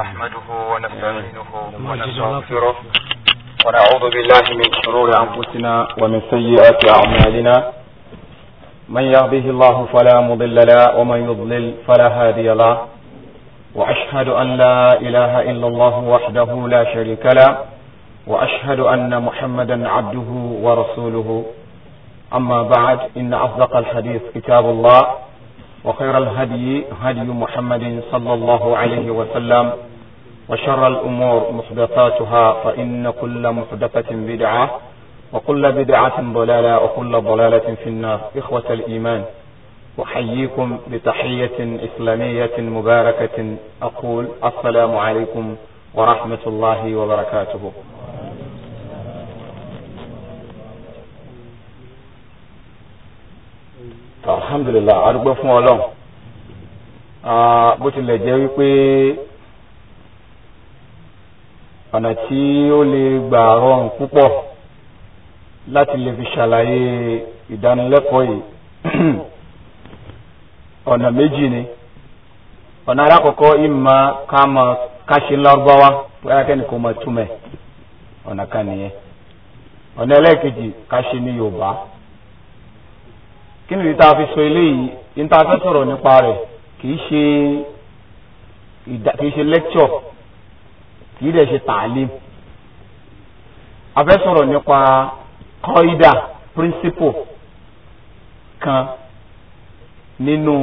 نحمده ونستعينه ونستغفره ونعوذ بالله من شرور أنفسنا ومن سيئات أعمالنا من يهده الله فلا مضل له ومن يضلل فلا هادي له وأشهد أن لا إله إلا الله وحده لا شريك له وأشهد أن محمدا عبده ورسوله أما بعد إن أصدق الحديث كتاب الله وخير الهدي هدي محمد صلى الله عليه وسلم وشر الأمور محدثاتها فإن كل محدثة بدعة وكل بدعة ضلالة وكل ضلالة في النار إخوة الإيمان أحييكم بتحية إسلامية مباركة أقول السلام عليكم ورحمة الله وبركاته alhamdulilah arúgbó fún ọlọ́run bó tilẹ̀ jẹ́ wípé ọ̀nà tí ó lè gbà rọrùn púpọ̀ láti lè fi ṣàlàyé ìdánilẹ́kọ̀ọ́ yìí ọ̀nà méjì ni ọ̀nà alákọ̀ọ́kọ́ ìmọ̀ káàmọ̀ káṣe lárúbáwá bóyá kẹ́ni kò mọ̀ túmẹ̀ ọ̀nà kan nìyẹn ọ̀nà ẹlẹ́ẹ̀kejì káṣe ní yorùbá kí nìyí tá a fi sọ eléyìí ní tá a fẹ́ sọ̀rọ̀ nípa rẹ̀ kìí ṣe kìí ṣe lecture kìí dẹ̀ ṣe tààlim a fẹ́ sọ̀rọ̀ nípa kọ́ídà principle kan nínú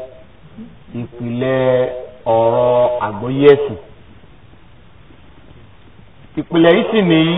ìpìlẹ̀ ọ̀rọ̀ àgbọ́yé ẹ̀sìn ìpìlẹ̀ yìí sì nìyí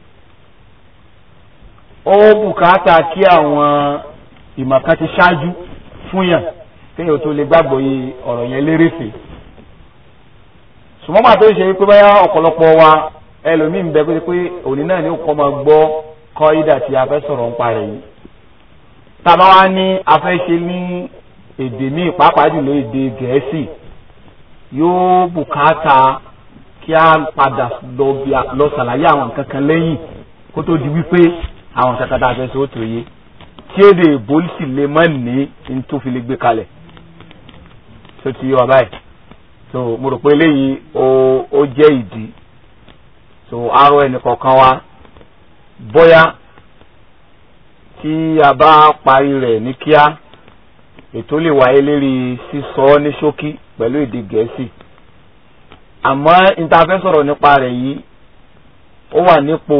ó bùkátà kí àwọn ìmọ̀ kan ti ṣáájú fún yàn kéèyàn tó lè gbàgbọ́ yìí ọ̀rọ̀ yẹn lérèfé ṣùgbọ́n màá tó ṣe pé báyà ọ̀pọ̀lọpọ̀ wa ẹlòmíín bẹ pé pé òní náà ni ó kọ́ máa gbọ́ kọ́ ìdà tí a fẹ́ sọ̀rọ̀ ń parẹ́ yìí tábà wá ní a fẹ́ ṣe ní èdè míì pàápàá jùlọ èdè gẹ̀ẹ́sì yóò bùkátà kí a padà lọ ṣàlàyé àwọn nǹkan kan lẹ́yìn kó tó di wípé àwọn nǹkan kan tá a fẹ́ sọ ó tó yé tí èdè ìbólísì lè má ní ní tó fi lè gbé kalẹ̀ tó ti yé wa báyìí so mo rò pé eléyìí ó ó jẹ́ ìdí so arọ ẹnìkọ̀ọ̀kan wa bóyá tí a bá parí rẹ̀ ní kíá ètò lè wáyé lérí sísọ ní ṣókí pẹ̀lú èdè gẹ̀ẹ́sì àmọ́ níta fẹ́ sọ̀rọ̀ nípa rẹ̀ yìí ó wà nípò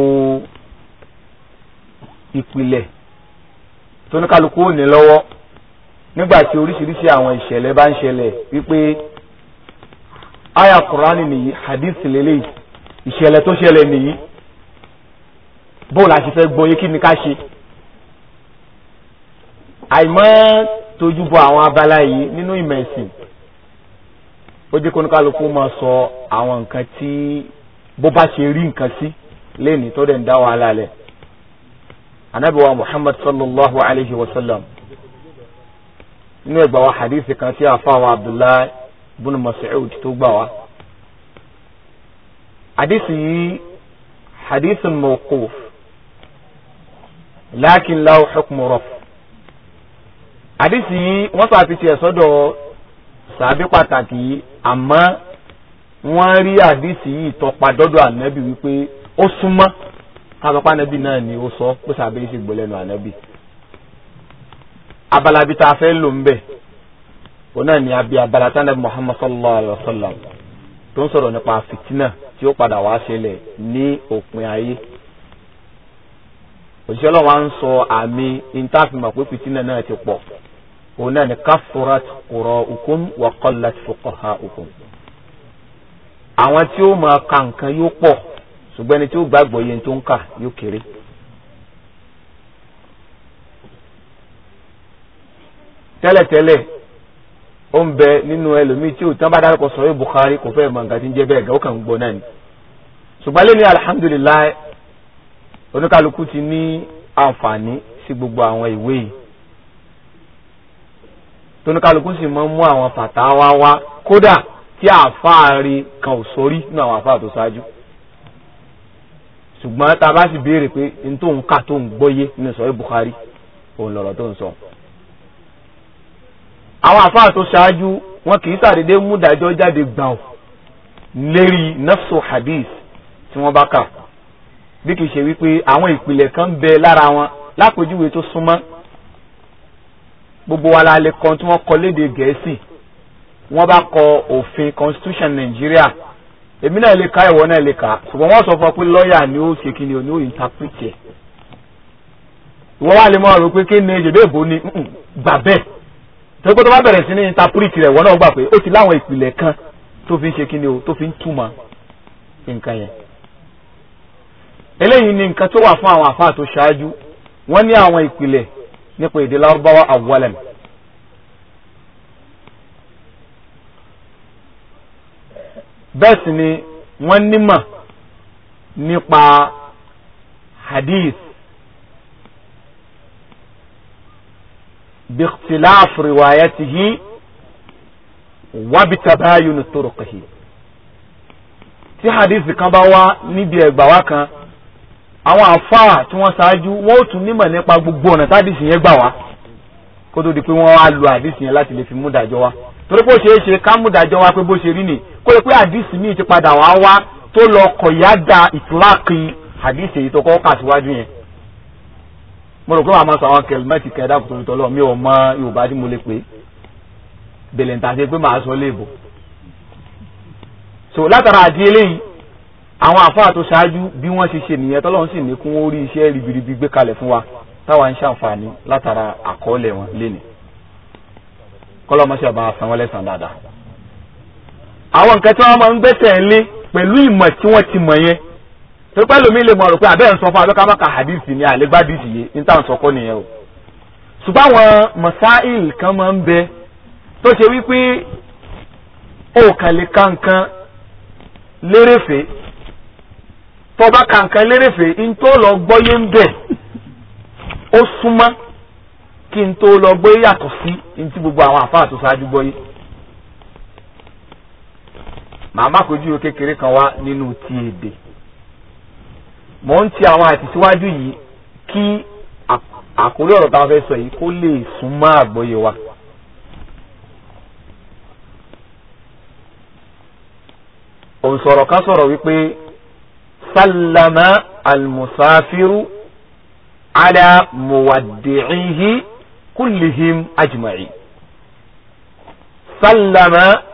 ìpìlẹ̀ tóníkàlùkù ò ní lọ́wọ́ nígbà tí oríṣiríṣi àwọn ìṣẹ̀lẹ̀ bá ń ṣẹlẹ̀ wípé aya Kùránì nìyí hadith lélẹ́yìí ìṣẹ̀lẹ̀ tó ṣẹlẹ̀ nìyí bó la ṣe fẹ́ gbọ́ yé kí ni ká ṣe àìmọ́ tójú bọ àwọn abala yìí nínú ìmọ̀ ẹ̀sìn ó jẹ́ kóníkàlùkù máa sọ àwọn nǹkan tí bó bá ṣe rí nǹkan sí lẹ́ni tó dẹ̀ ń dá wàhálà lẹ̀ anabi wa muhammad sallallahu alayhi wa sallam inú ẹgbà wa hadithi kan tí a fa wa abdullahi bin mas'ud tó gbà wá hadithi yìí hadithin mawquf lakin lahu hukmu raf hadithi yìí wọ́n sàfi tiẹ̀ sọ́dọ̀ sàbí pàtàkì yìí àmọ́ wọ́n rí hadithi yìí tọpa dọ́dọ̀ anabi wípé ó súnmọ́ kábàpá anabi náà ni ó sọ pé sàbẹ̀ yìí sì gbọ́ lẹ́nu anabi abala bi tá a fẹ́ lò ń bẹ̀ òun náà ni abi abala tí anabi muhammad sallallahu alayhi wa sallam tó ń sọ̀rọ̀ nípa fìtínà tí ó padà wá ṣẹlẹ̀ ní òpin ayé òṣìṣẹ́ ọlọ́wọ́ à ń sọ àmì ìntàfimọ̀ pé fìtínà náà ti pọ̀ òun náà ni kafurat qura'ukum wa qallat fuqaha'ukum àwọn tí ó máa ka nǹkan yóò pọ̀ ṣùgbọ́n ẹni tí ó gbàgbọ́ yẹn tó ń kà yóò kéré. tẹ́lẹ̀tẹ́lẹ̀ ó ń bẹ nínú ẹlòmíì tí ò tán bá dárúkọ sọ̀rọ̀ Bukhari kò fẹ́ mọ̀ nǹkan tí ń jẹ́ bẹ́ẹ̀ gà ó kàn ń gbọ́ náà ni. ṣùgbọ́n lẹ́ni alihamudulilayi oníkálukú ti ní àǹfààní sí gbogbo àwọn ìwé yìí tóníkálukú sì máa ń mú àwọn fàtàwá wá kódà tí àfáàrí kan ò sórí nínú àwọn àfáà tó ṣáájú ṣùgbọ́n tá a bá sì béèrè pé n tó ń kà tó ń gbọ́yé nínú sọ̀rọ̀ Bukhari òun lọ̀rọ̀ tó ń sọ. àwọn àfáà tó ṣáájú wọn kì í sàdédé mú dájọ́ jáde gbàù lérí nafsu hadith tí wọ́n bá kà bí kìí ṣe wípé àwọn ìpìlẹ̀ kan ń bẹ lára wọn lápèjúwe tó súnmọ́ gbogbo wa la lè kọ́ tí wọ́n kọ léde gẹ̀ẹ́sì wọ́n bá kọ òfin constitution Nàìjíríà èmi náà lè ka ìwọ náà lè kà ṣùgbọ́n wọ́n sọ fún ọ pé lọ́ọ̀yà ni ó ṣe kí ni o ní ó interpret ẹ̀ ìwọ wa lè mọ ọ̀rọ̀ pé kí ni èjèdè ìbò ni gbà bẹ́ẹ̀ tó kó tó bá bẹ̀rẹ̀ sí ní interpret rẹ̀ wọ́n náà gbà pé ó ti láwọn ìpìlẹ̀ kan tó fi ń ṣe kí ni o tó fi ń túmọ̀ nǹkan yẹn eléyìí ni nǹkan tó wà fún àwọn àfáà tó ṣáájú wọ́n ní àwọn ìpìlẹ̀ nípa èdè lárúbáwá awwalan bẹ́ẹ̀ sì ni wọ́n nímọ̀ nípa hadith biikhtilaf riwayatihi wa bitabayun turuqihi tí hadith kan bá wá níbi ẹgbà wá kan àwọn àfáà tí wọ́n ṣáájú wọ́n ó tún nímọ̀ nípa gbogbo ọ̀nà tádìsì yẹn gbà wá kó tó di pé wọ́n á lo àdìsì yẹn láti lè fi mú dájọ́ wá torí pé ó ṣeé ṣe ká mú dájọ́ wá pé bó ṣe rí nì kó lè pé àdìsì míì ti padà wá wá tó lọ kọ̀yádà ìtìláàkì àdìsì èyí tó kọ́ kà síwájú yẹn. mo rò pé wàá máa sọ àwọn kẹlmẹ́tì kẹdà kòtò ìtọ́lọ́ mi ò mọ yorùbá tí mo lè pè é bẹ̀lẹ̀ ń tàṣe pé màá sọ léèbò. so látara àdí eléyìí àwọn àfáà tó ṣáájú bí wọ́n ṣe ṣe nìyẹn tọ́lọ́run sì ní kún ó rí iṣẹ́ ribiribi gbé kalẹ̀ fún wa táwa ń ṣàǹfààní látara àkọọ́lẹ̀ wọn lénìí kọ́lọ́mọṣẹ́ bá san wọ́n lẹ́sàn dáadáa. àwọn nǹkan tí wọ́n máa ń gbẹ́sẹ̀ lé pẹ̀lú ìmọ̀ tí wọ́n ti mọ̀ yẹn tó pẹ́ lómi lè mọ̀ rò pé àbẹ́ ń sọ fún abẹ́ká máka hadith ni àlégbádìsì yé ní táwọn sọkọ́ nìyẹn o. ṣùgbọ́n àwọn masail kan máa ń bẹ tó ṣe wípé ó kàn lè ka nǹkan lérèfé tó bá ka nǹkan lérèfé ń tó lọ gbọ́yé ń bẹ̀ ó súnmọ́ kí n tó lọ gbé yàtọ̀ sí ní tí gbogbo àwọn àfáà tó ṣáájú gbọ́ yìí. màmá kojú kékeré kan wá nínú ti èdè. mò ń ti àwọn àtìsíwájú yìí kí àkórí ọ̀rọ̀ táwọn fẹ́ sọ yìí kó lè sún mọ́ àgbọ́yé wa. òǹsọ̀rọ̀ kan sọ̀rọ̀ wípé sálámà almusafiru ala muwaddi'ihi كلهم أجمعين سلم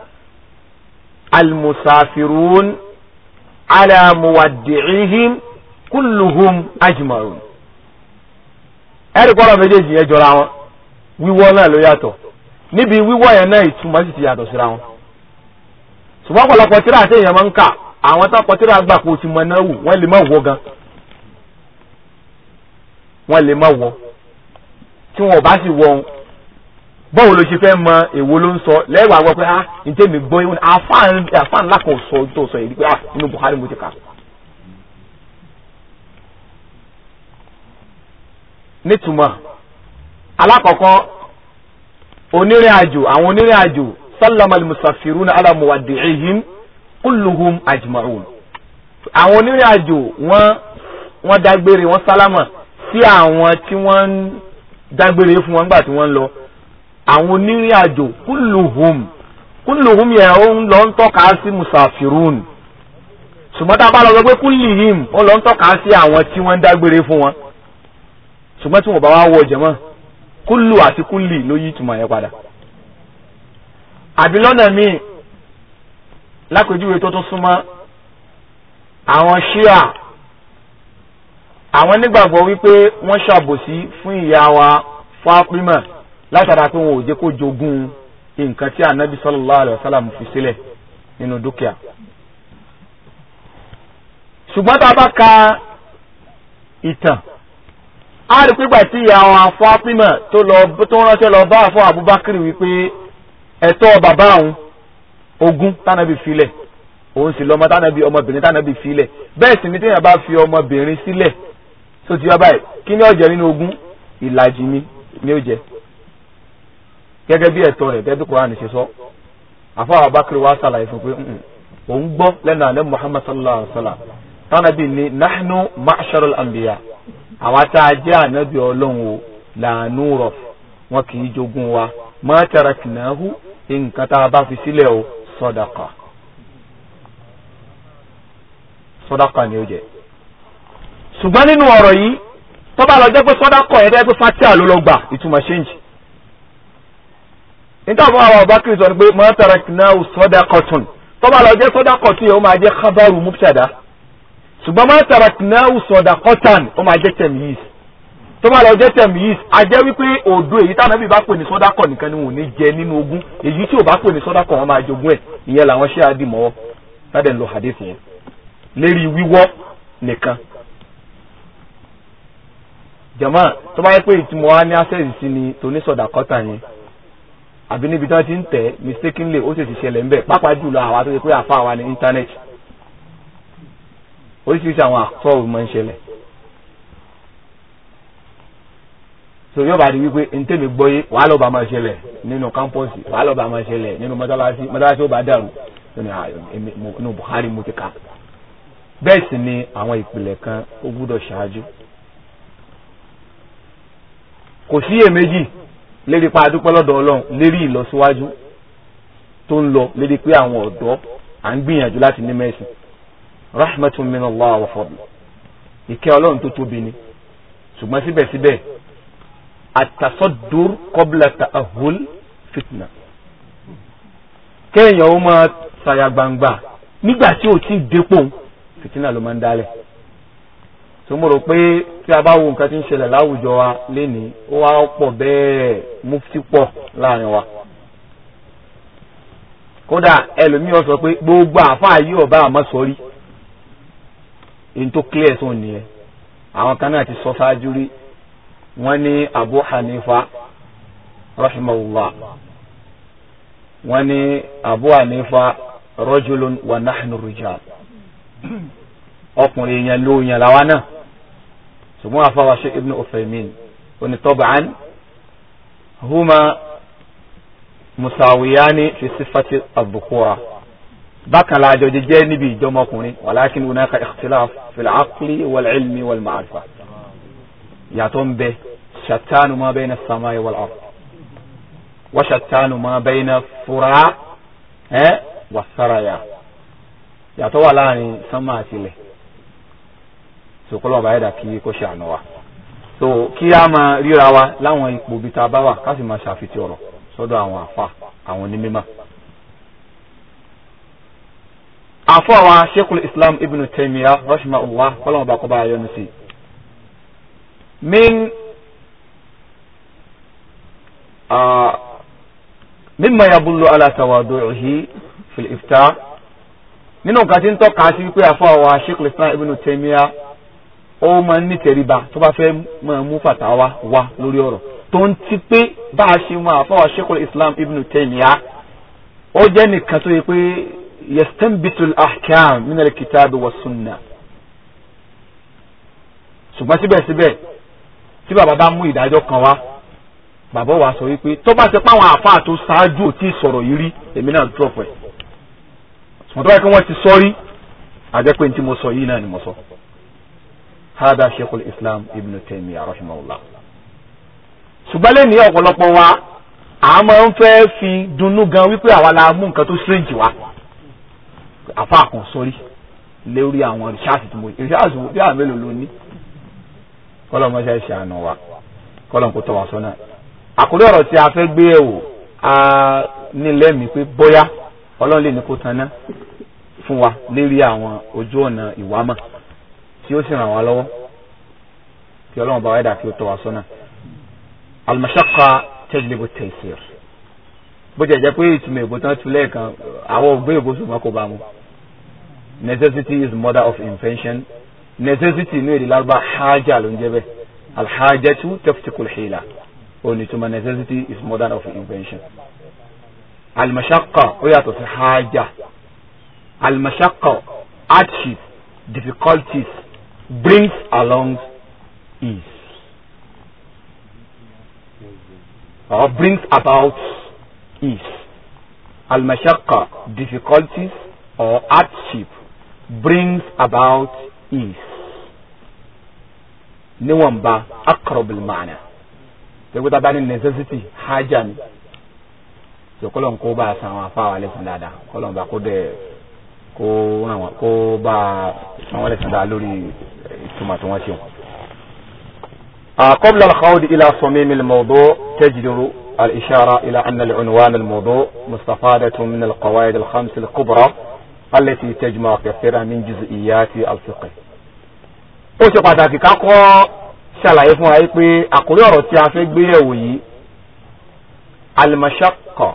المسافرون على مودعيهم كلهم أجمعون ẹ̀rí kọ́lọ̀ méjèèjì yẹn jọra wọn wíwọ́ náà ló yàtọ̀ níbi wíwọ́ yẹn náà ìtumọ̀ sì ti yàtọ̀ síra wọn ṣùgbọ́n ọ̀pọ̀lọpọ̀ tíra àti èèyàn máa ń kà àwọn tó kọ tíra gbà kó ti mọ náà wù wọ́n lè má wọ gan wọ́n lè má wọ tí wọn ò bá sì wọ bọ́ọ̀ ló ṣe fẹ́ mọ èwo ló ń sọ lẹ́wàá gbọ́ pé ah ǹjẹ́ mi gbọ́ ìwọ̀n àfáàn ńlá kan sọ tó sọ yìí pé ah inú Buhari mo ti kà. nítumọ̀ alákọ̀ọ́kọ́ onírìn àjò àwọn onírìn àjò sálámà musafiruna ala muwaddi'ihim kulluhum ajma'un àwọn onírìn àjò wọ́n wọ́n dágbére wọ́n sálámà sí àwọn tí wọ́n ń dágbére fún wọn nígbà tí wọ́n ń lọ àwọn onírìn àjò kúlùhùm kúlùhùm yẹn ó ń lọ ń tọ́ka sí musafirun ṣùgbọ́n tá a bá lọ sọ pé kúlìhìm ó lọ ń tọ́ka sí àwọn tí wọ́n ń dágbére fún wọn ṣùgbọ́n tí wọ́n bá wá wọ jẹ̀mọ́ kúlù àti kúlì ló yí ìtumọ̀ yẹn padà àbí lọ́nà míì lápèjúwe tó tún súnmọ́ àwọn ṣíà àwọn nígbàgbọ́ wípé wọ́n ṣàbòsí fún ìyá wa Fátímà látara pé wọn ò jẹ́ kó jogún nǹkan tí anabi sallallahu alayhi wa sallam fi sílẹ̀ nínú dúkìá. ṣùgbọ́n tá a bá ka ìtàn a rí pípa tí ìyá wa Fátímà tó lọ tó ránṣẹ́ lọ bá fún Abubakar wípé ẹ̀tọ́ bàbá òun ogún tánàbí filẹ̀ òun sì lọ́mọ tánàbí ọmọbìnrin tánàbí filẹ̀ bẹ́ẹ̀ sì ni téèyàn bá fi ọmọbìnrin sílẹ̀ tó ti wá báyìí kí ni ó jẹ nínú ogún ìlàjì ni ni ó jẹ gẹ́gẹ́ bí ẹ̀tọ́ rẹ̀ bẹ́ẹ̀ bí Kùránì ṣe sọ àfọwọ́ abakiri wa sàlàyé fún pé òun gbọ́ lẹ́nu àná Muhammad sallallahu alayhi wa sallam tánàbí ni nahnu ma'sharul anbiya àwọn tá a jẹ́ ànábì ọlọ́run o làánú rọ̀ wọn kì í jogún wa ma taraknahu nǹkan tá a bá fi sílẹ̀ o sadaqa sọ́dákọ̀ ni ó jẹ́ ṣùgbọ́n nínú ọ̀rọ̀ yìí tó bá lọ jẹ́ pé sọ́dákọ̀ yẹn dẹ́ pé fatia ló lọ gbà ìtumọ̀ ṣéǹjì nítorí àwọn àwọn ọba kiri sọ ni pé ma taraknahu sadaqatun tó bá lọ jẹ́ sọ́dákọ̀ tí yẹn ó máa jẹ́ khabaru mubtada ṣùgbọ́n ma taraknahu sadaqatan ó máa jẹ́ tamyiz tó bá lọ jẹ́ tamyiz a jẹ́ wípé òdo èyí táwọn ẹbí bá pè ní sọ́dákọ̀ nìkan ni wọn ò ní jẹ nínú ogún èyí tí ò bá pè ní sọ́dákọ̀ wọn máa jogún ẹ̀ ìyẹn làwọn ṣé àdìmọ́wọ́ sádẹ̀ ń lo hadith yẹn lérí wíwọ́ nìkan jama tó bá yẹ pé ìtumọ̀ wa ní access sí ni tòní sọ̀dàkọ́tà yẹn àbí níbi tí wọ́n ti ń tẹ̀ mistakenly ó sì ti ṣẹlẹ̀ ń bẹ̀ pápá jùlọ àwa tó ṣe pé àfa wa ní internet oríṣiríṣi àwọn àkọ́ máa ń ṣẹlẹ̀ so yóò bá di wípé ntẹ́mi gbọ́ yé wàá lọ́ọ́ bá máa ṣẹlẹ̀ nínú kámpọ́ọ̀sì wàá lọ́ọ́ bá máa ṣẹlẹ̀ nínú mọ́tálásí mọ́tálásí ó bá dàrú nínú Buhari mo ti kà bẹ́ẹ̀ sì ni àwọn ìpìlẹ̀ kan ó gbúdọ̀ ṣáájú kò sí èméjì lérí pa adúpẹ́ lọ́dọ̀ ọlọ́run lérí ìlọsíwájú tó ń lọ lérí pé àwọn ọ̀dọ́ à ń gbìyànjú láti ní mẹ́sìn rahmatun min allah wa fadl ìkẹ́ ọlọ́run tó tóbi ni ṣùgbọ́n síbẹ̀síbẹ̀ àtàsọ́dúr qabla ta'ahul fitna kéèyàn ó máa ṣàyà gbangba nígbà tí ò tí ì dépò fìtínà ló máa ń dálẹ̀ tó mo rò pé tí a bá wo nǹkan tí ń ṣẹlẹ̀ láwùjọ wa lénìí ó wá pọ̀ bẹ́ẹ̀ mufti pọ̀ láàrin wa kódà ẹlòmíì ó sọ pé gbogbo àáfàá yìí ọba àmọ́ sọrí èyí tó clear tó nìyẹn àwọn kan náà ti sọ ṣáájú rí wọ́n ní Abu Hanifa rahimahullah wọ́n ní Abu Hanifa rajulun wa nahnu rijal ọkùnrin yẹn ló yẹn làwa náà ṣùgbọ́n àfáwà ṣe ibn Uthaymin oní tab'an huma musawiyani fi sifati al-dhukura bákan la àjọ jẹjẹ níbi ìjọmọkùnrin walakin hunaka ikhtilaf fil aqli wal ilmi wal ma'rifa yàtọ̀ ń bẹ shattanu ma bayna as-samai wal ard wa shattanu ma bayna fura ẹ wa saraya yàtọ̀ wà láàrin sánmà àti ilẹ̀ sòkòlò ọba ẹ̀dá kí kó ṣàánú wa so kí a máa ríra wa láwọn ipò bíi tá a bá wà ká sì máa ṣàfihàn ọ̀rọ̀ sọ́dọ̀ àwọn àfa àwọn onímọ̀. àfọ àwọn sheikhul islam ibn taymiya rahimahullah kọ́lọ́mù ọba kọ́ bá yọ ní sí i. min mimma yabullu ala tawadu'ihi fil iftar nínú nǹkan tí ń tọ́ka sí wípé àfọ àwọn sheikhul islam ibn taymiya ó máa ń ní tẹríba tó bá fẹ́ máa mú fàtàwá wá lórí ọ̀rọ̀ tó ń ti pé bá a ṣe mọ àfọwọ́ sheikhul islam ibn taymiya ó jẹ́ nìkan tó yẹ pé yastanbitul ahkam min al-kitab wa sunna ṣùgbọ́n síbẹ̀síbẹ̀ tí bàbá bá mú ìdájọ́ kan wá bàbá wa sọ wípé tó bá ṣe páwọn àfáà tó ṣáájú ò tí ì sọ̀rọ̀ yìí rí èmi náà drop ẹ̀ ṣùgbọ́n tó bá yẹ kí wọ́n ti sọ rí àjẹpẹ́ ní tí mo sọ yìí náà ni mo sọ. هذا شيخ الإسلام ابن تيمية رحمه الله ṣùgbọ́n lè ní ọ̀pọ̀lọpọ̀ wa a máa ń fẹ́ fi dunnú gan wípé àwa la mú nǹkan tó strange wá àfa kan sórí lórí àwọn rìsáàsì tó mọ rìsáàsì bí àwọn mélòó ló ní kọ́lọ̀ mọ́ṣẹ́ ṣe àná wa kọ́lọ̀ kó tọ́ wa sọ́nà àkórí ọ̀rọ̀ tí a fẹ́ gbé ẹ̀wò a ní lẹ́mìí pé bóyá ọlọ́run lè ní kó tanná fún wa lérí àwọn ojú ọ̀nà ìwámọ̀ tí ó sì ràn wá lọ́wọ́ kí ọlọ́run bá wáyé dà kí ó tọ́ wa sọ́nà. al-mashaqqa tajlibu at-taysir bó jẹ́ jẹ́ pé ìtumọ̀ èbó tán tu lẹ́ẹ̀kan àwọn ògbé èbó ṣùgbọ́n kò bá mu. necessity is mother of invention necessity inú èdè lárúbá haja ló ń jẹ́ bẹ́ẹ̀ al-hajatu taftiku al-hila onítùmọ̀ necessity is mother of invention. al-mashaqqa ó yàtọ̀ sí haja al-mashaqqa hardship difficulties brings along ease or brings about ease. Al-mashaqqa, difficulties or hardship brings about ease. Níwọ̀nba aqrab al-ma'na. Tẹ́gbẹ́ tá a bá ní necessity hajj ni. Sọ kọ́lọ̀ ń kó bá a san àwọn afáwà lẹ́sìn dáadáa. Kọ́lọ̀ ń bá kó dẹ̀ kó ràn wọ́n kó bá àwọn ẹlẹ́sìn dáa lórí ìtumọ̀ tí wọ́n ṣe wọn. قبل الخوض إلى صميم الموضوع تجدر الإشارة إلى أن العنوان الموضوع مستفادة من القواعد الخمس الكبرى التي تجمع كثيرا من جزئيات الفقه ó ṣe pàtàkì ká kọ́ ṣàlàyé fún wa pé àkórí ọ̀rọ̀ tí a fẹ́ gbé yẹ̀wò yìí al-mashaqqa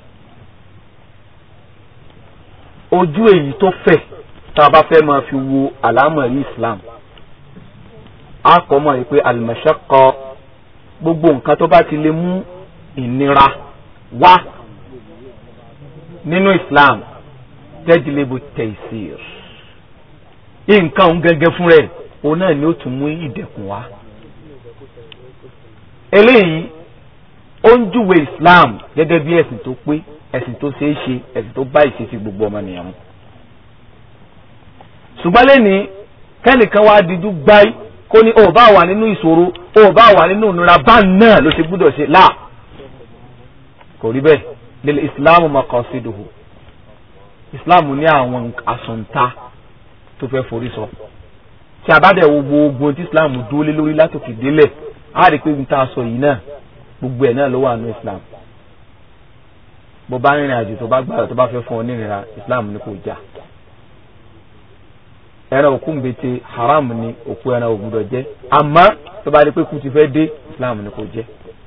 ojú èyí tó fẹ̀ tá a bá fẹ́ máa fi wo àlámọ̀rí Islam a kọ́ mọ̀ pé al-mashaqqa gbogbo nǹkan tó bá ti lè mú ìnira wá nínú Islam tajlibu taysir nǹkan òun gẹ́gẹ́ fún rẹ̀ òun náà ni ó tún mú ìdẹ̀kùn wá. eléyìí ó ń júwe Islam gẹ́gẹ́ bí ẹ̀sìn tó pé ẹ̀sìn tó ṣeé ṣe ẹ̀sìn tó bá ìṣesí gbogbo ọmọnìyàn mu. ṣùgbọ́n lẹ́ni kẹ́nìkan wá dijú gbáyé kó ní ó bá wà nínú ìṣòro ó bá wà nínú ìnira bá náà ló ṣe gbúdọ̀ ṣe láà kò rí bẹ́ẹ̀ lil Islam maqasiduhu Islam ní àwọn àsọ̀ǹta tó fẹ́ forí sọ tí a bá dẹ̀ wo gbogbo tí islam dúró lé lórí látòkè délẹ̀ á rí i pé n ta sọ yìí náà gbogbo ẹ̀ náà ló wà ní islam bó bá rìnrìn àjò tó bá gbàdọ̀ tó bá fẹ́ fún ọ nírìnra islam ní kò já ẹran òkú ń bete haram ni òkú ẹran ò gbúdọ̀ jẹ àmọ́ tó bá rí pé kú ti fẹ́ dé islam ní kò jẹ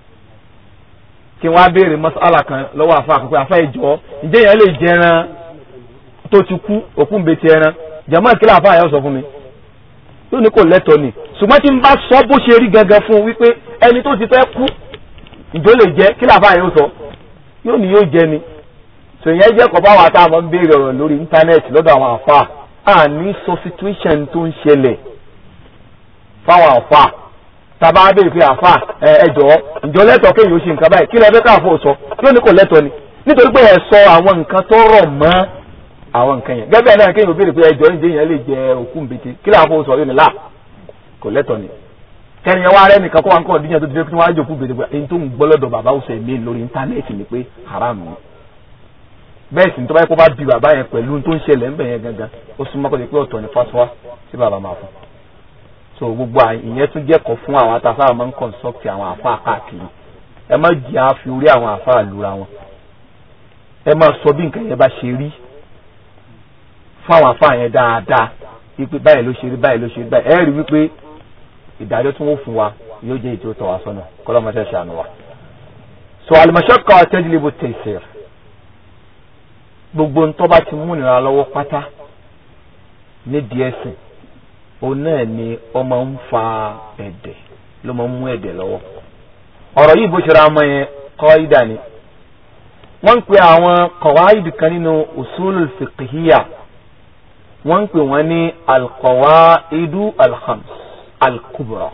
kí wọ́n á béèrè masala kan lọ́wọ́ àfa àkókò àfa ìjọ ǹjẹ́ yẹn lè jẹran tó ti kú òkú ń bete ẹran jama kí láàfáà yẹn sọ fún mi yóò ní kò lẹ́tọ̀ ni ṣùgbọ́n tí n bá sọ bó ṣe rí gangan fún un wípé ẹni tó ti fẹ́ kú ìjọ lè jẹ kí láàfáà yẹn sọ yóò ní yóò jẹ ni sèyàn jẹ́ kọ́ bá wa tá a máa ń béèrè ọ̀rọ̀ lórí íńtánẹ́ẹ̀tì lọ́dọ̀ àwọn àfáà à ní sọ situation tó ń ṣẹlẹ̀ fáwọn àfáà tàbá béèrè pé àfáà ẹ ẹ jọ̀ọ́ ìjọ lẹ́tọ̀ kéèyàn ó ṣe nǹkan báyìí kí lẹ́ẹ̀fẹ́ káàfó sọ yóò ní kò lẹ́tọ̀ ni nítorí pé ẹ sọ àwọn nǹkan tó rọ̀ mọ́ àwọn nǹkan yẹn gẹ́gẹ́ náà kéèyàn béèrè pé ẹjọ́ ìdí yẹn lè jẹ òkú nbètè kí láàfo sọ yóò ní là kò lẹ́tọ̀ ni kẹ́ni ẹ wá rẹ́ nìkan kó wá ń kọ́ ọ̀dínyàn tó ti fẹ́ kí wọ́n á jòkú bètè pé èyí tó ń gbọ́ lọ́dọ̀ bàbá òsè mí lórí íńtánẹ́ẹ̀tì ni pé haram ni bẹ́ẹ̀ sì ní tó bá yẹ kó bá bi bàbá yẹn pẹ̀lú tó ń ṣẹlẹ̀ ńbẹ̀ yẹn gangan ó sún mọ́kọ́ pé ọ̀tọ̀ ni fatuwa tí bàbá máa fún so gbogbo ìyẹn tún jẹ́kọ̀ọ́ fún àwọn atasára máa ń consult àwọn àfa káàkiri ẹ má jẹ́ àfi orí àwọn àfa àlùra wọn ẹ má sọ bí nǹkan yẹn bá ṣe rí fáwọn afá yẹn dáadáa wípé báyìí ló ṣe rí báyìí ló ṣe rí báyìí ẹ rí wípé ìdájọ́ tí wọ́n fún wa yóò jẹ́ ìjọ tọ̀ wá sọ́nà kọ́lọ́mọṣẹ́ ṣàánú wa. so al-mashaqqa tajlibu at-taysir gbogbo ń tọ́ba ti mú ìnira lọ́wọ́ pátá nídìí ẹ̀sìn òun náà ni ó máa ń fa ẹ̀dẹ̀ ló máa ń mú ẹ̀dẹ̀ lọ́wọ́ ọ̀rọ̀ yìí bó ṣe ra ọmọ yẹn kọ́ ìdá ni wọ́n ń pe àwọn qawaid kan nínú usulul fiqhiyya wọ́n ń pè wọ́n ní alqawaidu alkhams alkubra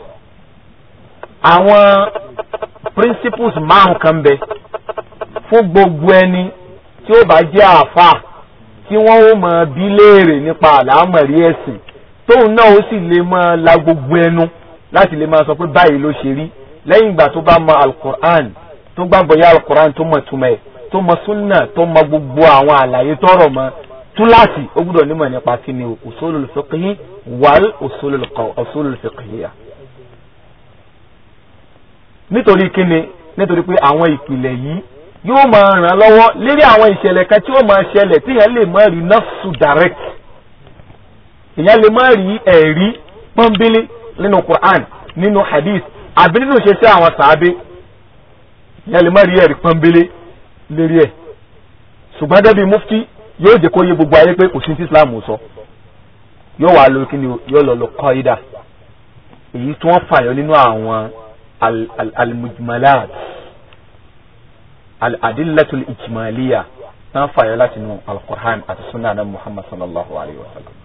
àwọn principles márùn kan bẹ fún gbogbo ẹni tí ó bá jẹ́ àáfà tí wọ́n ó máa bi léèrè nípa àlámọ̀rí ẹ̀sìn tóun náà ó sì lè máa la gbogbo ẹnu láti lè máa sọ pé báyìí ló ṣe rí lẹ́yìn ìgbà tó bá mọ alukur'an tó gbàgbọ́ yá alukur'an tó mọ̀ túmọ̀ ẹ̀ tó mọ súnà tó mọ gbogbo àwọn àlàyé tọrọ mọ́ túláàsì ó gbúdọ̀ nímọ̀ nípa kí ni usulul fiqhi wal usulul fiqhiyya. nítorí kí ni nítorí pé àwọn ìpìlẹ̀ yìí yóò máa ràn lọ́wọ́ lérí àwọn ìṣẹ̀lẹ̀ kan tí ó máa ṣẹlẹ̀ tí èèyàn lè má rí nafsu direct èèyàn lè má rí ẹ̀rí pọ́nbélé nínú Qur'an nínú hadith àbí nínú ṣe sí àwọn sàábé èèyàn lè má rí ẹ̀rí pọ́nbélé lérí ẹ̀ ṣùgbọ́n débi mufti yóò jẹ́ kó yé gbogbo ayé pé kò sí ti islam sọ yóò wá lórí kí ni yóò lọ lọ kọ́ídà èyí tí wọ́n fàyọ nínú àwọn almujmalat aladillatul ijmaliya tí wọ́n fàyọ láti inú alqur'an àti sunnah nabi muhammad sallallahu alayhi wa sallam.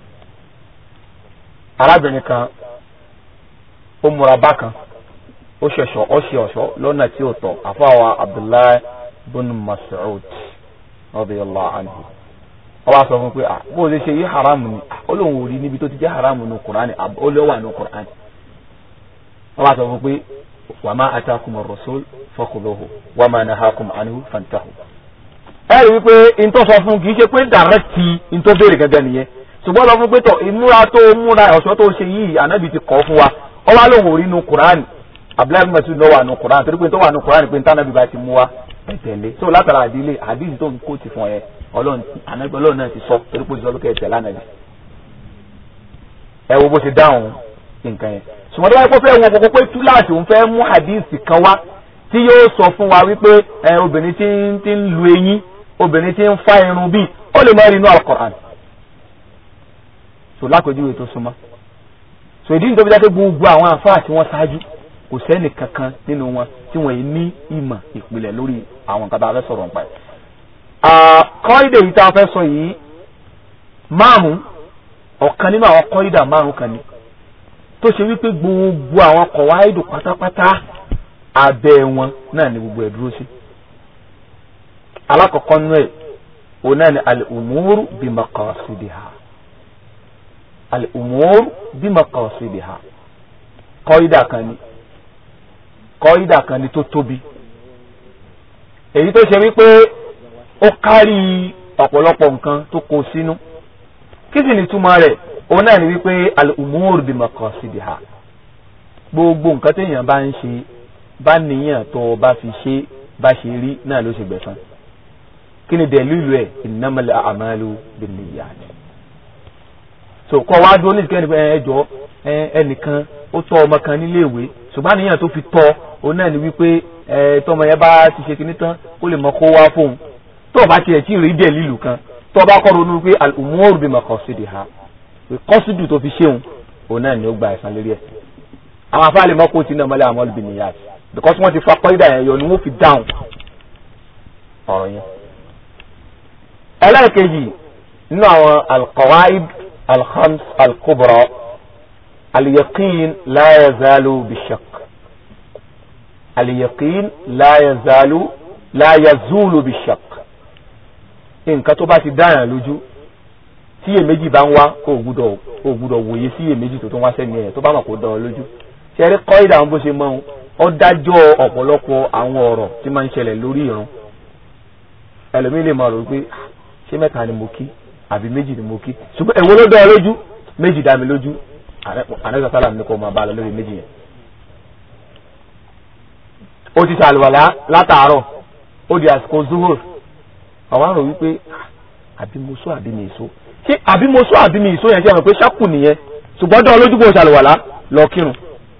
arábìnrin kan ó múra bákan ó ṣẹ̀ṣọ́ ó ṣe ọ̀ṣọ́ lọ́nà tí ó tọ́ àfọwọ́ abdullahi bin mas'ud radiyallahu anhu ó wá sọ fún pé ah bó o ṣe ṣe yí haramu ni ó lóun ò rí níbi tó ti jẹ́ haramu ní qur'an ó lé wà ní qur'an ó wá sọ fún pé wa ma atakum ar-rasul fakhuduhu wa ma nahakum anhu fantahu. ẹ rí i pé n tó sọ fún kì í ṣe pé dàrẹ́tì n tó béèrè gẹ́gẹ́ nìyẹn ṣùgbọ́n lọ fún pé tọ̀ ìmúra tó múra ọ̀ṣọ́ tó ṣe yìí ànábì ti kọ́ fún wa ọ wá lóun ò rí nu Quran abdullahi masu lọ wà nu Quran torí pé tó wà nu Quran pé ntànàbì bá ti mú wa ẹ tẹ̀lé so látara àdílé àdílé tó ń kó ti fún ẹ ọlọ́run náà ti sọ torí pé ó ti sọ pé kẹ́ ẹ tẹ̀lé ànábì ẹ wo bó ṣe dáhùn nǹkan yẹn ṣùgbọ́n tó bá yẹ kó fẹ́ wọn kókó pé túláàsì òun fẹ́ mú hadith kan wá tí yóò sọ fún wa wípé ẹ obìnrin tí ń tí ń lu eyín obìnrin tí ń fa irun bíi ó lè má rí inú al-Qur'an so lápèjúwe tó súnmọ́ so ìdí nítorí dáké gbogbo àwọn àfáà tí wọ́n ṣáájú kò sẹ́ni kankan nínú wọn tí wọ́n yìí ní ìmọ̀ ìpìlẹ̀ lórí àwọn nǹkan tá a fẹ́ sọ̀rọ̀ nípa ẹ̀. kọ́ídè yìí tá a fẹ́ sọ yìí márùn ọ̀kan nínú àwọn kọ́ídà márùn kan ni tó ṣe wípé gbogbo àwọn kọ̀wáìdù pátápátá abẹ́ wọn náà ni gbogbo ẹ̀ dúró sí. alákọ̀ọ́kọ́ nínú ẹ̀ òun náà ni al-umuru bi maqasidiha al-umur bí maqasidiha kọ́ídà kan ni kọ́ídà kan ni tó tóbi èyí tó ṣe wípé ó kárí ọ̀pọ̀lọpọ̀ nǹkan tó kó sínú kí sì ni túmọ̀ rẹ̀ òun náà ni wípé al-umur bí maqasidiha gbogbo nǹkan téèyàn bá ń ṣe bá níyàn tó o bá fi ṣe bá ṣe rí náà ló ṣe gbẹ̀san kí ni dẹ̀lúlù ẹ̀ innamal a'malu binniyat so kọ́ wá dúró nídìí kẹ́ni ẹ jọ ẹnìkan ó tọ́ ọmọ kan níléèwé ṣùgbọ́n àníyàn tó fi tọ́ òun náà ni wípé ẹ tọmọ yẹn bá ti ṣe kinní tán ó lè mọ kó wá fóun tó o bá tiẹ̀ tí ì rí dẹ̀ lílù kan tó o bá kọ́ ronú pé al-umur bi maqasidiha pé kọ́sídù tó fi ṣéun òun náà ni ó gba ẹ̀san lórí ẹ̀ àwọn afáàlì mọ́kò tí náà mọ́lẹ̀ àwọn olùbìnìyàn because wọ́n ti fa kọ́ídà yẹn yọ ni wọ́n fi dáhùn ọ̀rọ̀ yẹn. ẹlẹ́ẹ̀kejì nínú àwọn al-qawaid الخمس الكبرى اليقين لا يزال بالشك اليقين لا يزال لا يزول بالشك nǹkan tó bá ti dáyàn lójú tí iyèméjì bá ń wá kó o gbúdọ̀ kó o gbúdọ̀ wòye sí iyèméjì tó tún wá sẹ́ni ẹ̀ tó bá mọ̀ kó dán ọ lójú ṣẹ́rí kọ́ ìdáhùn bó ṣe mọ́ ọ́n ó dájọ́ ọ̀pọ̀lọpọ̀ àwọn ọ̀rọ̀ tí máa ń ṣẹlẹ̀ lórí ìrun ẹlòmíì lè máa rò pé ṣé mẹ́ta ni mo kí àbí méjì ni mo kí ṣùgbọ́n èwo ló dá ọ lójú méjì dá mi lójú ànẹ́sà sálàm ní kò máa bá a lọ lórí méjì yẹn. ó ti ṣàlùwàlá látàárọ̀ ó di àsìkò zuhur àwọn àrò wípé àbí mo sọ àbí mi èso ṣé àbí mo sọ àbí mi èso yẹn ṣe àwọn pé ṣákù nìyẹn ṣùgbọ́n dá ọ lójú kó ṣàlùwàlá lọ kírun.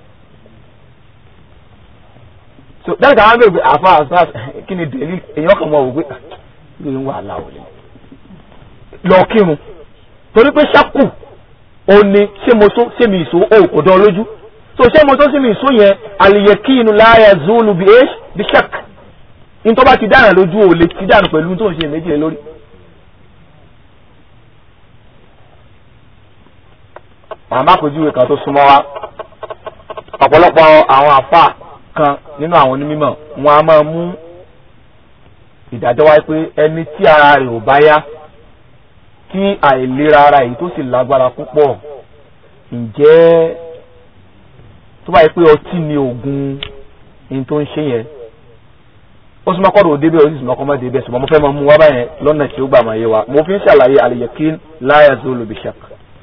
so dáhùn káwọn bèrè pé àfa àfa kí ni dèlí èèyàn kan mọ̀ wò pé kí ló ń wà láwọ̀ lẹ́yìn lọ kírun torí pé ṣákù ó ní ṣé mo tó ṣé mi ìṣó ó kò dán lójú so ṣé mo tó ṣé mi ìṣó yẹn àlìyẹkínu láyà zulu bí ẹ́ṣ bí ṣak ní tó bá ti dáhùn lójú ò lè ti dáhùn pẹ̀lú tó ń ṣe méjì lórí. màmá àpèjúwe kan tó súnmọ́ wa ọ̀pọ̀lọpọ̀ àwọn àfà kan nínú àwọn onímọ̀ wọn a máa mú ìdájọ́ wáyé pé ẹni tí ara rẹ̀ ò bá yá tí àìlera ara yìí tó sì lágbára púpọ̀ ǹjẹ́ tó bá yẹ pé ọtí ni oògùn ní tó ń ṣe yẹn ó sì máa kọ́ ọ̀rọ̀ débẹ̀ ó sì máa kọ́ máa débẹ̀ ṣùgbọ́n mo fẹ́ máa mú wá báyẹn lọ́nà tí ó gbà máa yé wa mo fi ń ṣàlàyé al-yaqin la yazulu bi-shakk.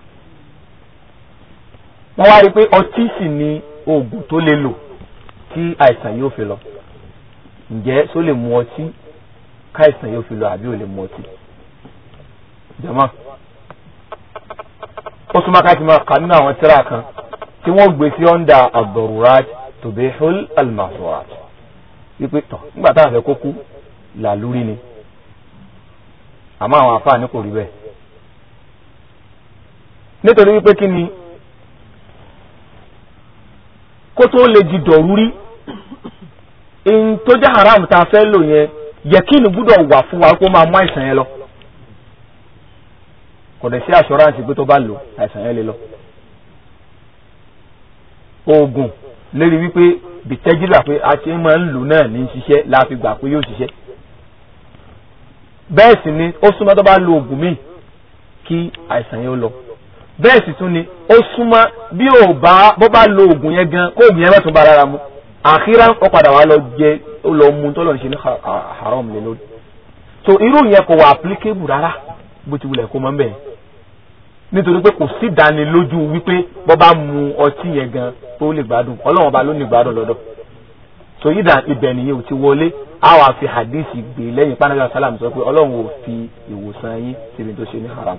wọ́n wá rí i pé ọtí sì ni oògùn tó lè lò tí àìsàn yóò fi lọ ǹjẹ́ só lè mu ọtí káìsàn yóò fi lọ àbí ò lè mu ọtí jama ó súnmọ́ ká ti máa kà nínú àwọn tíra kan tí wọ́n gbé sí ọ́ndà ad-darurat tubihul al-mahzurat wípé tọ̀ nígbà táwọn fẹ́ kó kú làlúrí ni àmọ́ àwọn àfáàní kò rí bẹ́ẹ̀ nítorí wípé kí ni kó tó lè di dọ̀rúrí in tó jẹ́ haram tá a fẹ́ lò yẹn yẹ kí ni gbúdọ̀ wà fún wa kó máa mú àìsàn yẹn lọ kò dẹ̀ sí assurance pé tó bá lò àìsàn yẹn lè lọ. oògùn lérí wípé bìtẹ́jìlá pé a ṣe máa ń lò náà ní ṣiṣẹ́ la fi gbà pé yóò ṣiṣẹ́. bẹ́ẹ̀ sì ni ó súnmọ́ tó bá lo oògùn míì kí àìsàn yẹn ó lọ. bẹ́ẹ̀ sì tún ni ó súnmọ́ bí ò bá bó bá lo oògùn yẹn gan kó oògùn yẹn má tún bá rárá mu. àkírá ó padà wá lọ jẹ ó lọ mu tó lọ ṣe ní haram lé lórí. so irú yẹn kò wà applicable rárá bó ti wulẹ̀ kó mọ́ bẹ́ẹ̀ nítorí pé kò sí ìdánilójú wípé bọ́ bá mu ọtí yẹn gan tó lè gbádùn ọlọ́run ọba ló ní gbádùn lọ́dọ̀ so yídà ibẹ̀ nìyẹn ò ti wọlé a wà fi hadith gbé lẹ́yìn panaga salam sọ pé ọlọ́run ò fi ìwòsàn yín síbi tó ṣe ní haram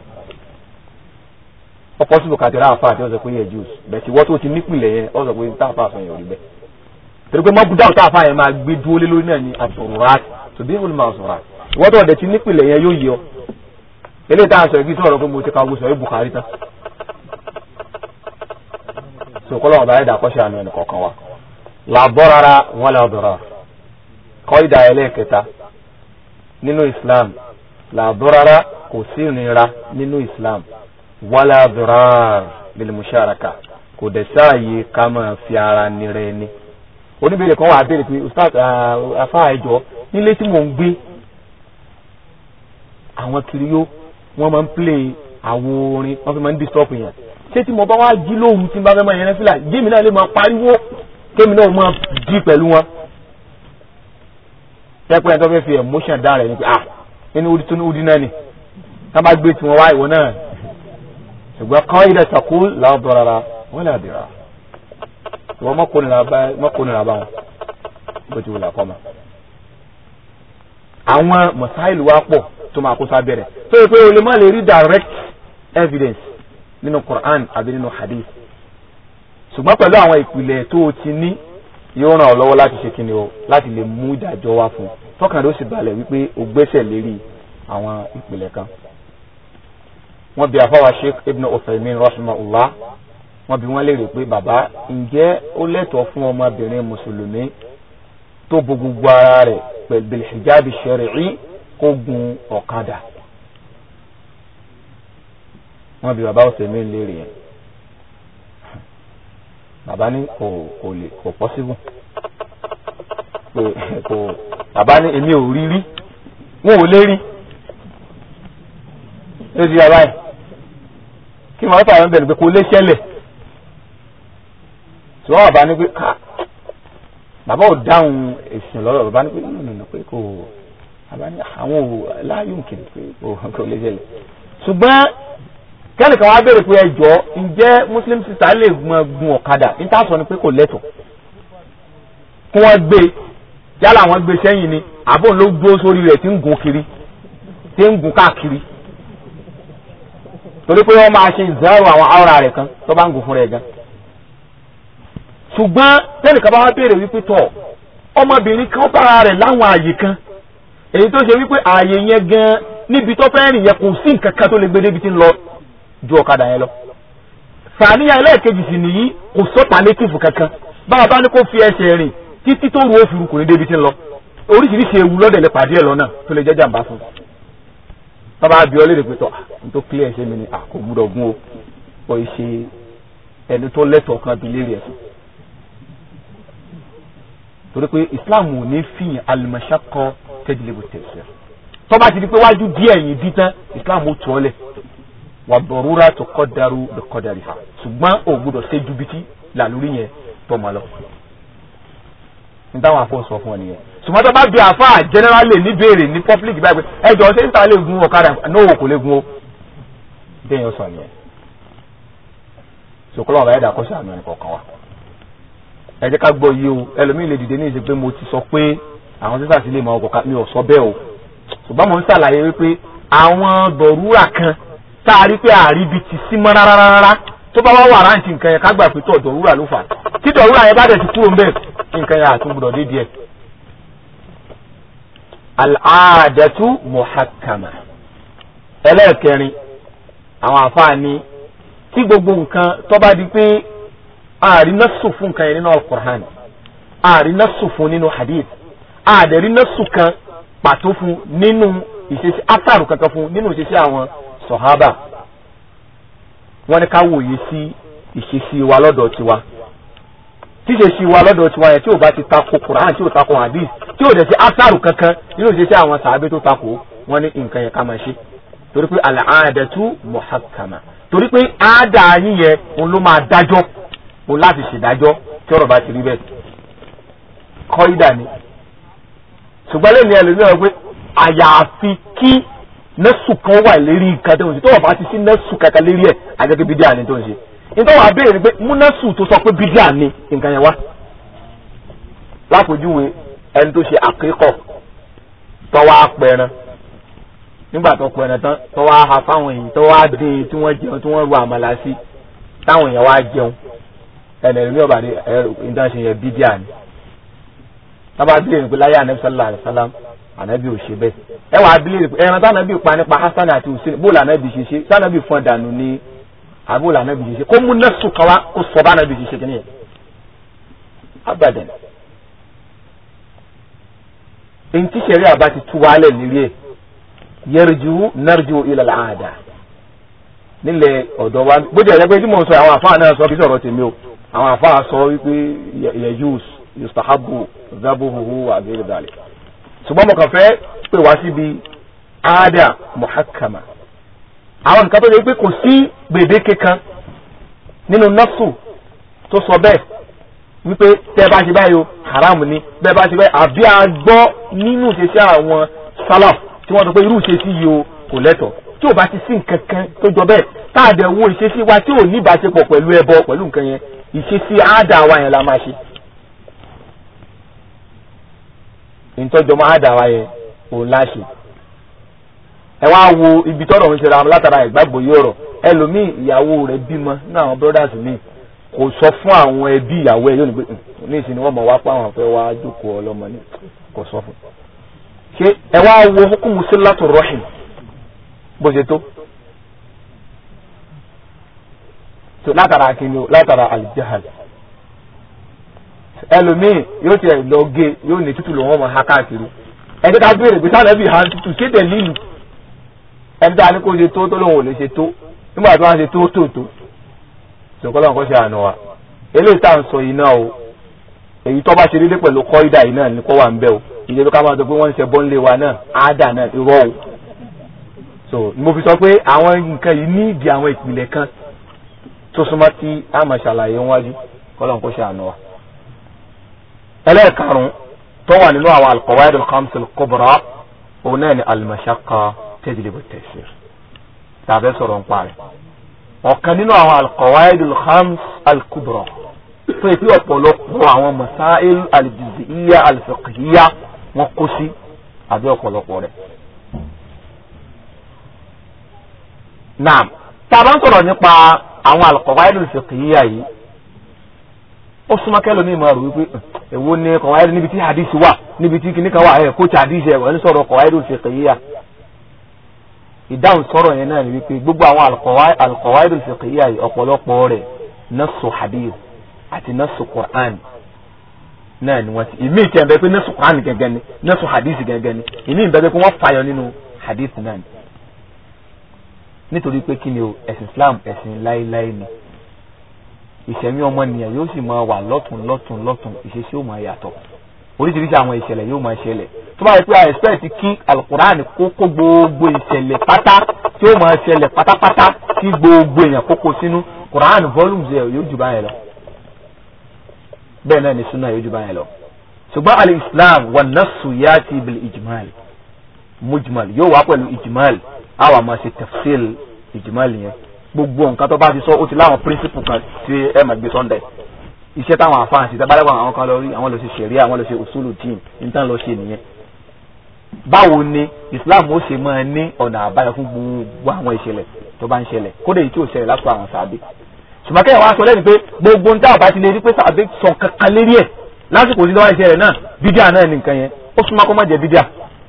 ọ̀pọ̀ síbò kàtẹ́rà àfa àti ọ̀sẹ̀ pé yẹ jùs bẹ́ẹ̀ tí wọ́n tó ti nípìnlẹ̀ yẹn ọ̀sẹ̀ pé tá àfa àfẹ́yìn òrí bẹ́ẹ̀ torí pé mọ́bùdá ọ̀tá àfa yẹn máa gbé dúró lé lórí náà ní àsọ̀rọ̀rat tòbí ìwọ̀n máa sọ̀rọ̀ ìwọ́n tó ọ̀dẹ̀ ti nípìnlẹ̀ yẹn yóò yọ eléyìí tá a sọ ìgbésí ọ̀rọ̀ pé mo ti ka gbèsè ẹ̀ Bukhari tán so kọ́lọ́ ọ̀bá ẹ̀dá kọ́ṣẹ́ àánú ẹnì kọ̀ọ̀kan wa làbọ́rara wọn lè dọ̀rọ̀ kọ́ ìdá ẹlẹ́ẹ̀kẹta nínú Islam làbọ́rara kò sí ìnira nínú Islam wala dirar bil musharaka kò dẹ̀ sáàyè ká máa fi ara nira ẹni oníbèrè kan wà á béèrè pé ustaz afa ẹjọ nílé tí mò ń gbé àwọn kiriyó wọ́n máa ń play àwo orin wọ́n fi máa ń disturb yẹn ṣé tí mo bá wá jí lóhùn tí n bá fẹ́ máa yẹn fílà gémi náà lè máa pariwo kémi náà máa di pẹ̀lú wọn. pẹ́pẹ́ tó fẹ́ fi emotion dá rẹ̀ ni pé ah inú udi tó ní udi náà ni tá bá gbé tiwọn wá ìwọ náà ṣùgbọ́n kọ́ ilẹ̀ takú làwọn rárá wọ́n lè dìrà ìwọ mọ́kùnrin bá wọn bó ti wù lápọ̀ mọ́. àwọn mọ̀sáìlì wa pọ̀ tó máa kó sábẹ́rẹ̀ tó yẹ pé o lè má lè rí direct evidence nínú Quran àbí nínú hadith ṣùgbọ́n pẹ̀lú àwọn ìpìlẹ̀ tó o ti ní yóò ràn ọ́ lọ́wọ́ láti ṣe kíni o láti lè mú ìdájọ́ wá fún un tọkàn ló sì balẹ̀ wípé o gbẹ́sẹ̀ lérí àwọn ìpìlẹ̀ kan. wọ́n bi àfáwà Sheikh Ibn Uthaymin rahimahullah wọ́n bi wọ́n léèrè pé bàbá ǹjẹ́ ó lẹ́tọ̀ọ́ fún ọmọbìnrin mùsùlùmí tó bo gbogbo ara rẹ̀ pẹ̀lú bil hijabi shar'i kó gun ọ̀kadà wọ́n bi bàbá ọ̀sẹ̀ mi léèrè yẹn bàbá ní kò kò lè kò pọ́síbù pé kò bàbá ní èmi ò rí rí wọn ò lè rí ó di bàbá yìí kí wọ́n fà wọ́n bẹ̀rù pé kò lè ṣẹlẹ̀ tí wọ́n bàbá ní pé ká bàbá ò dáhùn èsì lọ́rọ̀ bàbá ní pé nínú pé kò bàbá ní àwọn ò láàyò nkiri pé kò lè ṣẹlẹ̀ ṣùgbọ́n kẹ́nìkan wá béèrè pé ẹjọ́ ǹjẹ́ muslim sista lè gun ọ̀kadà níta sọ ni pé kò lẹ́tọ̀ kí wọ́n gbé yálà wọ́n gbé sẹ́yìn ni àbò ló dúró sórí rẹ̀ tí ń gun kiri tí ń gun káàkiri torí pé wọ́n máa ṣe ìzẹ́rù àwọn àwòrán rẹ̀ kan tó bá ń gun fún rẹ̀ gan. ṣùgbọ́n kẹ́nìkan bá wá béèrè wípé tọ̀ ọmọbìnrin kan bára rẹ̀ láwọn àyè kan èyí tó ṣe wípé ààyè yẹn gan níbi tó fẹ́ rìn yẹn kò sí nǹkan kan tó lè gbé débi tí ń lọ ju ọ̀kadà yẹn lọ. sàníyàn ẹlẹ́ẹ̀kejì sì nìyí kò sọ́tà létìfù kankan báwa bá ní kó fi ẹsẹ̀ rìn títí tó ru òfurufú kò ní débi tí ń lọ. oríṣiríṣi ewu lọ́dẹ̀ lè pàdé ẹ̀ lọ́nà tó lè jẹ́ jàǹbá fún un. bàbá àbí ọ lédè pé tọ́ n tó clear ẹsẹ̀ mi ni kò gbúdọ̀ gún o kò ì ṣe ẹni tó lẹ́tọ̀ọ́ kan bí lérí ẹ̀sùn. torí pé Islam ò ní fìyàn al-mashaqqa tajlibu at-taysir tó bá ti di pé wájú díẹ̀ yìí dí tán Islam ó tọ́ lẹ̀ wà dọ̀rúra tó kọ́darú bí kọ́darì ha ṣùgbọ́n ò gbọ́dọ̀ ṣe ju bìtì làlórí yẹn tó ma lọ. n táwọn afọ sọ fún ọ nìyẹn ṣùgbọ́n tó bá bí àfa generally ní béèrè ní public báyìí pé ẹjọ́ ṣé níta lè gun ọ̀kadà náà kò lè gun o bẹ́ẹ̀ yẹn sọ nìyẹn. ṣòkòlò ọ̀rọ̀ ẹ̀dá kọ́ṣẹ́ àmì ẹnì kọ̀ọ̀kan wa. ẹ jẹ́ ká gbọ́ yìí o ẹlòmíì lè dìde ní ìṣe pé mo ti sọ pé àwọn sísà sí lè mọ ọkọ̀ mi ò sọ bẹ́ẹ̀ o ṣùgbọ́n mo ń ṣàlàyé wípé àwọn dọ̀rúrà kan tá a rí pé àríbi ti sí mọ́ rárá tó bá wá wà ráǹtì nǹkan yẹn ká gbà pé tọ̀ dọ̀rúrà ló fà á tí dọ̀rúrà yẹn bá dẹ̀ ti kúrò ń bẹ̀ nǹkan yẹn àtúngbùdọ̀ dé díẹ̀. al-aadatu muhakkama ẹlẹ́ẹ̀kẹrin àwọn àfáàní tí gbogbo nǹkan tó bá di pé ààrí násù fún nǹkan yẹn nínú al-Qur'an ààrí násù fún nínú hadith àdẹ̀rí násù kan pàtó fún nínú ìṣesí átàrù kankan fún nínú ìṣesí àwọn sọ̀hábà wọ́n ní ká wòye sí ìṣesí wa lọ́dọ̀ tiwa tí ìṣesí wa lọ́dọ̀ tiwa yẹn tí ò bá ti tako Quran tí ò tako hadith tí ò dẹ̀ sí átàrù kankan nínú ìṣesí àwọn sàábé tó tako wọ́n ní nǹkan yẹn ká máa ṣe torí pé al-aadatu muhakkama torí pé àádá yín yẹn òun ló máa dájọ́ òun láti ṣèdájọ́ tí ọ̀rọ̀ bá ti rí bẹ́ẹ̀ kọ́ ìdá ni ṣùgbọ́n lè ní ẹlòmíràn pé àyàfi kí nẹ́sù kan wà lérí nǹkan tó ń ṣe tó wà bá ti sí nẹ́sù kankan lérí ẹ̀ àgẹ́gẹ́ bídíà ni tó ń ṣe nítorí wàá béèrè pé mú nẹ́sù tó sọ pé bídíà ni nǹkan yẹn wá lápòjúwe ẹni tó ṣe àkíkọ̀ tọ́wọ́ apẹ̀rẹ̀ nígbà tó pẹ̀rẹ̀ tán tọ́wọ́ aha fáwọn èèyàn tọ́wọ́ dín tí wọ́n jẹun tí wọ́n ru àmàlà sí táwọn èèyàn wá jẹun ẹnì ní ọ̀bàdì ẹ̀ ìdá ṣe yẹn bídíà ni tábà bílẹ̀ pé láyé ànábì sallallahu alaihi wasallam ànábì ò ṣe bẹ́ẹ̀ ẹ wàá bílẹ̀ pé ẹran tánábì pa nípa hasan àti hussein bóòlù ànábì ṣe ṣe tánábì fún dànù ní àbóòlù ànábì ṣe ṣe kó mú nẹ́sù kan wá kó sọ bá ànábì ṣe ṣe kìnìyẹn abadan èyí tí sẹ̀rí àbá ti tú wálẹ̀ nílé ẹ̀ yẹrìjú nẹ́rìjú ilẹ̀ àdá nílẹ̀ ọ̀dọ̀ wa bó jẹ́ ẹ̀jẹ̀ pé tí mo sọ àwọn àfáà náà sọ kí sọ̀rọ̀ tèmi o àwọn àfáà sọ wípé yẹjúùs yustahabu zabuhu wa abiri dali ṣùgbọ́n mo kàn fẹ́ pè wá síbi àádà muhakkama àwọn nǹkan tó yẹ pé kò sí gbèdéke kan nínú nọ́ọ̀sù tó sọ bẹ́ẹ̀ wípé tẹ́ bá ṣe báyìí o haram ni bẹ́ẹ̀ bá ṣe báyìí àbí a gbọ́ nínú ìṣesí àwọn salaf tí wọ́n sọ pé irú ìṣesí yìí o kò lẹ́tọ̀ọ́ tí ò bá ti sí nǹkan kan tó jọ bẹ́ẹ̀ tá a dẹ̀ wo ìṣesí wa tí ò ní ìbáṣepọ̀ pẹ̀lú ẹbọ pẹ̀lú nǹkan yẹn ìṣesí àádà wa yẹn la máa ṣe. ìtọ́jọmọ́ àádà wa yẹn òun láṣẹ. ẹ wá wo ibi tọ́rọ̀ ń ṣera látara ìgbàgbọ́ yìí ọ̀rọ̀ ẹlòmíì ìyàwó rẹ̀ bímọ ní àwọn brothers mi kò sọ fún àwọn ẹbí ìyàwó ẹ yóò ní pé ní ìsìn ni wọ́n mọ̀ wá pa àwọn afẹ́ wá jókòó ọlọ́mọ ní kò sọ fún. ṣé ẹ wá wo hukumu sílátù rọ́hìn bó ṣe tó. tó látara akíní o látara alijahal ẹlòmíì yóò tiẹ̀ lọ gé yóò ní tútù lòun ọmọ ha káàkiri ẹni ká béèrè pé sáà lẹ́bí ha tútù kéde lílu ẹni tá a ní kó ṣe tó tó lòun ò lè ṣe tó nígbà tó wá ṣe tó tó tó sọkọlọ nǹkan ṣe àná wa eléyìí tá à ń sọ yìí náà o èyí tó bá ṣe déédéé pẹ̀lú kọ́ídà yìí náà ní kó wà ń bẹ́ o ìjẹ́ bí ká máa sọ pé wọ́n ń ṣe bọ́ńlé wa náà áádà náà irọ́ o so mo fi sọ pé àwọn nǹkan yìí ní ìdí àwọn ìpìlẹ̀ kan tó súnmọ́ tí a máa ṣàlàyé wájú kọ́lọ̀ nǹkan ṣe àná wa. ẹlẹ́ẹ̀karùn-ún tó wà nínú àwọn al-qawaid al-khams al-kubra òun náà ni al-mashaqqa tajlibu at-taysir tàbí sọ̀rọ̀ ń parí ọ̀kan nínú àwọn al-qawaid al-khams al-kubra tó yẹ pé ọ̀pọ̀lọpọ̀ àwọn masail al-juz'iyya al-fiqhiyya wọn kó sí àbí ọ̀pọ̀lọpọ̀ rẹ̀. naam tá a bá ń sọ̀rọ̀ nípa àwọn al-qawaid al-fiqhiyya yìí ó súnmọ́ kẹ́lómi máa rò wípé èwo ni qawaid níbi tí hadith wà níbi tí kìnnìkan wà ẹ̀ kó tí hadith ẹ̀ wọ́n ń sọ̀rọ̀ qawaid al-fiqhiyya ìdáhùn sọ̀rọ̀ yẹn náà ni wípé gbogbo àwọn al-qawaid al-fiqhiyya yìí ọ̀pọ̀lọpọ̀ rẹ̀ nasu hadith àti nasu Qur'an náà ni wọ́n ti ìmí ìtẹ̀ bẹ́ẹ̀ pé nasu Qur'an gẹ́gẹ́ ni nasu hadith gẹ́gẹ́ ni ìmí ìbẹ́ pé wọ́n fàyọ nínú hadith náà ni nítorí pé kí ni o ẹ̀sìn Islam ẹ̀sìn láéláé ni ìṣẹ̀mí ọmọnìyàn yóò sì máa wà lọ́tún lọ́tún lọ́tún ìṣesí ó máa yàtọ̀ oríṣiríṣi àwọn ìṣẹ̀lẹ̀ yóò máa ṣẹlẹ̀ tó bá yẹ pé a expect kí alukur'an kó kó gbogbo ìṣẹ̀lẹ̀ pátá tí ó máa ṣẹlẹ̀ pátápátá kí gbogbo èèyàn kó kó sínú kur'an volumes ẹ̀ yóò jù báyẹn lọ bẹ́ẹ̀ náà ni sunna yóò jù báyẹn lọ ṣùgbọ́n al-islam wa nasu yati bil ijmal mujmal yóò wá pẹ̀lú ijmal àwa máa ṣe tafsil ijmal yẹn gbogbo nǹkan tó bá ti sọ ó ti láwọn principle kan tí ẹ máa gbé sọ́ndẹ̀ iṣẹ́ táwọn àfáà ṣe tábàlẹ́wọ̀n àwọn kan lọ rí àwọn lọ ṣe ṣẹ̀ríà àwọn lọ ṣe usulu din níta lọ ṣe nìyẹn. báwo ni islam ó ṣe máa ní ọ̀nà àbáyọ fún gbogbo àwọn ìṣẹ̀lẹ̀ tó bá ń ṣẹlẹ̀ kódà èyí tí ò ṣẹlẹ̀ lásìkò àwọn sàbẹ̀. ṣùgbọ́n kẹ́yìn wá sọ lẹ́nu pé gbogbo níta àbá ti lè rí pé sàbẹ̀ sọ kankan lérí ẹ̀ lásìkò tí lọ́wọ́ ìṣẹ̀lẹ̀ náà bídíà náà ní nǹkan yẹn ó súnmọ́ kó má jẹ́ bídíà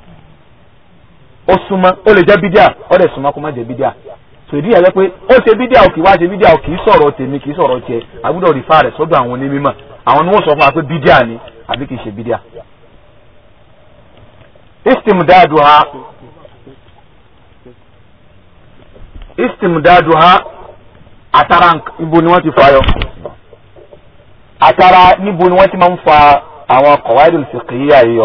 ó súnmọ́ ó lè jẹ́ bídíà ó dẹ̀ súnmọ́ kó má jẹ́ bídíà sòdí yẹn pé ó ṣe bídíà ò kì í wá ṣe bídíà ò kì í sọ̀rọ̀ tèmi kì í sọ̀rọ̀ tiẹ̀ àbúdọ̀ rìfà rẹ̀ sọ́dọ̀ àwọn onímọ̀ àwọn ni wọ́n sọ fún wa pé bídíà ni àbí kì í ṣe bídíà. istimdaduha istimdaduha àtàrà ibo ni wọ́n ti fa yọ àtàrà níbo ni wọ́n ti máa ń fa àwọn qawaidul fiqhiyya yìí yọ.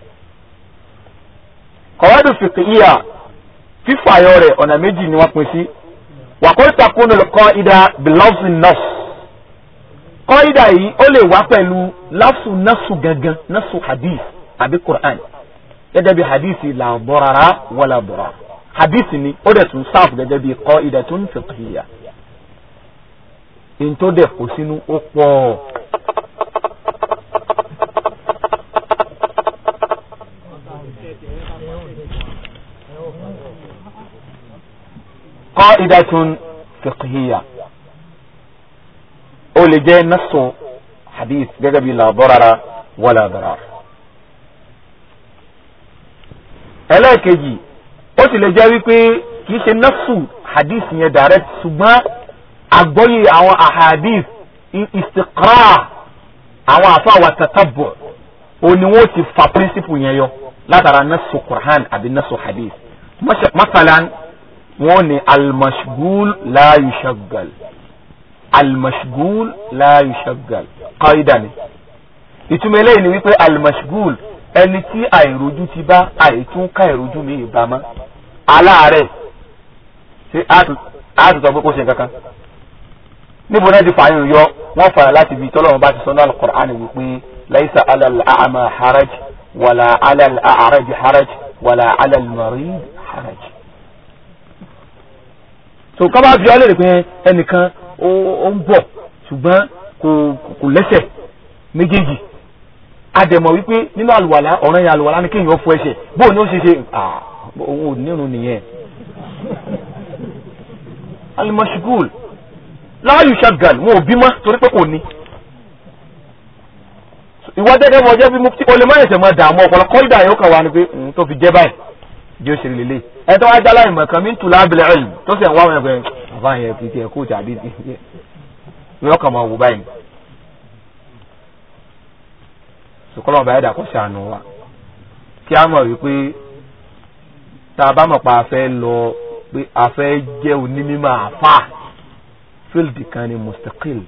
qawaidul fiqhiyya fífàyọ rẹ̀ ọ̀nà méjì ni wọ́n pín sí wàkọ́rí takunu al-qaida bilafzi nas qaida yìí ó lè wá pẹ̀lú lafzu nasu gangan nasu hadith àbí quran gẹ́gẹ́ bí hadith la darara wala darar hadith ni ó dẹ̀ tún sáàfù gẹ́gẹ́ bí qa'idatun fiqhiyya èyí tó dẹ̀ kó sínú ó pọ̀. qa'idatun fiqhiyya ó lè jẹ́ nasu hadith gẹ́gẹ́ bí la darara wala darar. ẹlẹ́ẹ̀kejì ó sì lè jẹ́ wípé kì í ṣe nasu hadith yẹn direct ṣùgbọ́n àgbọ́yé àwọn ahadith istiqra àwọn àfa wa tatabbu ó ní wọ́n ti fa principle yẹn yọ látara nasu Qur'an àbí nasu hadith masalan wọ́n ní almashgul la yushaggal almashgul la yushaggal qaida ni ìtumọ̀ eléyìí ni wípé almashgul ẹni tí àìrojú ti bá àìtún ká ìrojú mi ìbámá aláàárẹ̀ ṣé àtúntò pé kó ṣe kankan níbo náà ti fààyàn yọ wọ́n fara láti ibi tọ́lọ́run bá ti sọ náà al-Qur'an wípé laisa alal a'ma haraj wàlà alal a'raj haraj wàlà alal marid haraj. tó ká bá fi ọ́ lérè pé ẹnìkan ó ń bọ̀ ṣùgbọ́n kò lẹ́sẹ̀ méjèèjì adẹ̀mọ̀ wípé nínú àlùwàlá ọ̀ràn yẹn àlùwàlá ni kéèyàn fọ ẹsẹ̀ bóun ni ó ṣe ṣe òun ò nírun nìyẹn. alimọ̀ṣugul láàyò ṣàgàl wọn ò bímọ torí pé kò ní. ìwọ gẹ́gẹ́ bọ̀ jẹ́ bí mufti olè má ẹ̀sẹ̀ máa dààmú ọ̀pọ̀lọ kọ́ńdà yóò kàn wá ni pé tó fi jẹ́ báyìí jẹ́ òṣèré lélẹ̀ ẹ̀ tó wá já láì mọ̀ kan mí ń tù lábìlẹ̀ ẹ̀lì tó sì ń wá wọn ẹgbẹ́ bàbá yẹn kì í tiẹ̀ kóòtù àbí yóò kàn máa wò báyìí. sùkọ́lọ́ ọba ẹ̀dá kò ṣàánú wa kí á mọ̀ wípé tá a bá mọ̀ pa afẹ́ lọ pé afẹ́ jẹ́ onímọ̀ àfà fíldì kan ní mustaqil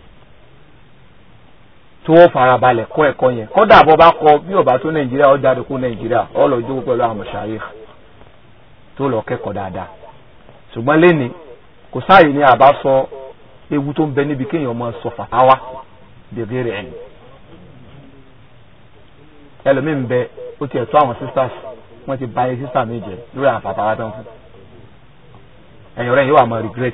tí wọ́n farabalẹ̀ kọ́ ẹ̀kọ́ yẹn kódà bọ́ bá kọ bí ọba tó nàìjíríà ó jáde kó nàìjíríà ó lọ jókòó pẹ̀lú àwọn mashayikh tó lọ kẹ́kọ̀ọ́ dáadáa ṣùgbọ́n lẹ́ni kò sáàyè ní àbá sọ ewu tó ń bẹ níbi kéèyàn máa sọ fàtàwá bèbè rẹ̀ ni ẹlòmíì ń bẹ ó tiẹ̀ tó àwọn sisters wọ́n ti báyé sister mi jẹ lórí àwọn fàtàwá tó ń fún ẹ̀yìn ọ̀rẹ́ yìí wà máa regret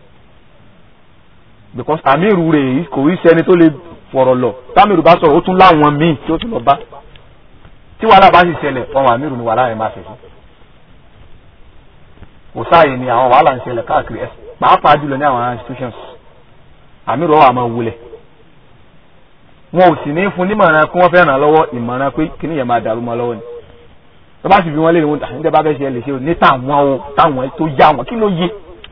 because amiru rẹ̀ kò rí sẹ́ni tó lè fọ̀rọ̀ lọ tamiru bá sọ̀rọ̀ ó tún láwọn míì tí ó tún lọ bá tí wàhálà bá sì ṣẹlẹ̀ ọmọ amiru ni wàhálà yẹn máa ṣe fún kò sáàyè ni àwọn wàhálà ń ṣẹlẹ̀ káàkiri ẹ̀ pàápàá jùlọ ní àwọn institutions amiru ọ̀ àmọ́ wulẹ̀ wọn ò sì ní fún nímọ̀ràn kí wọ́n fẹ́ ràn lọ́wọ́ ìmọ̀ràn pé kíní yẹn máa dàrú mọ́ lọ́wọ́ ni tó bá sì fi wọn lé ní wọn níta bá fẹ́ ṣe ẹ lè ṣe o ní táwọn o táwọn tó yá wọn kí ló yé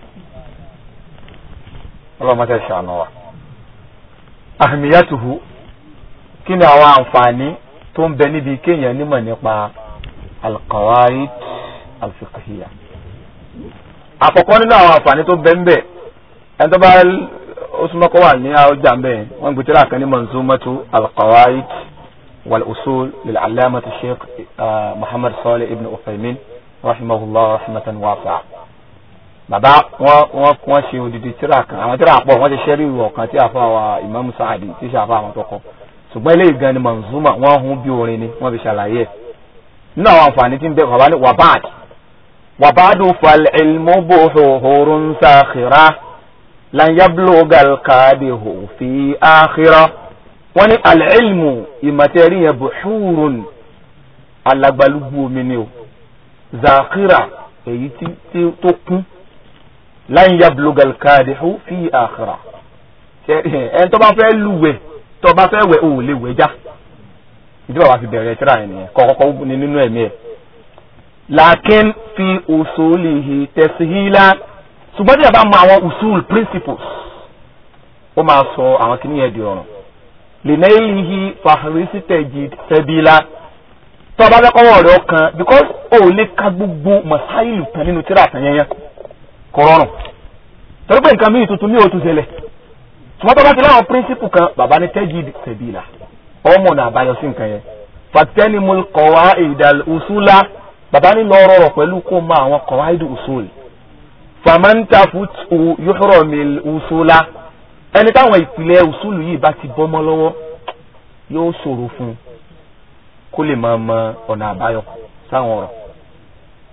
ọlọ́mọdé ṣàánú wa ahmiyatuhu kí ni àwọn àǹfààní tó ń bẹ níbi kéèyàn nímọ̀ nípa alqawaid alfiqhiyya àkọ́kọ́ nínú àwọn àǹfààní tó bẹ ń bẹ ẹni tó bá ó súnmọ́ kó wà ní ọjà ń bẹ wọ́n gbé tíra kan ní manzumatu alqawaid wal usul lil alamati sheikh muhammad salih ibn uthaymin rahimahullah rahmatan wasi'a bàbá wọn wọn wọn ṣe odidi tíra kan àwọn tíra pọ̀ wọ́n ti ṣẹ́rí ìwọ̀ kan tí àfa wa imam saadi tí ṣe àfa àwọn tó kọ ṣùgbọ́n eléyìí gan ni manzuma wọ́n hun bí orin ni wọ́n fi ṣàlàyé ẹ̀ nínú àwọn àǹfààní tí ń bẹ bàbá ní wàbáàd wàbáàdù fal ilmu buhurun sakhira lan yablugal qadihu fi akhira wọ́n ní al ilmu ìmọ̀tẹ́rì yẹn buhurun alagbalúgbú omi ni o zakhira èyí tí tó kún lan yablugal kadihu fi akhira ẹni tó bá fẹ́ lúwẹ̀ tó bá fẹ́ wẹ̀ ò lè wẹ̀ já ìdí bàbá fi bẹ̀rẹ̀ tíra yẹn nìyẹn kọ́kọ́kọ́ ní nínú ẹ̀mí ẹ̀ lakin fi usulihi tashila ṣùgbọ́n tí a bá mọ àwọn usul principles ó máa sọ àwọn kìíní yẹn di ọ̀ràn linailihi fahrisi tajid sabila tó bá fẹ́ kọ́wọ́ rẹ̀ ọkàn because ó lè ka gbogbo masáìlù tán nínú tíra àtàyẹnyẹn kọrọrùn torí pé nǹkan mìíràn tuntun ní o tún ṣẹlẹ̀ ṣùgbọ́n tó bá ti láwọn píríncípù kan bàbá ní tẹ́jìd sẹ̀bìlà ọmọ náà àbáyọ sí nǹkan yẹn fàtẹ́ni mo kọ̀wá ìdàl usula bàbá ní lọ rọrọ̀ pẹ̀lú kó mọ àwọn kọ̀wá ìdù usul fàmáńtà fútu yóò mi usula ẹni táwọn ìpìlẹ̀ usulu yìí bá ti bọ́ mọ́ lọ́wọ́ yóò ṣòro fún un kó lè máa mọ ọ̀nà àbáyọ sáwọn ọ̀rọ̀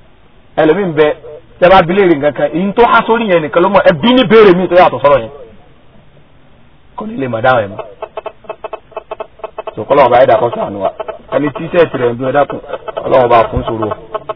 ẹlòmíì ń bẹ tẹ bá bilé rè nǹkan kan èyí tó há sórí yẹn nìkan ló mọ ẹbí ní béèrè mi tó yàtọ̀ sọ̀rọ̀ yẹn kò ní lè mọ̀ dáhùn ẹ̀ mọ́ sòkòlò ọba ẹ̀dá kọ́ sànù wa ẹni tí sẹ́ẹ̀tì rẹ̀ ń dún ẹ̀dá kù ọlọ́wọ́ bá fún sòrò.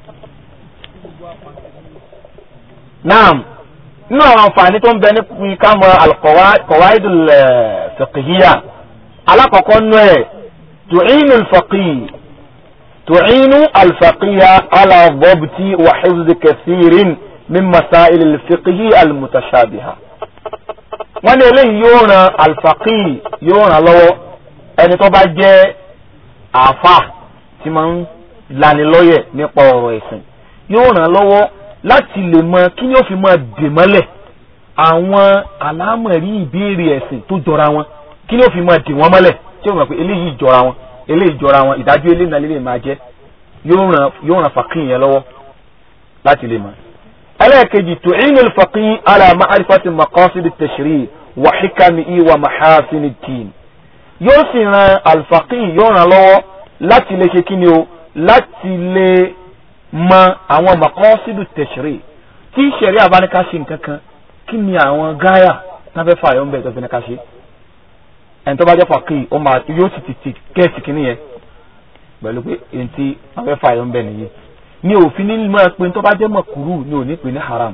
naam nínú àwọn àǹfààní tó ń bẹ ní ká mọ al-qawaidul fiqhiyya alákọ̀ọ́kọ́ nú ẹ̀ tu'inu al-faqih tu'inu al-faqih ala dhabti wa hifzi kathirin min masail al-fiqhi al-mutashabiha. wọ́n ní eléyìí yóò ran al-faqih yóò ràn lọ́wọ́ ẹni tó bá jẹ́ àáfà tí máa ń lanilọ́yẹ̀ nípa ọ̀rọ̀ ẹ̀sìn yóò ràn lọ́wọ́ láti lè mọ kí ni ó fi máa dè mọ́lẹ̀ àwọn àlámọ̀rí ìbéèrè ẹ̀sìn tó jọra wọn kí ni ó fi máa dè wọ́n mọ́lẹ̀ tí ó mọ̀ pé eléyìí jọra wọn eléyìí jọra wọn ìdájọ́ eléyìí náà lè máa jẹ́ yóò ràn yóò ràn fàkín yẹn lọ́wọ́ láti lè mọ̀. ẹlẹ́ẹ̀kejì tu'inu al-faqih ala ma'rifati maqasid at-tashri' wa hikamihi wa mahasin ad-din yóò sì ran al-faqih yóò ràn lọ́wọ́ láti lè ṣe kí ni o láti lè mọ àwọn maqasidu tashri tí sẹ̀rí àbáníká ṣe nǹkan kan kí ni àwọn gáyà tábẹ́ fà yọ̀ ń bẹ̀ tó fi ní ká ṣe ẹni tó bá jẹ́ fàkì ó máa yóò ti tètè kẹ́ẹ̀sì kínní yẹn pẹ̀lú pé èyí tí tábẹ́ fà yọ̀ ń bẹ̀ nìyí ní òfin ní mọ̀ pé tó bá jẹ́ mọ̀kúrú ní òní pè ní haram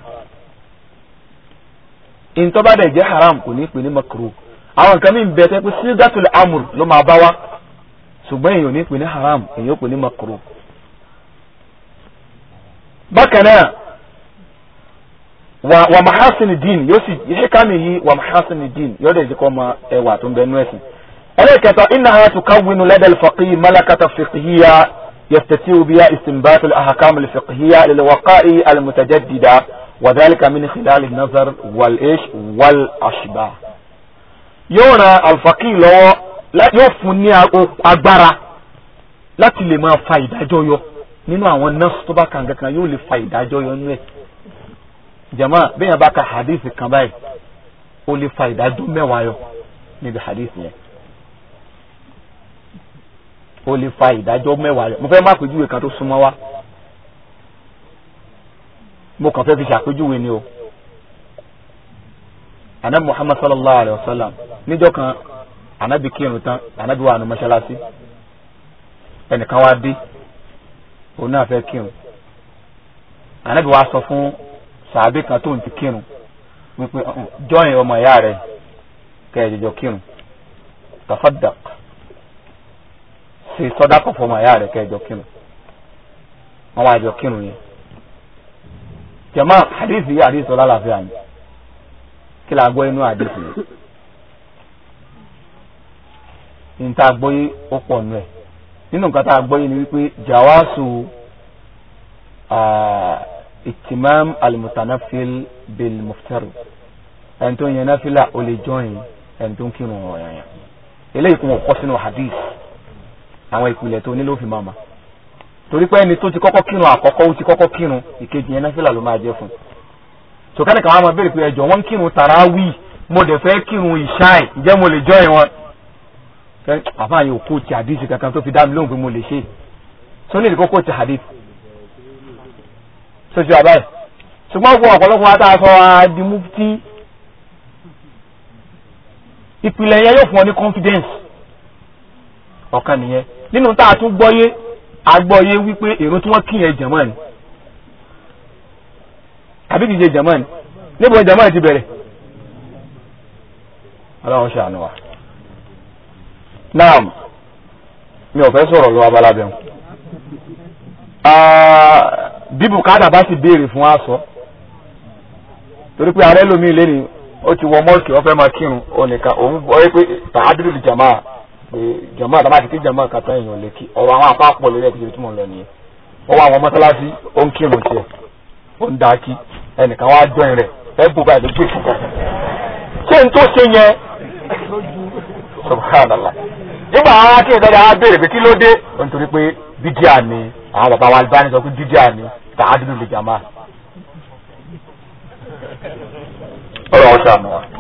èyí tó bá dẹ̀ jẹ́ haram kò ní pè ní mọ̀kúrú àwọn nǹkan mi bẹ̀ tẹ́ pé sídàtul amr ló máa bá wa ṣùgbọ́n èyí ò ní pè ní haram èyí ò pè ní mọ̀kúrú bákan náà wa wa mahasin din yóò sì hikami yìí wa mahasin din yóò dẹ̀ jẹ́kọ́ ma ẹwà tó ń bẹ nú ẹ̀sìn. ẹlẹ́kẹta innaha tukawwinu lada al-faqih malakata fiqhiyya yastati'u biha istinbat al-ahkam al-fiqhiyya lil-waqa'i al-mutajaddida wa dhalika min khilal an-nazar wal-ish wal-ashbah. yóò ran al-faqih lọ́wọ́ yóò fún ní agbára láti lè máa fa ìdájọ́ yọ nínú àwọn nọ́ọ̀sì tó bá kàn kankan yóò lè fa ìdájọ́ yọ nínú ẹ̀ jama bẹ́ẹ̀ bá ka hadith kan báyìí ó lè fa ìdájọ́ mẹ́wàá yọ níbi hadith yẹn ó lè fa ìdájọ́ mẹ́wàá yọ mo fẹ́ má pèjúwe kan tó súnmọ́ wá mo kàn fẹ́ fi ṣàpèjúwe ni o anabi muhammad sallallahu alayhi wa sallam níjọ́ kan anabi kírun tán anabi wà ní mọ́ṣáláṣí ẹnìkan wá dé òun náà fẹ́ kírun anabi wá sọ fún sàbí kan tó ń ti kírun wípé jọyìn ọmọ ìyá rẹ kẹjọjọ kírun tafaddaq ṣe sọdákọ fọmọ ìyá rẹ kẹjọ kírun wọn wá jọ kírun yẹn jama hadithi yìí hadithi ọlá làáfíà ni kí la gbọ́ inú hadithi yìí níta gbọ́ yìí ó pọ̀ nù ẹ̀ nínú nǹkan tá a gbọ́ yìí ni wípé jawasu itimam alimutanafil bil muftar ẹni tó ń yẹn náfìlà ó lè jọyìn ẹni tó ń kírun ọ̀rọ̀ yẹn eléyìí kún ọkọ sínú hadith àwọn ìpìlẹ̀ tó nílò fi máa ma torí pé ẹni tó ti kọ́kọ́ kírun àkọ́kọ́ ó ti kọ́kọ́ kírun ìkejì yẹn náfìlà ló máa jẹ́ fún sọkẹ́ni kan wá máa béèrè pé ẹjọ́ wọ́n ń kírun tàràwí mo dẹ̀ fẹ́ kírun ìṣáì ǹjẹ́ mo lè jọyìn wọn àfáàyè òkú ti hadith kankan tó fi dá mi lóhùn pé mo lè ṣe sọ ní ìdíkọ́kọ́ ti hadith sojú àbáyé ṣùgbọ́n fún ọ̀pọ̀lọpọ̀ wa tá a sọ adi mufti ìpìlẹ̀ yẹn yóò fún ọ ní confidence ọ̀kan nìyẹn nínú tá a tún gbọ́yé agbọ́yé wípé èrò tí wọ́n kí yẹn jẹ̀mọ́ ni àbí kìí ṣe jẹ̀mọ́ ni níbo jẹ̀mọ́ ti bẹ̀rẹ̀ ọlọ́run ṣàánú wa naam mi ò fẹ́ sọ̀rọ̀ lọ́wọ́ abalábẹ́ wọn bí bùkátà bá sì béèrè fún aṣọ torí pé ààrẹ lómi lé ní ó ti wọ mọ́ọ̀kì wọ́n fẹ́ máa kírun onìkan òun bọ́ ẹ pé tàádúró di jàmá pé jàmá àtàwọn àti kí jàmá kàtà èèyàn lè kí ọ̀rọ̀ àwọn apá pọ̀ lórí ẹ̀kí tí mo lọ nìyẹn ó wà àwọn mọ́sálásí ó ń kírun tiẹ̀ ó ń da kí ẹnìkan wá jọyìn rẹ̀ ẹ bù báyìí lójú ìfúnkan ṣé n tó ṣe yẹn subhanallah nígbà àwọn akéwì dáadáa á béèrè pé kí ló dé nítorí pé bídíà ni àwọn bàbá wa Albani sọ pé bídíà ni tààdúró lè jàmá. ọ̀rọ̀ ọ̀sán àná wa.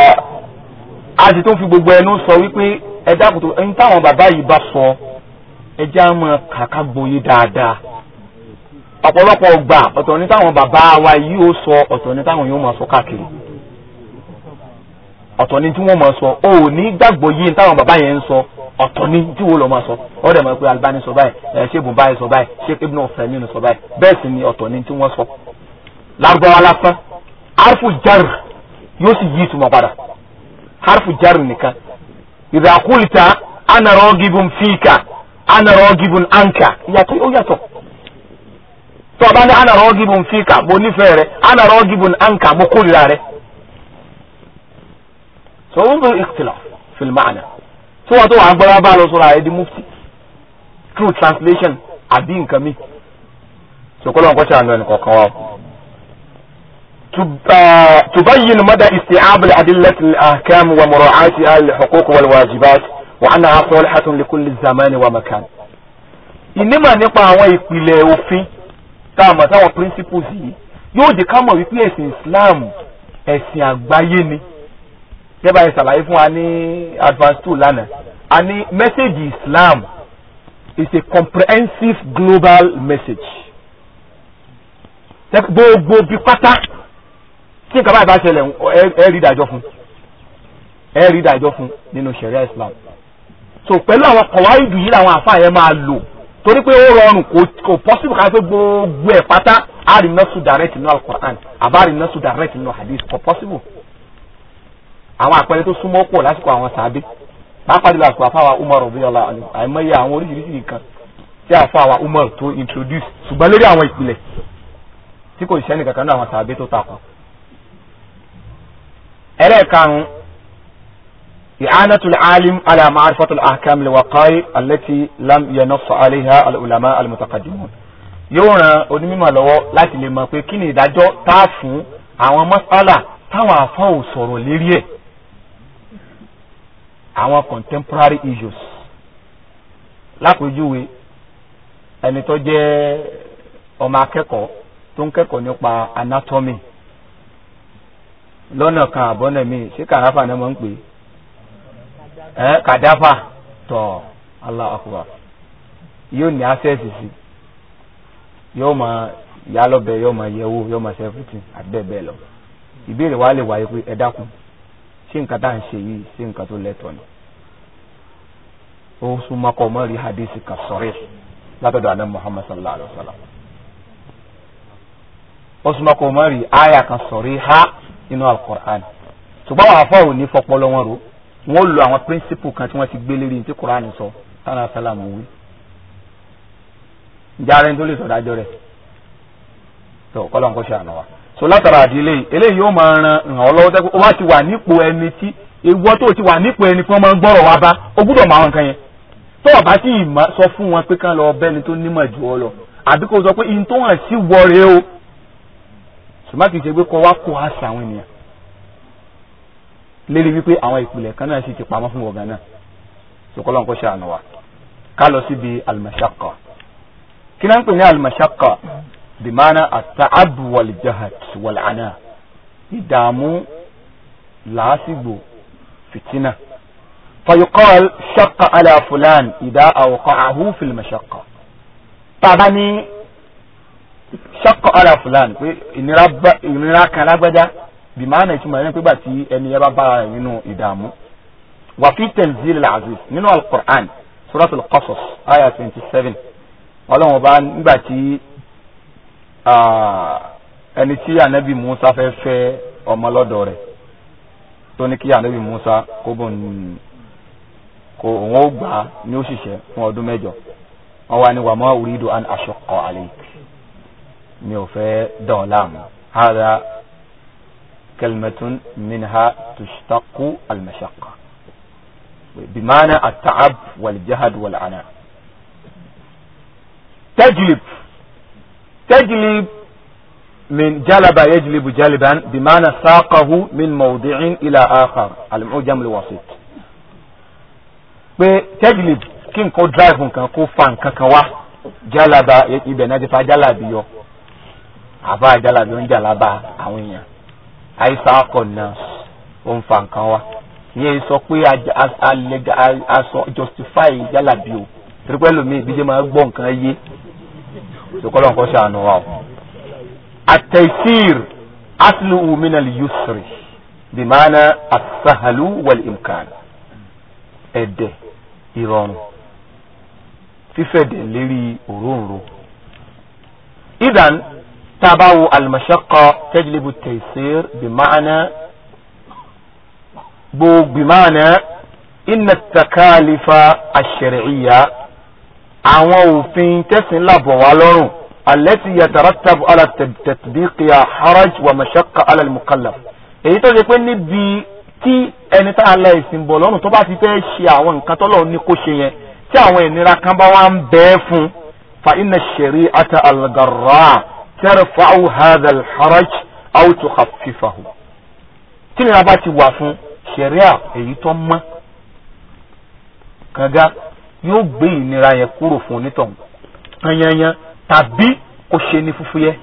a sì tún fi gbogbo ẹnu sọ wípé ẹ dákun tó ẹni táwọn bàbá yìí bá sọ ẹjẹ́ á mọ kàkà gboyè dáadáa ọ̀pọ̀lọpọ̀ ọgbà ọ̀tọ̀ ní táwọn bàbá wa yìí ó sọ ọ̀tọ̀ ní táwọn yóò máa sọ káàkiri ọ̀tọ̀ ní tí wọ́n máa sọ ó ní gbàgbọ́ yìí táwọn bàbá yẹn ń sọ ọ̀tọ̀ ní tí wọ́n lọ máa sọ ó dẹ̀ mọ̀ pé Albani sọ báyìí ẹ̀ ṣé ibùn báyìí sọ báyìí ṣé Ibn Uthaymeen sọ báyìí bẹ́ẹ̀ sì ni ọ̀tọ̀ ní tí wọ́n sọ. lárúbáwá lásán harfu jar yóò sì yí ìtumọ̀ padà harfu jar nìkan idha qulta ana ragibun fika ana ragibun anka yàtọ̀ ó yàtọ̀ tó o bá ní ana ragibun fika mo nífẹ̀ẹ́ rẹ ana ragibun anka mo kórìíra rẹ. so ó ń bẹ ikhtilaf fil ma'na tí wọ́n tó wà ń gbọ́dọ̀ bá lọ sọ̀rọ̀ àyè di mufti true translation àbí nǹkan mi sọkọlọ nǹkan ṣe àná ẹnì kọ̀ọ̀kan wa. تبين مدى استيعاب الأدلة الأحكام ومراعاتها الحقوق والواجبات وأنها صالحة لكل الزمان ومكان. ìnímọ̀ nípa àwọn ìpìlẹ̀ òfin tá a mọ̀ táwọn principles yìí yóò jẹ́ ká mọ̀ wípé ẹ̀sìn Islam ẹ̀sìn àgbáyé ni yẹ́bà yẹn ṣàlàyé fún wa ní advance two lánàá a ní message Islam is a comprehensive global message gbogbo bí pátá tí nǹkan báyìí bá ṣẹlẹ̀ ẹ rí ìdájọ́ fún ẹ rí ìdájọ́ fún nínú sharia Islam so pẹ̀lú àwọn kọ̀wáìdù yìí làwọn àfáà yẹn máa lò torí pé ó rọrùn kò possible ká pé gbogbo ẹ̀ pátá a rí nọ́ọ̀sù direct nínú Al-Qur'an àbá rí nọ́ọ̀sù direct nínú hadith kò possible àwọn àpẹẹrẹ tó súnmọ́ pọ̀ lásìkò àwọn sàbí pàápàá jùlọ àsìkò àfáwà Umar radiyallahu anhu àìmọye àwọn oríṣiríṣi nǹkan tí àfáwà Umar tó introduce ṣùgbọ́n lórí àwọn ìpìlẹ̀ tí kò ṣiṣẹ́ nìkan kan náà àwọn sàbí tó takò. ẹlẹ́ẹ̀karùn-ún i'anatul alim ala ma'rifatul ahkam al-waqa'i allati lam yanass alayha al-ulama al-mutaqaddimun yóò ran onímọ̀ lọ́wọ́ láti lè mọ̀ pé kí ni ìdájọ́ tá a fún àwọn mas'ala táwọn àfọ́ ò sọ̀rọ̀ lérí ẹ̀ àwọn contemporary issues lápèjúwe ẹni tó jẹ́ ọmọ akẹ́kọ̀ọ́ tó ń kẹ́kọ̀ọ́ nípa anatomy lọ́nà kan àbọ́nà mi ṣé kàdáfà náà máa ń pè é kàdáfà tọ̀ Allah akbar yóò ní access sí yóò máa yá lọ́bẹ̀ yóò máa yẹ̀wò yóò máa ṣe everything àti bẹ́ẹ̀ bẹ́ẹ̀ lọ ìbéèrè wa lè wáyé pé ẹ dákun ṣé nǹkan tá à ń ṣe yìí ṣé nǹkan tó lẹ́tọ̀ọ́ ni ó súnmọ́ kọ́ mọ́ rí hadith kan sọ̀rọ̀ látọ̀dọ̀ àná Muhammad sallallahu alayhi wa sallam ó súnmọ́ kọ́ mọ́ rí aya kan sọ̀rọ̀ ha nínú al-Qur'an ṣùgbọ́n àwọn afọ́ òní fọpọlọ wọn ro wọn lo àwọn principle kan tí wọ́n ti gbé lérí ní tí Qur'an sọ tánà sálàmù wí járe tó lè sọ̀dájọ́ rẹ̀ tó kọ́lọ̀ ń kó ṣe àná wa so látara àdílé eléyìí yóò máa ran ràn ọ́ lọ́wọ́ tẹ́kọ̀ ó wá ti wà nípò ẹni tí ewu tó ti wà nípò ẹni tí wọ́n máa ń gbọ́rọ̀ wá bá ó gbúdọ̀ máa wọn kan yẹn tó o bá sì sọ fún wọn pé kán lọ bẹ́ni tó nímọ̀ jù ọ lọ àbí kó o sọ pé ihun tó hàn sí wọ rèé o ṣùgbọ́n kì í ṣe pé kọ́ wá kó àṣà àwọn ènìyàn lérí wípé àwọn ìpìlẹ̀ kan náà sì ti pamọ́ fún ọ̀gá náà sọkọlọ́ nǹkan ṣe àná wa ká lọ síbi al-mashaqqa kí náà ń pè ní al-mashaqqa bimana at-ta'ab wal-jahd wal-ana ìdààmú làásìgbò fìtínà fayuqal shaqqa ala fulan idha awqa'ahu fil mashaqqa tàbá ní shaqqa ala fulan pé ìnira kan lágbájá bimana ìtumọ̀ ẹni pígbà tí ẹni yẹn bá bára rẹ̀ nínú ìdààmú wà fi tanzil al-aziz nínú al-Qur'an suratul Qasas aya twenty seven ọlọ́run ọba nígbà tí ẹni tí anabi Musa fẹ́ fẹ́ ọmọ lọ́dọ̀ rẹ̀ tó ní kí anabi Musa kó bọ̀ ní kó òun ó gbà á ní òṣìṣẹ́ fún ọdún mẹ́jọ wọn wá ní wa ma uridu an ashqa alayk mi ò fẹ́ dán ọ láàmú hada kalimatun minha tushtaqu al-mashaqqa bimana at-ta'ab wal-jahd wal-ana تجلب تجلب من جلب يجلب جلبا بمعنى ساقه من موضع إلى آخر المعجم الوسيط pé tẹ́jìlì kí n kó drive nǹkan kó fa nǹkan kan wá jálaba ibẹ̀ náà ti fa jálàbí yọ àbá jálàbí ó ń jàlábà àwọn èèyàn àìsàn akọ náà ó ń fa nǹkan wá ìyẹn sọ pé a sọ justify jálàbí o torípé lómi ìbíjẹ́ máa gbọ́ nǹkan yé ìṣòkòlò nǹkan ṣàánú wa o. at-taysir asluhu min al-yusri bimana as-sahlu wal-imkan ẹ̀dẹ̀ ìrọ̀rùn fífẹ̀dẹ̀ lérí òróǹro. idan tabawo al-mashaqqa tajlibu at-taysir bimana gbogbo bimana inna at-takalifa ash-shar'iyya àwọn òfin tẹ̀sìn làbọ̀ wá lọ́rùn alẹ́tì yatarattabu ala tatbiqiya haraj wa mashaqqa ala al-mukallaf èyí tó ṣe pé níbi tí ẹni tá a la ìsìn bọ̀ lọ́rùn tó bá ti fẹ́ ṣe àwọn nǹkan tó lọ́rùn ní kó ṣe yẹn tí àwọn ìnira kan bá wá ń bẹ́ẹ̀ fún fa inna shari'ata al-garra tarfa'u hadha al-haraj aw tukhaffifahu tí ìnira bá ti wà fún ṣẹ̀ríà èyí tó mọ́ kànga yóò gbé ìnira yẹn kúrò fún onítọ̀hún tanyanyan tàbí kó ṣe ní fúfúyẹ́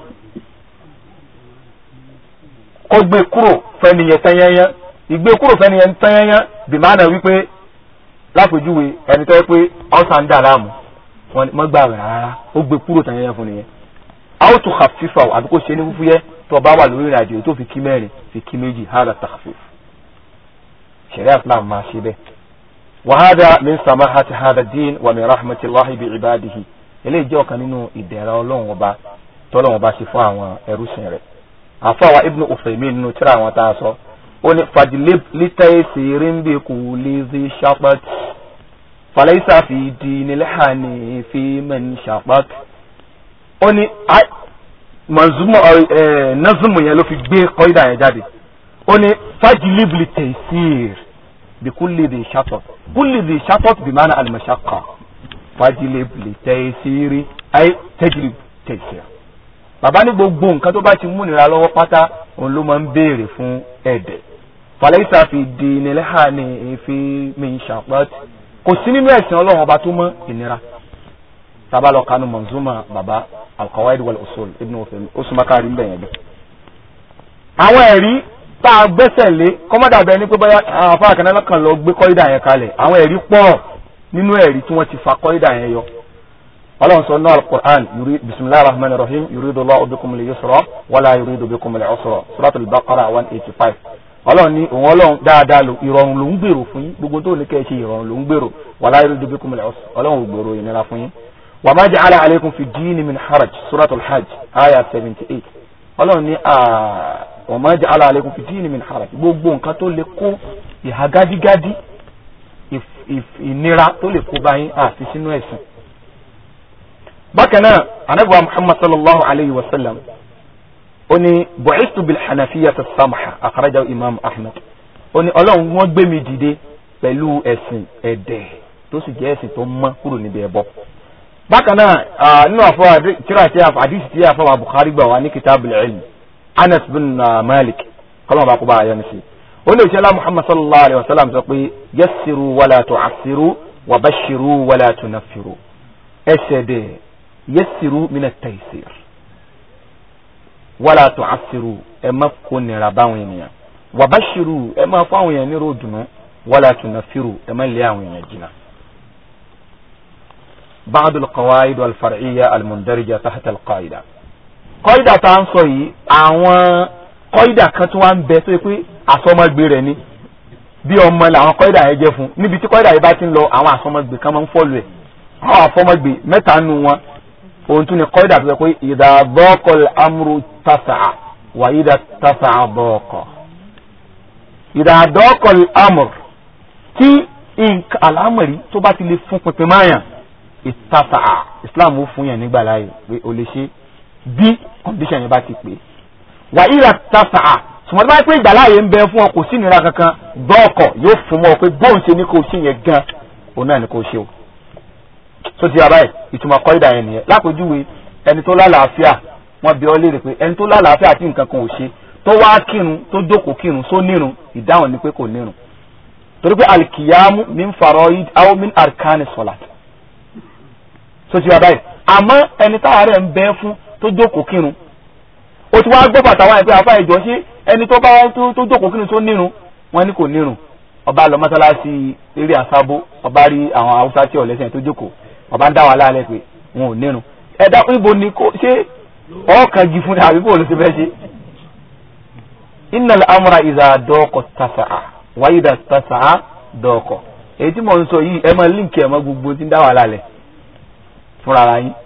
kó gbé kúrò fẹ́niyẹn tanyanyan ìgbé kúrò fẹ́niyẹn tanyanyan bìmánà wípé lápèjúwe ẹni tó yẹ pé ọ̀sán ń dà láàmú wọn mọ́ gbà rẹ̀ rárá ó gbé kúrò tanyanyan fún nìyẹn àwọn tó khafifa àbí kó ṣe ní fúfúyẹ́ tó bá wà lórí ìrìnàjò tó fi kí mẹ́rin fi kí méjì hàrà takhfif ṣẹ̀ríà Islam máa ṣe bẹ́ẹ̀. وهذا من سماحة هذا الدين ومن رحمة الله بعباده eléyìí jẹ́ ọ̀kan nínú ìdẹ̀ra ọlọ́run ọba tọ́lọ́run ọba ṣe fún àwọn ẹrúsìn rẹ̀ àfọwà ibnu Uthaymin nínú tíra àwọn tá a sọ ó ní fàdílé lítàyè sèré ń bè kú lézé ṣàpàt fàlẹ́sà fi di nílẹ̀ ní fi mẹ́ni ṣàpàt ó ní mọ̀zúmọ̀ nọ́zùmù yẹn ló fi gbé kọ́ídà yẹn jáde ó ní fàdílé lítàyè sèré بكل ذي شطط كل ذي شطط بمعنى المشقة فاجلب لتيسير أي تجلب تيسير bàbá ní gbogbo nǹkan tó bá ti mú nira lọ́wọ́ pátá òun ló máa ń béèrè fún ẹ̀dẹ̀ fàlẹ́sà fi di nílẹ́hà ní èéfì min ṣàpọ́t kò sí nínú ẹ̀sìn ọlọ́run ọba tó mọ́ ìnira tábà lọ kanu manzuma bàbá alqawaid wal usul ibn Uthaymin ó súnmọ́ káàrí ń bẹ̀yẹn bí. àwọn ẹ̀rí tá a gbẹ́sẹ̀ lé kọ́mọ́dà bẹ́ẹ̀ ni pé bóyá àwọn afárá kan náà kàn lọ gbé kọ́ídà yẹn kalẹ̀ àwọn ẹ̀rí pọ̀ nínú ẹ̀rí tí wọ́n ti fa kọ́ídà yẹn yọ. ọlọ́run sọ náà alukur'an yuri bisimilahi rahman rahim yuridu Allahu bikum al-yusra wala yuridu bikum al-usra suratul baqara one eighty five. ọlọ́run ní òun ọlọ́run dáadáa lo ìrọ̀rùn ló ń gbèrò fún yín gbogbo tó ní kẹ́ ẹ ṣe ìrọ̀rùn ló ń gbèrò wala yuridu bikum al-usra ọlọ́run ò gbèrò ìnira fún yín. wa ma ja'ala alaykum fi ddini min haraj suratul hajj aya seventy eight ọlọ́run ní wa ma ja'ala alaykum fi dini min haraj gbogbo nǹkan tó lè kó ìhà gádígádí ìnira tó lè kó báyìí àti sínú ẹ̀sìn. bákan náà anabiwa muhammad sallallahu alayhi wa sallam ó ní bu'istu bil hanafiya as-samha akhrajahu imam ahmed ó ní ọlọ́run wọ́n gbé mi dìde pẹ̀lú ẹ̀sìn ẹ̀dẹ̀ tó sì jẹ́ ẹ̀sìn tó mọ́ kúrò níbi ẹbọ. bákan náà nínú àfọwọ́ tíra tí àdìsí tí àfọwọ́ bukhari gbà wá ní kitabul ilm anas bin malik kọlọ́n bá kó bá ayọ́ nísì ó lè ṣẹlá muhammad sallallahu alayhi wa sallam sọ pé yassiru wala tu'assiru wa bashiru wala tunaffiru ẹsẹ̀ dẹ̀ yassiru mina taysir wala tu'assiru ẹ má kó nira báwọn ènìyàn wa bashiru ẹ má fún àwọn èèyàn ní ròdùnú wala tunaffiru ẹ má lé àwọn èèyàn jìnnà. بعض القواعد والفرعية المندرجة تحت القاعدة kọ́ídà tá à ń sọ yìí àwọn kọ́ídà kan tí wọ́n ń bẹ tó yẹ pé àsọmọgbé rẹ̀ ni bí ọmọ làwọn kọ́ídà yẹn jẹ́ fún níbi tí kọ́ídà yìí bá ti ń lọ àwọn àsọmọgbé kan máa ń fọ́lù ẹ̀ àwọn àsọmọgbé mẹ́ta nù wọn ohun tún ni kọ́ídà tó yẹ pé ìdá bọ́ọ̀kọ̀ amúru tasa wà ìdá tasa bọ́ọ̀kọ̀ ìdá dọ́ọ̀kọ̀ amúr tí àlámọ̀rí tó bá ti lè fún pinpin máyà ìtasa Islam ó fún yàn nígbà láàyè pé o lè ṣe bí condition yẹn bá ti pè wà ìrà tasa'a sùmọ́tí báyìí pé ìgbàláyè ń bẹ fún ọ kò sí ìnira kankan dọ́ọ̀kọ̀ yóò fún ọ pé bóun ṣe ní kò ṣe yẹn gan òun náà ní kò ṣe o tó ti abáyé ìtumọ̀ kọ́ídà yẹn nìyẹn lápèjúwe ẹni tó lálàáfíà wọ́n bi ọ́ léèrè pé ẹni tó lálàáfíà tí nǹkan kan ò ṣe tó wá kírun tó jókòó kírun só nírun ìdáhùn ni pé kò nírun torí pé alikiyamu min faroid aw min arkani salat tó ti abáyé àmọ́ ẹni táàárẹ̀ ń bẹ fún tó jókòó kírun o ti wá gbọ́ bàtà wáyé pé àfa ìjọ ṣé ẹni tó bá tó jókòó kírun tó nírun wọn ní kò nírun ọba lọ mọ́sálásí eré àsábó ọba rí àwọn haúsá tí ọ̀lẹ́sẹ̀ tó jókòó ọba ń dá wa láàlẹ́ pé wọn ò nírun ẹ̀dá ibo ni kò ṣe ọ̀ọ́kan jí fún ni àbí bò ló ti fẹ́ ṣe. innal amra idha dọ́ọ̀kọ̀ tasa'a wa idha tasa'a dọ́ọ̀kọ̀ èyí tí mo ń sọ yìí ẹ máa líǹkì ẹ máa gbogbo tí ń dá wa láàlẹ́ fúnra ara yín.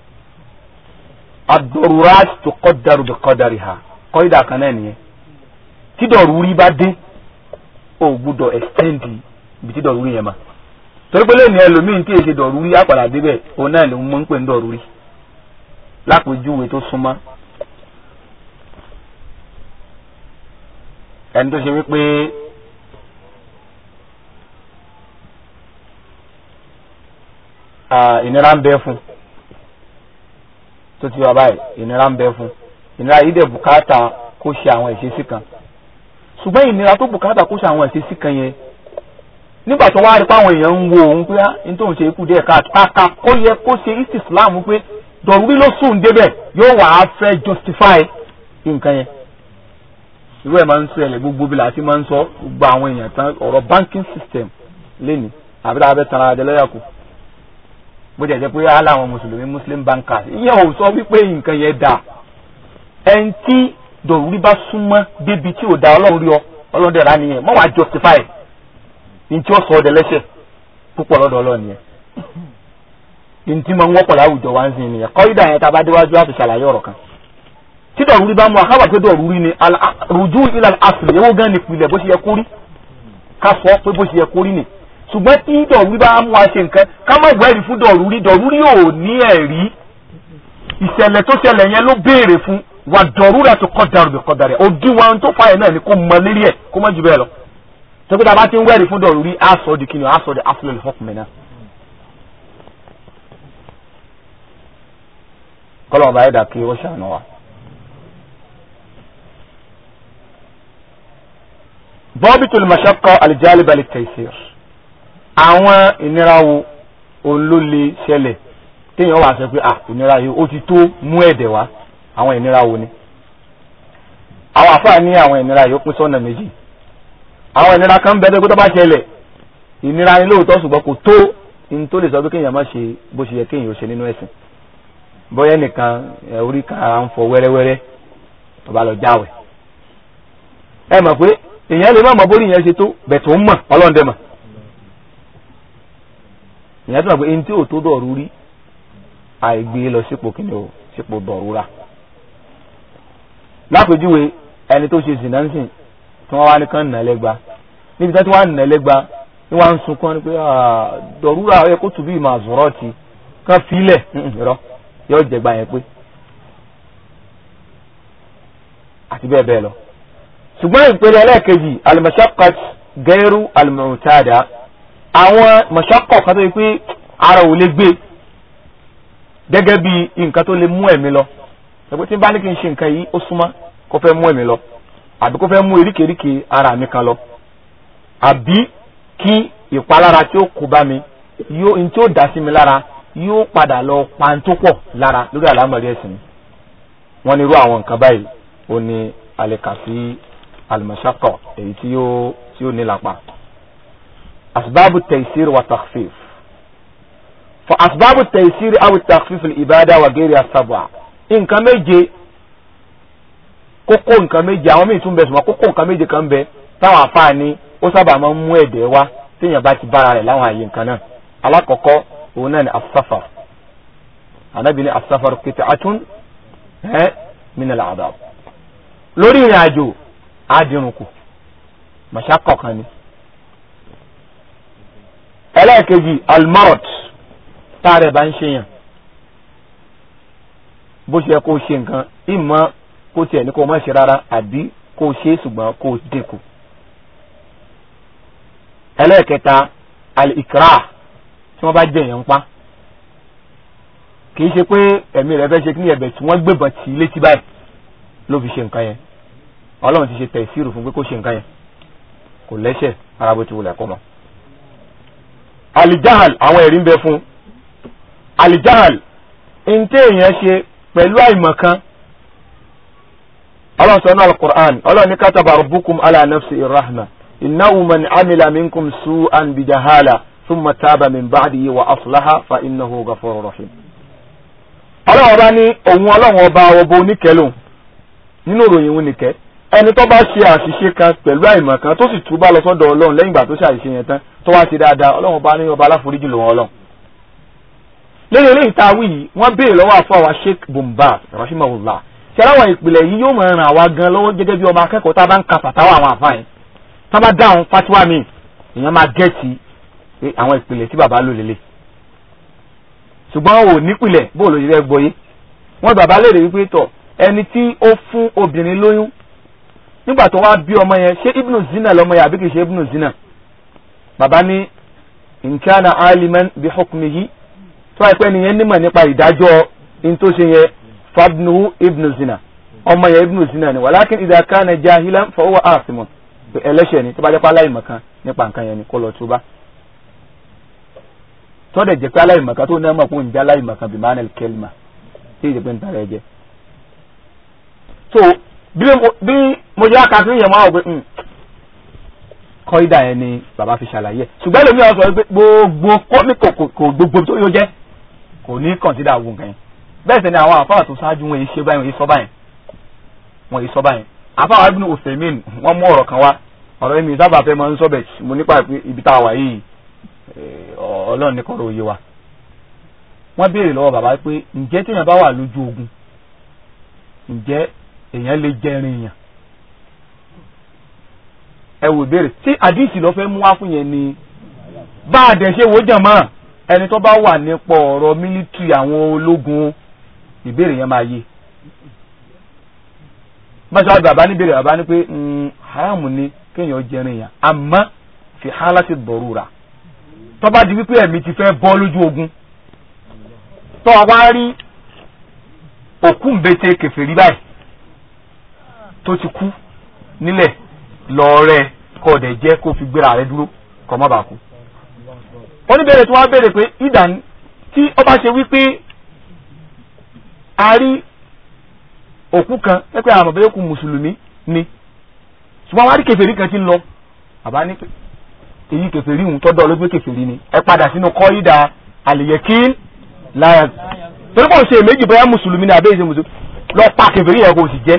ad-darurat tuqaddaru bi qadariha kọ́ ìdá kan náà nìyẹn tí dọ̀rúrí bá dé o gbúdọ̀ extend ibi tí dọ̀rúrí yẹn ma torí pé lẹ́nu ẹlòmíín tí èsì dọ̀rúrí àpàdà débẹ̀ òun náà ló ń mọ̀ ń pè ní dọ̀rúrí lápèjúwe tó súnmọ́ ẹni tó ṣe wípé ìnira ń bẹ fún tó ti wà báyìí ìnira ń bẹ fún ìnira yìí dẹ̀ bùkátà kó ṣe àwọn ìṣesí kan ṣùgbọ́n ìnira tó bùkátà kó ṣe àwọn ìṣesí kan yẹn nígbà tó wá rí pé àwọn èèyàn ń wo òun pé ní tóun ṣe ikú díẹ̀ káàkà kó yẹ kó ṣe islam pé dọ̀rúrí ló sùn débẹ̀ yóò wà á fẹ́ justify nǹkan yẹn irú ẹ̀ máa ń ṣẹlẹ̀ gbogbo bí láti máa ń sọ gbogbo àwọn èèyàn tán ọ̀rọ̀ banking system lẹ́nu àbí láwọn abẹ́ tanra adé lọ́yà kù bó jẹ́ jẹ́ pé á láwọn mùsùlùmí muslim bankers ìyẹn ò sọ wípé nǹkan yẹn dà ẹni tí dọ̀rúrí bá súnmọ́ débi tí ò da ọlọ́run rí ọ ọlọ́run dẹ̀ rà nìyẹn mọ́ wàá justify ní tí ó sọ ọdẹ lẹ́sẹ̀ púpọ̀ lọ́dọ̀ ọlọ́run yẹn ní tí mo ń wọ́pọ̀ láwùjọ wa ń sìn nìyẹn kọ́ídà yẹn tá a bá déwájú àti ṣàlàyé ọ̀rọ̀ kan tí dọ̀rúrí bá mú akáwà pé dọ̀rúrí ni rùjú ilà asìlẹ̀ owó gan ni ìpìlẹ̀ bó ṣe yẹ kórí ká sọ pé bó ṣe yẹ kórí ni ṣùgbọ́n tí dọ̀rúrí bá mú wa ṣe nǹkan ká má gbẹ́rì fún dọ̀rúrí dọ̀rúrí ò ní ẹ̀rí ìṣẹ̀lẹ̀ tó ṣẹlẹ̀ yẹn ló béèrè fún wà dọ̀rúrà tó kọ́ darú bí kọ́ darú ẹ̀ òdiwọ̀n tó fà yẹn náà ni kó mọ lérí ẹ̀ kó mọ jù bẹ́ẹ̀ lọ tókítà bá ti ń wẹ̀rí fún dọ̀rúrí á sọ di kíni á sọ di afúlẹ̀ hukmi náà. kọ́lọ̀ ọba ẹ̀dá kí ó ṣàánú wa. bọ́bítùl mashaqqa al-jalib lit-taysir àwọn ìnira wo òun ló lè ṣẹlẹ̀ téèyàn wà sọ pé à ìnira yìí ó ti tó mú ẹ̀dẹ̀ wá àwọn ìnira wo ni àwọn àfáà ní àwọn ìnira yìí ó pín sọ́nà méjì àwọn ìnira kan bẹ́ẹ̀ tó bá ṣẹlẹ̀ ìnira ni lóòótọ́ ṣùgbọ́n kò tó ní tó lè sọ pé kéèyàn má ṣe bó ṣe yẹ kéèyàn ó ṣe nínú ẹ̀sìn bóyá nìkan orí kan ara ń fọ wẹ́rẹ́wẹ́rẹ́ tó bá lọ jáwẹ̀ ẹ mọ̀ pé èèyàn lè má mọ bórí yẹn ṣe tó bẹ̀ tó ń mọ̀ ọlọ́run dẹ̀ mọ̀ ìyẹn tó mọ̀ pé ẹni tí ò tó dọ̀rú rí àìgbé lọ sípò kìnìún o sípò dọ̀rúra lápèjúwe ẹni tó ṣe zinansin tí wọ́n wá ní kán nà lẹ́gba níbi tí wọ́n nà lẹ́gba ni wọ́n á ń sunkún ni pé dọ̀rúra ẹ kó tùbí ìmọ̀ àzọ̀rọ̀ ti kán filẹ̀ rọ yóò jẹgba yẹn pé àti bẹ́ẹ̀ bẹ́ẹ̀ lọ. ṣùgbọ́n ìpele ẹlẹ́ẹ̀kejì al-mashaqqat gairu al-mu'tada àwọn mashaqqa kan tó yẹ pé ara ò lè gbé gẹ́gẹ́ bí nǹkan tó lè mú ẹ̀mí lọ ẹgbẹ́ tí n bá ní kí n ṣe nǹkan yìí ó súnmọ́ kó fẹ́ mú ẹ̀mí lọ àbí kó fẹ́ mú eríkèéríkèé ara mi kan lọ àbí kí ìpalára tí ó kó bá mi yóò n tí ó dá sí mi lára yóò padà lọ pantó pọ̀ lára lórí àlámọ̀rí ẹ̀sìn mi wọ́n ní irú àwọn nǹkan báyìí ó ní àlèkà sí al-mashaqqa èyí tí yóò tí yóò nílapa asbabu taysir wa takhfif فأسباب التيسير أو التخفيف الإبادة وغيرها السبعة nǹkan méje kókó nǹkan méje àwọn míì tún bẹ sùnmọ́ kókó nǹkan méje kan bẹ táwọn afáàní ó sábà máa ń mú ẹ̀dẹ̀ wá téèyàn bá ti bára rẹ̀ láwọn àyè nǹkan náà alákọ̀ọ́kọ́ òun náà ni asafar anabi ni asafar qit'atun ẹ́ min al-adab lórí ìrìn àjò àdìrúnkù màṣákọ̀ kan ni ẹlẹ́ẹ̀kejì almarot táàrẹ̀ bá ń ṣe yàn bó ṣe yẹ kó ṣe nǹkan ìmọ̀ kó tiẹ̀ ní kó má ṣe rárá àbí kó ṣe é ṣùgbọ́n kó dínkù. ẹlẹ́ẹ̀kẹta al-ikra tí wọ́n bá jẹ èèyàn pa kì í ṣe pé ẹ̀mí rẹ̀ fẹ́ ṣe kí ní ẹ̀bẹ̀ tí wọ́n gbébọn tì í létí báyìí ló fi ṣe nǹkan yẹn ọlọ́run ti ṣe tẹ̀síìrù fún pé kó ṣe nǹkan yẹn kò lẹ́ṣẹ̀ ara bó ti wulẹ̀ kó mọ́. alijahal àwọn ẹ̀rí ń bẹ fún alijahal ntẹ èèyàn ṣe pẹ̀lú àìmọ̀kan ọlọ́run sọ náà alukur'an ọlọ́run ní kataba rabbukum ala nafsi irrahma innahu man amila minkum su'an bijahala thumma taba min ba'dihi wa aslaha fa innahu ghafurur rahim. ọlọ́run ọba ní òun ọlọ́run ọba ọba oníkẹ́lò nínú ìròyìn òun nìkẹ́ ẹni tó bá ṣe àṣìṣe kan pẹ̀lú àìmọ̀ kan tó sì túbà lọ sọ́dọ̀ ọlọ́run lẹ́yìn ìgbà tó ṣe àṣìṣe yẹn tán tó wá ṣe dáadáa ọlọ́run ọba ní ọba aláforíjì lòun ọlọ́run. lẹ́yìn eléyìí tá a wí yìí wọ́n béèrè lọ́wọ́ àfọ àwa sheikh bumbaz rahimahullah ṣe aláwọ̀ ìpìlẹ̀ yìí yóò máa ràn àwa gan lọ́wọ́ gẹ́gẹ́ bí ọmọ akẹ́kọ̀ọ́ tá a bá ń ka fàtàwọ̀ àwọn àfáà yẹn tá a bá dáhùn fatiwa mi èèyàn máa gẹ́ẹ̀tì pé àwọn ìpìlẹ̀ tí bàbá lò lélẹ̀ ṣùgbọ́n ò nípìlẹ̀ bó ló yẹ gbọ́ yé wọ́n bàbá lè rí wípé tọ̀ ẹni tí ó fún obìnrin lóyún nígbà tó wá bí ọmọ yẹn ṣé ibnu zina lọmọ yẹn àbí kìí ṣe ibnu zina bàbá ní nkana aliman bi hukmihi tó wáyé pé nìyẹn nímọ̀ nípa ìdájọ́ in tó ṣe yẹn fabnuhu ibnu zina ọmọ yẹn ibnu zina ni wàlákin idha kana jahilan fa huwa asimun ẹlẹ́ṣẹ̀ ni tó bá jẹ́ pé aláìmọ̀kan nípa nǹkan yẹn ni kó lọ túbá tọ́dẹ̀ jẹ́ pé aláìmọ̀kan tó náà mọ̀ fún ìjà aláìmọ̀kan bí manel kelma tí ìjẹ́ pé ń tara ẹ jẹ́. so bí mo jẹ́ àkàtúntì yẹn máa wọ̀ pé kọ́ídà yẹn ni bàbá fi ṣàlàyé ṣùgbọ́n èlòmí àwọn sọ pé gbogbo kọ́mí kò gbogbo tó yóò jẹ́ kò ní kọ̀ǹsídà àwọn nǹkan yẹn bẹ́ẹ̀ sẹ́ni àwọn àfáà tó ṣáájú wọn yìí ṣe báyìí wọn yìí sọ báyìí wọn yìí sọ báyìí àfáà ibùdó òfèmín wọ́n mú ọ̀rọ̀ kan wá ọ̀rọ̀ mi sábà fẹ́ máa ń sọ bẹ̀ mo nípa ibi tá a wà yìí ọlọ́run ní kọ́rọ̀ òye wa wọ́n béèrè lọ́wọ́ bàbá pé ǹjẹ́ téèyàn bá wà lójú ogun ǹjẹ́ èèyàn lè jẹrin èèyàn ẹ wò béèrè tí àdìsí lọ fẹ́ mú wá fún yẹn ni bá a dẹ̀ ṣe wò jàn mọ́ ẹni tó bá wà nípò ọ̀rọ̀ mílítírì àwọn ológun ìbéèrè yẹn máa yé báṣọ bàbá ní béèrè bàbá ní pé haramu ni kéèyàn jẹrin èèyàn àmọ́ fi hálàtì dọ̀rúra tó bá di wípé ẹ̀mí ti fẹ́ bọ́ lójú ogun tó wá rí òkú ńbete kèfèrí báyìí tó ti kú nílẹ̀ lọ́ọ̀rẹ́ kọ́ ọ̀dẹ̀ jẹ́ kó fi gbéra rẹ dúró kọ́ mọ́ bàá kú. wọ́n ní bẹ̀rẹ̀ tí wọ́n á bẹ̀rẹ̀ pé ìdán tí ó bá ṣe wípé a rí òkú kan pẹ́pẹ́ àwọn ọ̀bẹ yòókù mùsùlùmí ni ṣùgbọ́n wọ́n á rí kèfèrí kan tí ń lọ àbá ní èyí kèfèrí ń tọ́dọ̀ ló gbé kèfèrí ni ẹ padà sínú kọ́ídà àlìyẹ̀kín láyà torí kò ṣe èméjì bóyá mùsùlùmí ni àbẹ́yẹ ṣe mùsùlùmí lọ pa kèfèrí yẹn kò sì jẹ́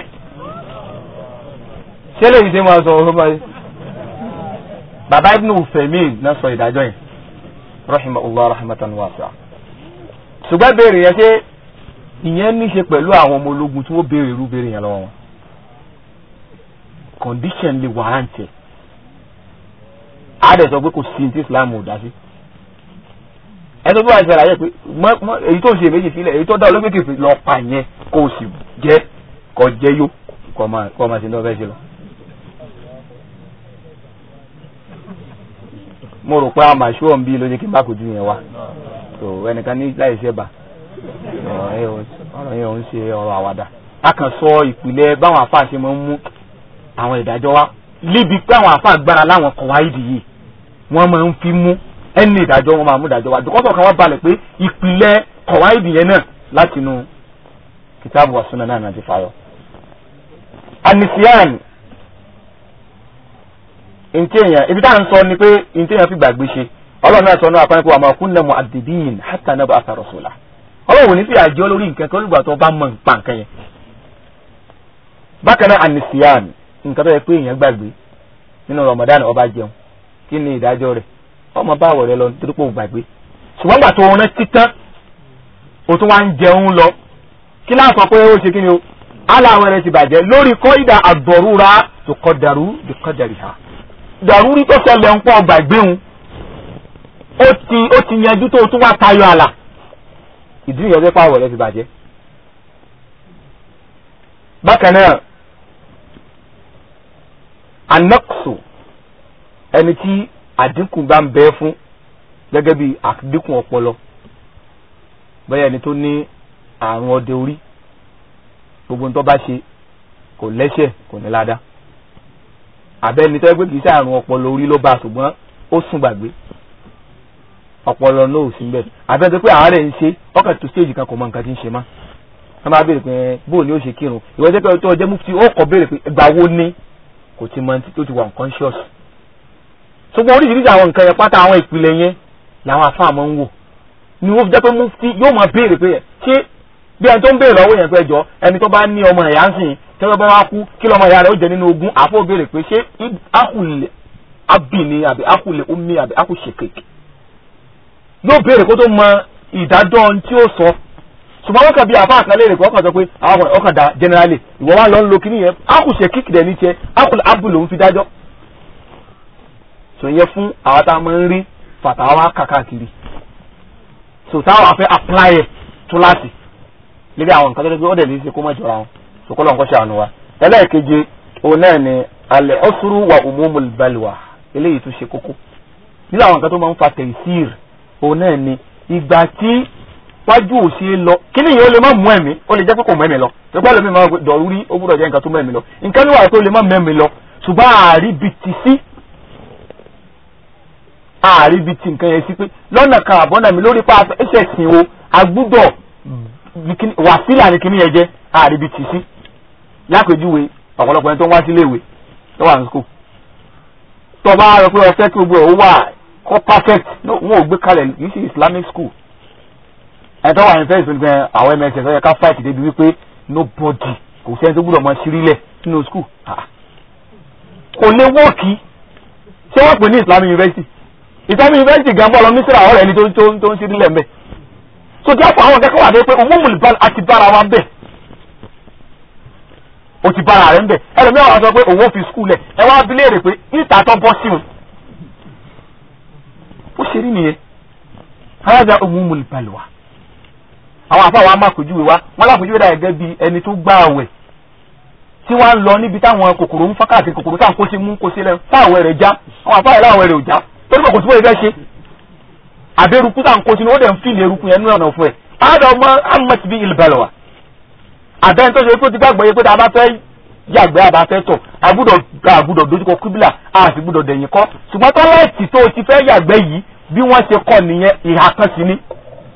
ṣé lè ṣe máa sọ ọ̀rọ̀ báyìí bàbá ibn Ufemin náà sọ ìdájọ́ yẹn rahimahullah rahmatan wasi'a ṣùgbọ́n béèrè yẹn ṣé ìyẹn ní ṣe pẹ̀lú àwọn ọmọ ológun tí wọ́n béèrè irú béèrè yẹn lọ́wọ́ wọn condition lè warrant ẹ̀ àádẹ́ sọ pé kò sí ní tí Islam ò dá sí ẹni tó bí wàá ṣe àlàyé pé èyí tó ń ṣe méjì sílẹ̀ èyí tó dá olóògbé kìí lọ pa yẹn kó o sì jẹ́ kó jẹ́ yó kó o máa ṣe ní ọbẹ̀ ṣe lọ. mo rò pé àwọn màṣú ọ̀n bí ló jẹ́ kí n bá kojú yẹn wá tó ẹnìkan ní láì ṣe bà ọ̀rọ̀ yẹn ò ń ṣe ọ̀rọ̀ àwàdà a kàn sọ ìpìlẹ̀ báwọn àfáà ṣe máa ń mú àwọn ìdájọ́ wá níbi pé àwọn àfáà gbára láwọn kọ̀wáìdì yìí wọ́n máa ń fi mú ẹni ìdájọ́ wọn máa mú ìdájọ́ wá dùkọ́sọ̀ kan wọ́n balẹ̀ pé ìpìlẹ̀ kọ̀wáìdì yẹn náà láti inú kìtàbù wa súnà náà ti fàyọ. anisiyan ntẹ̀yàn ibi tá à ń sọ ni pé ntẹ̀yàn fi gbàgbé ṣe ọlọ́run náà sọ náà apá nípa àmọ́ kunna mu'addibin hatta nab'atha rasula ọlọ́run ò ní fi àjọ lórí nǹkan kan olùgbà tó bá mọ̀ nípa nǹkan yẹn. bákan náà anisiyan nǹkan tó yẹ pé èèyàn gbàgbé nínú Ramadan ó bá jẹun kí ni ìdájọ́ rẹ̀ ọmọ báwọ̀ rẹ lọ nítorí pé o gbàgbé ṣùgbọ́n gbà tó o rán títán o tún wá ń jẹun lọ kí láà sọ pé ó ṣe kí ni o aláwọ̀ rẹ ti bàjẹ́ lórí kọ́ ìdá àdọ̀rúra tó kọ́ dàrú tó kọ́ dàrí ha dàrú rí tó ṣẹlẹ̀ ń pọ̀ gbàgbé òun ó ti ó ti yanjú tó o tún wá tayọ àlà ìdí nìyẹn tó pàwọ̀ rẹ ti bàjẹ́ bákan náà anaksu ẹni tí àdínkù bá ń bẹ fún gẹ́gẹ́ bí àdínkù ọpọlọ bẹ́ẹ̀ ni tó ní àrùn ọdẹ orí gbogbo nǹkan bá ṣe kò lẹ́sẹ̀ kò ní ládàá àbẹ́ni tó yẹ pé kì í ṣe àrùn ọpọlọ orí ló bá a ṣùgbọ́n ó sùn gbàgbé ọpọlọ náà ò sí bẹ́ẹ̀ àbẹ́ni tó pé àárẹ̀ ń ṣe ọkàn tó stéèjì kan kò mọ nǹkan tí ń ṣe má wọ́n máa béèrè pé bóò ni ó ṣe kírun ìwọ jẹ́ pé tó ọjọ́ mufti ó kọ́ béèrè pé ìgbà wo ni kò ti mọ tó ti wà unconscious ṣùgbọ́n oríṣiríṣi àwọn nǹkan yẹn pátá àwọn ìpìlẹ̀ yẹn làwọn àfa àmọ́ ń wò ni wọ́n fi jẹ́ pé mufti yóò máa béèrè pé ṣé bí ẹni tó ń béèrè lọ́wọ́ yẹn pé jọ ẹni tó bá ní ọmọ ẹ̀yà ń sìn tí wọ́n bá wá kú kí lọ́mọ ìyá rẹ̀ ó jẹ nínú ogún àfọ̀ béèrè pé ṣé akùlẹ̀ abìní àbí akùlẹ̀ omi àbí akùṣèkèkè yóò béèrè kó tó mọ ìdájọ́ tí ó sọ ṣùgbọ́n wọ́n kàn bí àfa àkànlé rẹ̀ kọ́kàn sọ pé àwọn ọkàn dá generally ìwọ wa lọ ń lo kíní yẹn akùṣèkèkè dẹ̀ ní tiẹ̀ akùlẹ̀ abù lòún fi dájọ́ sọ yẹ fún àwọn tá a máa ń rí fàtàwá kàkàkiri so táwọn afẹ́ apply ẹ̀ tó láti lébi àwọn nǹkan tó dé pé ó dẹ̀ ní í ṣe kó má jọra wọn sòkòlò nǹkan ṣàánú wa ẹlẹ́ẹ̀keje òun náà ni alẹ́ ọ̀sùrù wa umumul balwa eléyìí tó ṣe kókó nínú àwọn nǹkan tó máa ń fa tẹ̀síìr òun náà ni ìgbà tí wájú ò ṣe é lọ kí ni ìyẹn ó lè má mú ẹ̀mí ó lè jẹ́ pé kò mú ẹ̀mí lọ ṣùgbọ́n ẹlòmíì máa dọ̀rú rí ó gbúdọ̀ jẹ́ nǹkan tó mú ẹ̀mí lọ nǹkan ní wàá tó lè má mú ẹ̀mí lọ ṣùgbọ́n ààrí bi ti sí ààrí bi ti nǹkan yẹn sí pé lọ́nà kan àbọ̀nà mi lórí pa ẹsẹ̀ sìn o agbúdọ̀ wàsílà ni kíní yẹn jẹ́ ààrí bi ti sí lápèjúwe ọ̀pọ̀lọpọ̀ ẹni tó ń wá sílé ìwé tó wà ní school tó o bá rọ pé ọ̀fẹ́ kí gbogbo ẹ̀ ó wà kọ́ perfect wọn ò gbé kalẹ̀ kì í ṣe islamic school ẹni tó wà ní fẹ́ẹ́ ìpínlẹ̀ gan àwọn mss ọ̀yẹ́ ká fight débi wípé nobody kò sẹ́ni tó gbúdọ̀ mọ sírílẹ̀ nínú school kò lè wọ́ọ̀kì ṣé wọ́n pè ní islamic university islamic university gan bọ́ọ̀lù mísírà ọ̀rẹ́ ẹni tó ń sírílẹ̀ mbẹ́ so díẹ̀ fún àwọn kẹ́kọ̀ọ́ wà dé pé owó mùlùbá àti bára wa bẹ́ẹ̀ o ti bára rẹ ń bẹ ẹlòmíràn wá sọ pé òun ò fi skul ẹ ẹ wá bilé rè pé níta tó bọ́ sí wọn. ó ṣe rí nìyẹn alájà umumul balwa àwọn àfáà wa máa pèjúwe wa wọn lápèjúwe dà gẹ́gẹ́ bí ẹni tó gbá àwẹ̀ tí wọ́n ń lọ níbi táwọn kòkòrò ń fọ́n káàkiri kòkòrò táwọn kó sí mú kó sí lẹ́nu táwọn rẹ̀ já àwọn àfáà yẹn láwọn rẹ̀ ò já torí pé kò tí wọ́n fẹ́ ṣe àbẹ̀rùkú táwọn kó sí ni ó dẹ̀ ń fìlì eruku yẹn nínú ọ̀nà fún ẹ̀ àádọ́ amọ̀tí bí ìlbalwa àbẹ́ni tó ṣe pé ó ti gbàgbọ́ yẹ pé tá a bá fẹ́ yàgbẹ́ àbá fẹ́ tọ̀ àgbúdọ̀ àgbúdọ̀ dojúkọ kíbílà àti gbúdọ̀ dẹ̀yìn kọ́ ṣùgbọ́n tọ́lẹ́ẹ̀tì tó o ti fẹ́ yàgbẹ́ yìí bí wọ́n ṣe kọ́ nìyẹn ìhà kan sí ni.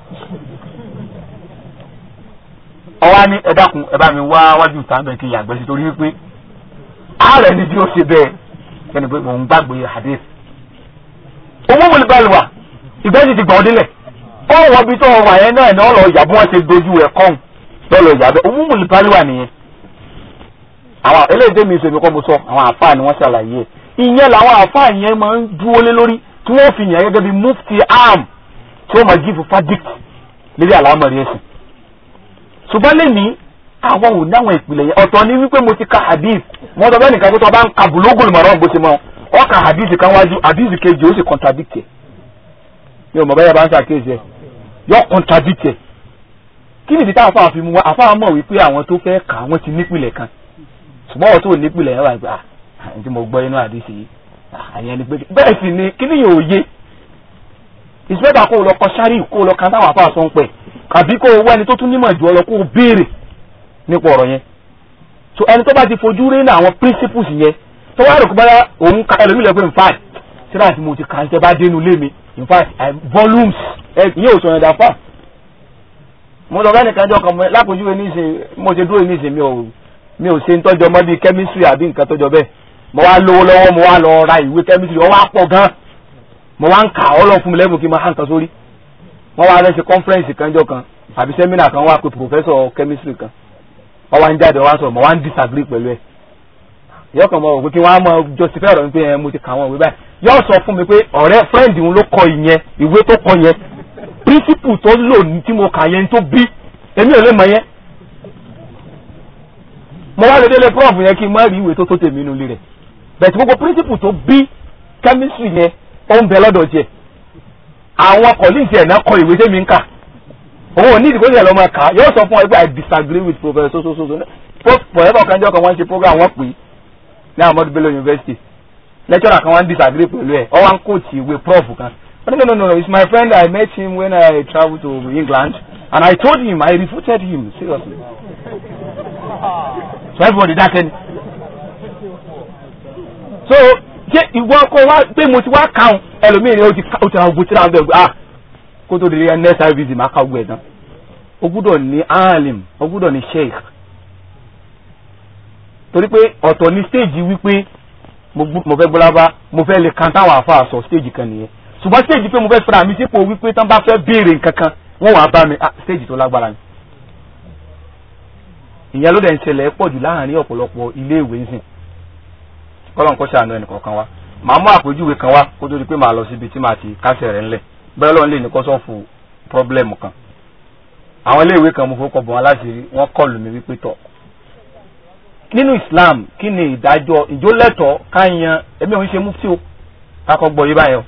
ọwọ́ ní ẹ dákun ẹ bá mi wá wájú ìta bẹ́ẹ̀ kí n yàgbẹ́ sí torí wípé ààrẹ ni tí ó ṣe bẹ́ẹ̀ kẹ́ni pé mò ń gbàgbé hadith. owó wọlé báyìí wà ìgbẹ́jì ti gbà ọ́ délẹ̀ ó wọ́n bí tó wà yẹn náà ní ọ̀lọ́ ìyàbọ̀ wọn ṣe dojú ẹ̀ kọ́hún lọ́lọ́ ìyàbẹ̀ òun mú lùpàlùwà nìyẹn àwọn eléyìí mi ìṣèlú kọ́ mo sọ àwọn àfáà ni wọ́n ṣàlàyé ìyẹn làwọn àfáà yẹn máa ń dúró lé lórí tí wọ́n fi yàn gẹ́gẹ́ bí mufti am tí wọ́n máa jíìfù fadict lórí àlámọ̀rí ẹ̀sìn ṣùgbọ́n lẹ́ni àwọn ò náwọn ìpìlẹ̀ yẹn ọ̀tọ̀ ni wípé mo ti ka hadith wọ́n sọ bẹ́ẹ̀ nìkan pé tó bá ń ka bulugul maram bó ṣe mọ́ ọ ka hadith kan wájú hadith kejì ó sì contradict ẹ̀ mi ò mọ̀ bẹ́ẹ̀ bá ń ṣàkíyèsí ẹ̀ yọ contradict ẹ̀ kí ni ìdíta àfa àfi mu wa àfa mọ̀ wípé àwọn tó fẹ́ kà wọ́n ti nípìlẹ̀ kan ṣùgbọ́n wọ́n tó nípìlẹ̀ yẹn wà gbà àyìn tí mo gbọ́ inú àdìsí yìí àyìn ẹni pé bẹ́ẹ̀ sì ni kí ni yóò yé ìsìlẹ́dà kó o lọ kọ sáré kó o lọ kan táwọn àfa sọ ń pẹ̀ àbí kó o wá ẹni tó tún nímọ̀ jù ọ lọ kó o béèrè nípa ọ̀rọ̀ yẹn so ẹni tó bá ti fojú rí ní àwọn principles yẹn tó wá rò kó báyà òun ka ẹlòmíì lọ pé in fact síra àti mo ti kà ń tẹ́ bá dénú lé mi in fact volumes ìyẹn ò sọ yẹn dà fáà mo lọ fẹ́ni kanjọ́ kan lápòjúwe níṣe mo ṣe dúró níṣe mi ò mi ò ṣe ń tọ́jọ́ mọ́ bíi chemistry àbí nǹkan tọ́jọ́ bẹ́ẹ̀ mo wá lówó lọ́wọ́ mo wá lọ ra ìwé chemistry ó wá pọ̀ gan mo wá ń kà ọ́ lọ fún mi lẹ́bùn kí n máa hàn kan sórí wọ́n wá rẹ́ ṣe conference kanjọ́ kan àbí seminar kan wá pé professor chemistry kan wọ́n wá ń jáde wá sọ̀rọ̀ mo wá ń disagree pẹ̀lú ẹ̀ yọ kàn mọ̀ pé kí wọ́n á mọ justify ọ̀rọ̀ mi pé mo ti kà wọ́n ìwé báyìí yọ sọ fún mi pé ọ̀rẹ́ friend òun ló kọ ìyẹn ìwé tó kọ yẹn principle tó lò ní tí mo kà yẹn tó bí èmi ò lè mọ yẹn mo wá lè délé prof yẹn kí n má rí ìwé tó tó tèmi nínú ilé rẹ̀ bẹ̀tẹ̀ gbogbo principle tó bí chemistry yẹn ó ń bẹ lọ́dọ̀ jẹ àwọn colleagues ẹ̀ náà kọ ìwé tèmi ń kà òun ò ní ìdìbò ìṣẹ̀lẹ̀ ọmọ kà yóò sọ fún ọ pé i disagree with professor so so so forever kanjọ́ kan wọ́n ṣe program wọ́n pè é ní Ahmadu Bello University lecturer kan wọ́n disagree pẹ̀lú ẹ̀ ọ wá ń coach ìwé prof kan no no no no it's my friend I met him when I traveled to England and I told him I refuted him seriously so everybody dákẹ́ ni so ṣé ìwọ kó wá pé mo ti wá kàún ẹlòmíì ni ó ti ó ti ra ogun tí ra bẹ́ẹ̀ ah kó tó di next service máa ká ogun ẹ̀ tán o gbúdọ̀ ní alim o gbúdọ̀ ní sheikh torí pé ọ̀tọ̀ ní stage wípé mo fẹ́ gbọ́lábá mo fẹ́ lè kan táwọn àfa sọ stage kan nìyẹn ṣùgbọ́n stage pé mo fẹ́ fira mi sípò wípé tán bá fẹ́ béèrè nǹkan kan wọ́n wàá bá mi ah stage tó lágbára ni. ìyẹn ló dẹ̀ ń ṣẹlẹ̀ pọ̀ jù láàrin ọ̀pọ̀lọpọ̀ ilé ìwé nsìn kọ́lọ́n kó ṣàánú ẹnì kọ̀ọ̀kan wa màá mú àpèjúwe kan wá kó tó di pé màá lọ síbi tí màá ti kásẹ̀ rẹ̀ ńlẹ̀ bẹ́ẹ̀ lọ́n lè ní kó sọ́ọ̀fù pọ́blẹ́mù kan àwọn ilé ìwé kan mo fowó kọ bọ̀ wọn láti rí wọ́n kọlù mi wípé tọ̀ nínú Islam kí ni ìdájọ́ ìjólẹ́tọ̀ káyan ẹ̀mí òun ṣe mufti o kakọ gbọ́ yí báyọ̀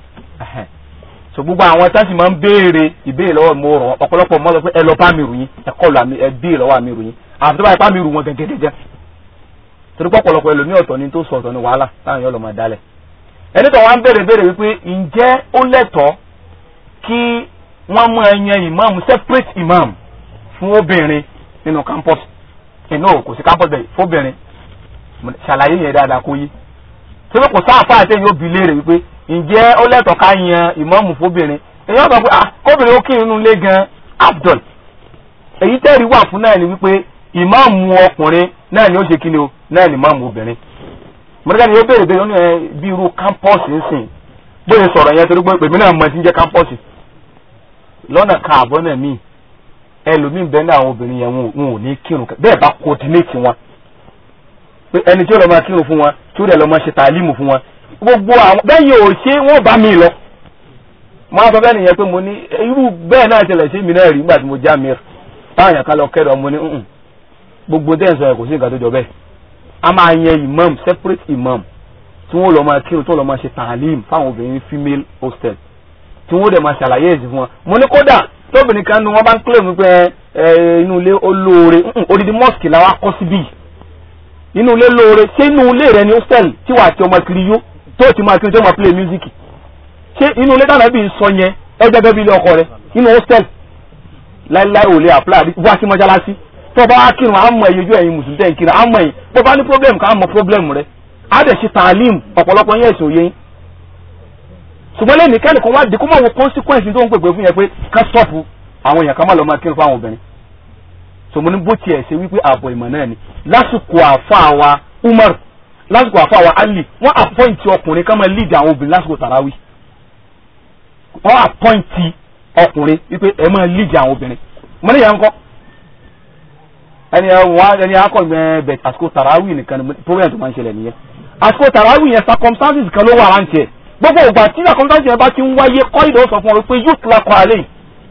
so gbogbo àwọn táǹsì máa ń béèrè ìbéèrè lọ́wọ́ mo rọ̀ ọ̀pọ̀lọpọ̀ mọ́ sọ pé ẹ lọ bá mi ròyìn ẹ kọlù àmì ẹ béèrè lọ́wọ́ àmì ròyìn àfi tó bá yẹ bá mi rù wọn gẹ́gẹ́gẹ́gẹ́ torí pé ọ̀pọ̀lọpọ̀ ẹlòmíì ọ̀tọ̀ ni tó sọ ọ̀tọ̀ ni wàhálà táwọn yóò lọ máa dálẹ̀ ẹni tó wá ń béèrè béèrè wípé ǹjẹ́ ó lẹ́tọ̀ọ́ kí wọ́n mú ẹyàn imam separate imam fún obìnrin nínú campus inú kò sí campus bẹ́ẹ̀ fóbìnrin ṣàlàyé yẹn dáadáa kó yí tí wọ́n kò sáàfà àti èyí ó bi léèrè wípé ǹjẹ́ ó lẹ́tọ̀ọ́ ká yan ìmáàmù fóbìnrin èyí wọ́n sọ pé ah kóbìnrin ó kí inú ilé gan abdul èyí tẹ́rì wà fún náà ni wípé ìmáàmù ọkùnrin náà ni ó ṣe kíni o náà ni ìmáàmù obìnrin mọ̀lẹ́ká ni ó béèrè béèrè ní ẹ bí irú campus ń sìn bóyá sọ̀rọ̀ yẹn torí pé pèmí náà mọ̀ ti ń jẹ́ campus lọ́nà káàbọ̀ náà míì ẹlòmíín bẹ́ẹ̀ náà àwọn obìnrin yẹn wọn ò ní kírun bẹ́ẹ̀ bá coordinate wọn pé ẹni tí ó lọ máa kírun fún wọn tí ó dẹ̀ lọ máa ṣe tàlímù fún wọn gbogbo àwọn bẹ́ẹ̀ yóò ṣe wọ́n bá mi lọ. máa sọ bẹ́ẹ̀ nìyẹn pé mo ní irú bẹ́ẹ̀ náà ṣẹlẹ̀ sí mi náà rí nígbà tí mo já mi táwọn yàn ká lọ kẹ́rọ mo ní gbogbo tẹ́ ẹ̀ sọ yẹn kò sí nǹkan tó jọ bẹ́ẹ̀. a máa yan imam separate imam tí wọ́n lọ máa kírun tí wọ́n lọ máa ṣe tàlímù fáwọn obìnrin female hostel tí wọ́n dẹ̀ máa ṣàlàyé ẹ̀sìn fún wọn. mo ní kódà tóbìnrin kan nu wọn bá ń claim pé inú ilé olóore odidi mosque la wa kọ́ síbí inú ilé lóore ṣé inú ilé rẹ ni hostel tí wàá ti ọmọ kiri yó tó ti máa kiri tó máa play music ṣé inú ilé dáná bí n sọ yẹn ẹ gẹ́gẹ́ bí ilé ọkọ rẹ inú hostel láíláí ò lè apply wá sí mọ́ṣáláṣí tó bá wá kírun á mọ ìyójú ẹ̀yin mùsùlùmí tẹ̀ ń kiri á mọ ẹ̀yin bó bá ní problem ká mọ problem rẹ á dẹ̀ ṣe tàlím ọ̀pọ̀lọpọ̀ yẹn èso yẹn ṣùgbọ́n lẹ́nu kẹ́nìkan wá di kó máa wo consequence tó ń pèpè fún yẹn pé ká stop àwọn èèyàn kan má lọ máa kírun fún àwọn obìnrin sọmọ ní bó tiẹ̀ ṣe wípé ààbọ̀ ìmọ̀ náà ni lásìkò àfa wa Umar lásìkò àfa wa Ali wọ́n àpọ́ǹtì ọkùnrin ká máa lead àwọn obìnrin lásìkò tàràwí wọ́n àpọ́ǹtì ọkùnrin wípé ẹ máa lead àwọn obìnrin mo ní yẹn ń kọ́ ẹni wọn ẹni akọ bẹ àsìkò tàràwí nìkan ni problem tó máa ń ṣẹlẹ̀ nìyẹn àsìkò tàràwí yẹn circumstances kan ló wà rántí ẹ̀ gbogbo ìgbà tí circumstances yẹn bá ti ń wáyé kọ́ ìdó sọ fún ọ wípé yóò tila kọ́ àlẹ́ yìí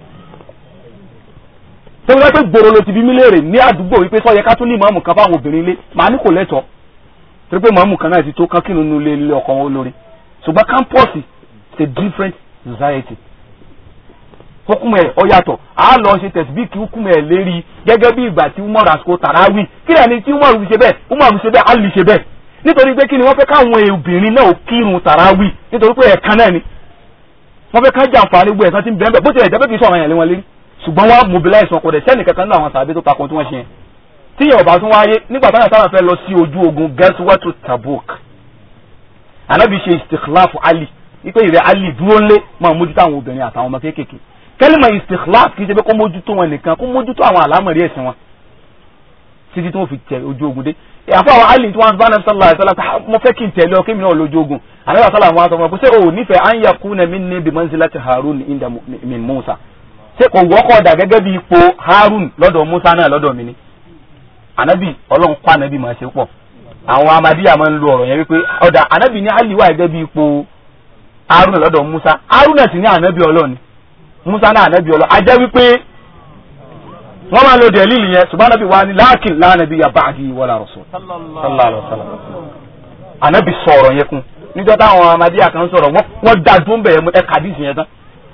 tó wípé pé gbòòrò ló ti bí mí léèrè ní àdúgbò wípé sọ yẹ ká tún ní màmù kan fáwọn obìnrin ilé màá ní kò lẹ́tọ̀ọ́ torí pé màmù kan náà ti tó kán kínú ilé ilé ọkọ wọn lórí ṣùgbọ́n campus is a different society hukumu ẹ ọ yàtọ̀ a lọ ṣe tẹsibíkì hukumu ẹ lérí gẹ́gẹ́ bí ìgbà tí umar àsìkò tàràwì kí lẹ́ni tí umar fi ṣe bẹ́ẹ̀ umar fi ṣe bẹ́ẹ̀ ali ṣe bẹ́ẹ̀ nítorí pé kí ni wọ́n fẹ́ káwọn obìnrin náà kírun tàràwì nítorí pé ẹ̀kan náà ni wọ́n fẹ́ ká jàǹfààní gbọ́ ẹ̀sán tí ń bẹ́ẹ̀ bó tilẹ̀ jẹ́ pé kì í sọ̀rọ̀ yẹn lé wọn lérí ṣùgbọ́n wọ́n mobilize wọn kò dẹ̀ sẹ́ni kankan náà àwọn sàbẹ̀ tó takun tí wọ́n ṣe yẹn tí yẹn ọba tún wáyé nígbà táwọn sábà fẹ́ lọ sí ojú ogun gẹ́sùwẹ́tù tabuk anabi ṣe istikhlaf ali wípé ìrẹ́ ali dúró ńlé máa mójútó àwọn obìnrin àtàwọn ọmọ kéékèèké kẹ́lìmọ̀ istikhlaf kì í ṣe pé kó mójútó wọn nìkan kó mójútó àwọn àlámọ̀rí ẹ̀sìn wọn títí tí wọ́n fi tẹ ojú ogun dé àfọ àwọn ali tí wọ́n bá nàbí sálà sálà mo fẹ́ kí n tẹ̀lé ọ kí mi náà lójú ogun ànábì sálà wọn sọ fún mi pé ṣé o nífẹ̀ẹ́ an yakuna minni bi manzilati harun inda min musa ṣé kò wọ́kọ̀ dà gẹ́gẹ́ bí ipò harun lọ́dọ̀ musa náà lọ́dọ̀ mi ni anabi ọlọ́run kọ́ anabi máa ṣe pọ̀ àwọn amadiya máa ń lo ọ̀rọ̀ yẹn wípé ọ̀dà anabi ní ali wà gẹ́gẹ́ bí ipò harun lọ́dọ̀ musa harun náà sì ní anabi ọlọ́run musa náà anabi ọlọ́run ajẹ́ wípé wọ́n máa lo dẹ̀lílì yẹn ṣùgbọ́n anabi wa ni láàkìn lánàbí ya ba'di wala rasul sallallahu alaihi wasallam anabi sọ̀rọ̀ yẹn kún níjọ́ táwọn amadiya kan sọ̀rọ̀ wọ́n dá dún bẹ̀yẹ ẹ kàdísì yẹn tán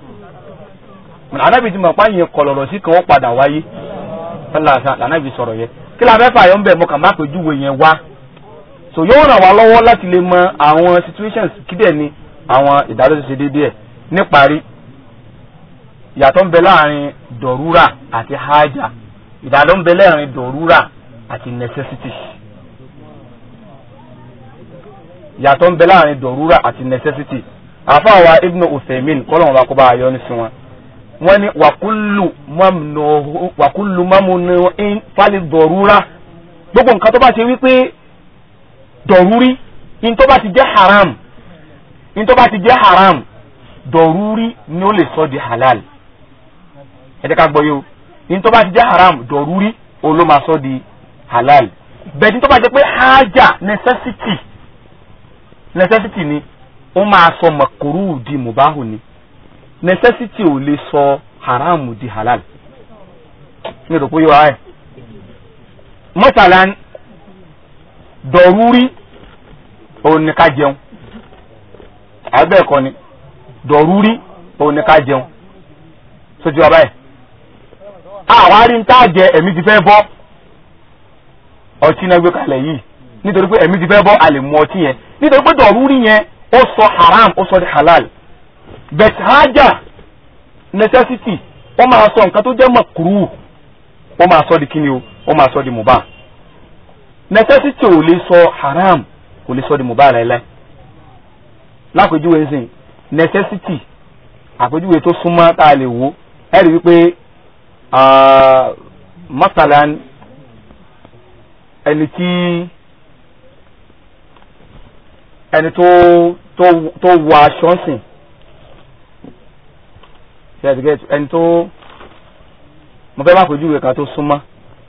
anabi ti mọ̀ pa yẹn kọlọ̀rọ̀ sí kan ó padà wáyé sálàsà anabi sọ̀rọ̀ yẹn kí la fẹ́ fà yọ ń bẹ̀ mọ́ kà má pèjúwe yẹn wá so yóò ràn wá lọ́wọ́ láti lè mọ àwọn situations kídẹ̀ ni àwọn ìdádọ́ ti ṣe déédéé ẹ̀ níparí ìyàtọ̀ ń bẹ láàrin dọ̀rúrà àti hájà ìdádọ́ ń bẹ láàrin dọ̀rúrà àti necessity ìyàtọ̀ ń bẹ láàrin dọ̀rúrà àti necessity àfáàwá ibnu uthaymin kọ́lọ́n wa kó bá a yọ ní sí wọn wọ́n ní wàkúlù mọ́múnú in fálí dọ̀rúrà gbogbo nǹkan tó bá ṣe wípé dọ̀rúrí in tó bá ti jẹ́ haram in tó bá ti jẹ́ haram dọ̀rúrí ni ó lè sọ di halal ẹ jẹ́ ká gbọ́ yé o ní tó bá ti jẹ́ haram dọ̀rúrí o ló máa sọ di halal bẹ́ẹ̀ ní tó bá jẹ́ pé haja necessity necessity ni ó máa sọ makuru di mubahu ni necessity ò lè sọ haram di halal mi rò pé yóò wáyé mọ́tàlá dọ̀rúrí òun ni ká jẹun àgbẹ̀ ẹ̀kọ́ ni dọ̀rúrí òun ni ká jẹun sójú ọba ẹ̀ àwárí ń tá jẹ ẹ̀mí ti fẹ́ bọ́ ọtí náà gbé kalẹ̀ yìí nítorí pé ẹ̀mí ti fẹ́ bọ́ a lè mu ọtí yẹn nítorí pé dọ̀rúrí yẹn ó sọ haram ó sọ di halal bet haja necessity ó máa sọ nǹkan tó jẹ́ makruh ó máa sọ di kíni o ó máa sọ di mubah necessity ò lè sọ haram kò lè sọ di mubah láíláí lápèjúwe nsìn necessity àpèjúwe tó súnmọ́ tá a lè wò ẹ rí wípé masalan ẹni tí ẹni tó tó tó wọ aṣọ ńsìn ẹni tó mo fẹ́ má pèjúwe kan tó súnmọ́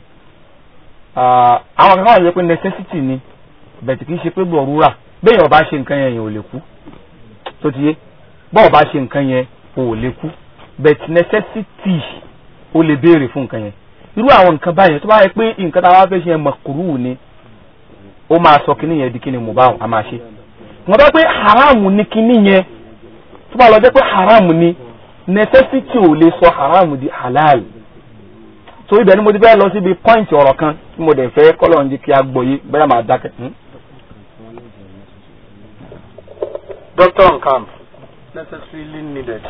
àwọn kankan wà lóye pé necessity ni bẹ̀tì kì í ṣe pé gbọ̀rúra bẹ́ẹ̀ ọba ṣe nǹkan yẹn yẹn ò lè kú tó ti yé bọ́ọ̀ bá ṣe nǹkan yẹn ò lè kú bẹ̀tì necessity ó lè béèrè fún nǹkan yẹn irú àwọn nǹkan báyẹn tó bá yẹ pé nǹkan tá a wá fẹ́ ṣe yẹn mọ̀kúrú ni ó máa sọ kíní yẹn di kíní mubah a máa ṣe wọ́n bá pé haram ni kíní yẹn tó bá lọ jẹ́ pé haram ni necessity ò lè sọ haram di halal so ibẹ̀ ni mo ti fẹ́ lọ síbi point ọ̀rọ̀ kan tí mo dẹ̀ fẹ́ kọ́lọ̀ ń di kí a gbọ́ yé bẹ́ẹ̀ máa dákẹ́. Doctor on camp necessarily needed.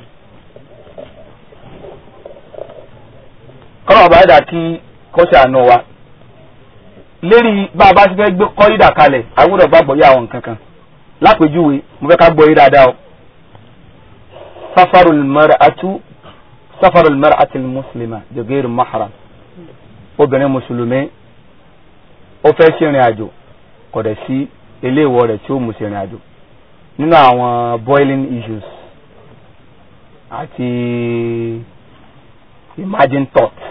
kọ́lọ̀ ọba ẹ̀dá kí kọ́ṣẹ́ àná wa lérí bá a bá ti fẹ́ gbé kọ́rídà kalẹ̀ a gbọ́dọ̀ gbàgbọ́ yé àwọn nǹkan kan lápèjúwe mo fẹ́ ká gbọ́ yé dáadáa o safarul mar'atu safarul mar'ati muslima jogeri mahram obìnrin mùsùlùmí ó fẹ́ ṣèrìn àjò kò dẹ̀ sí eléèwọ̀ rẹ̀ tí ó mú ṣèrìn àjò nínú àwọn boiling issues àti imagine thoughts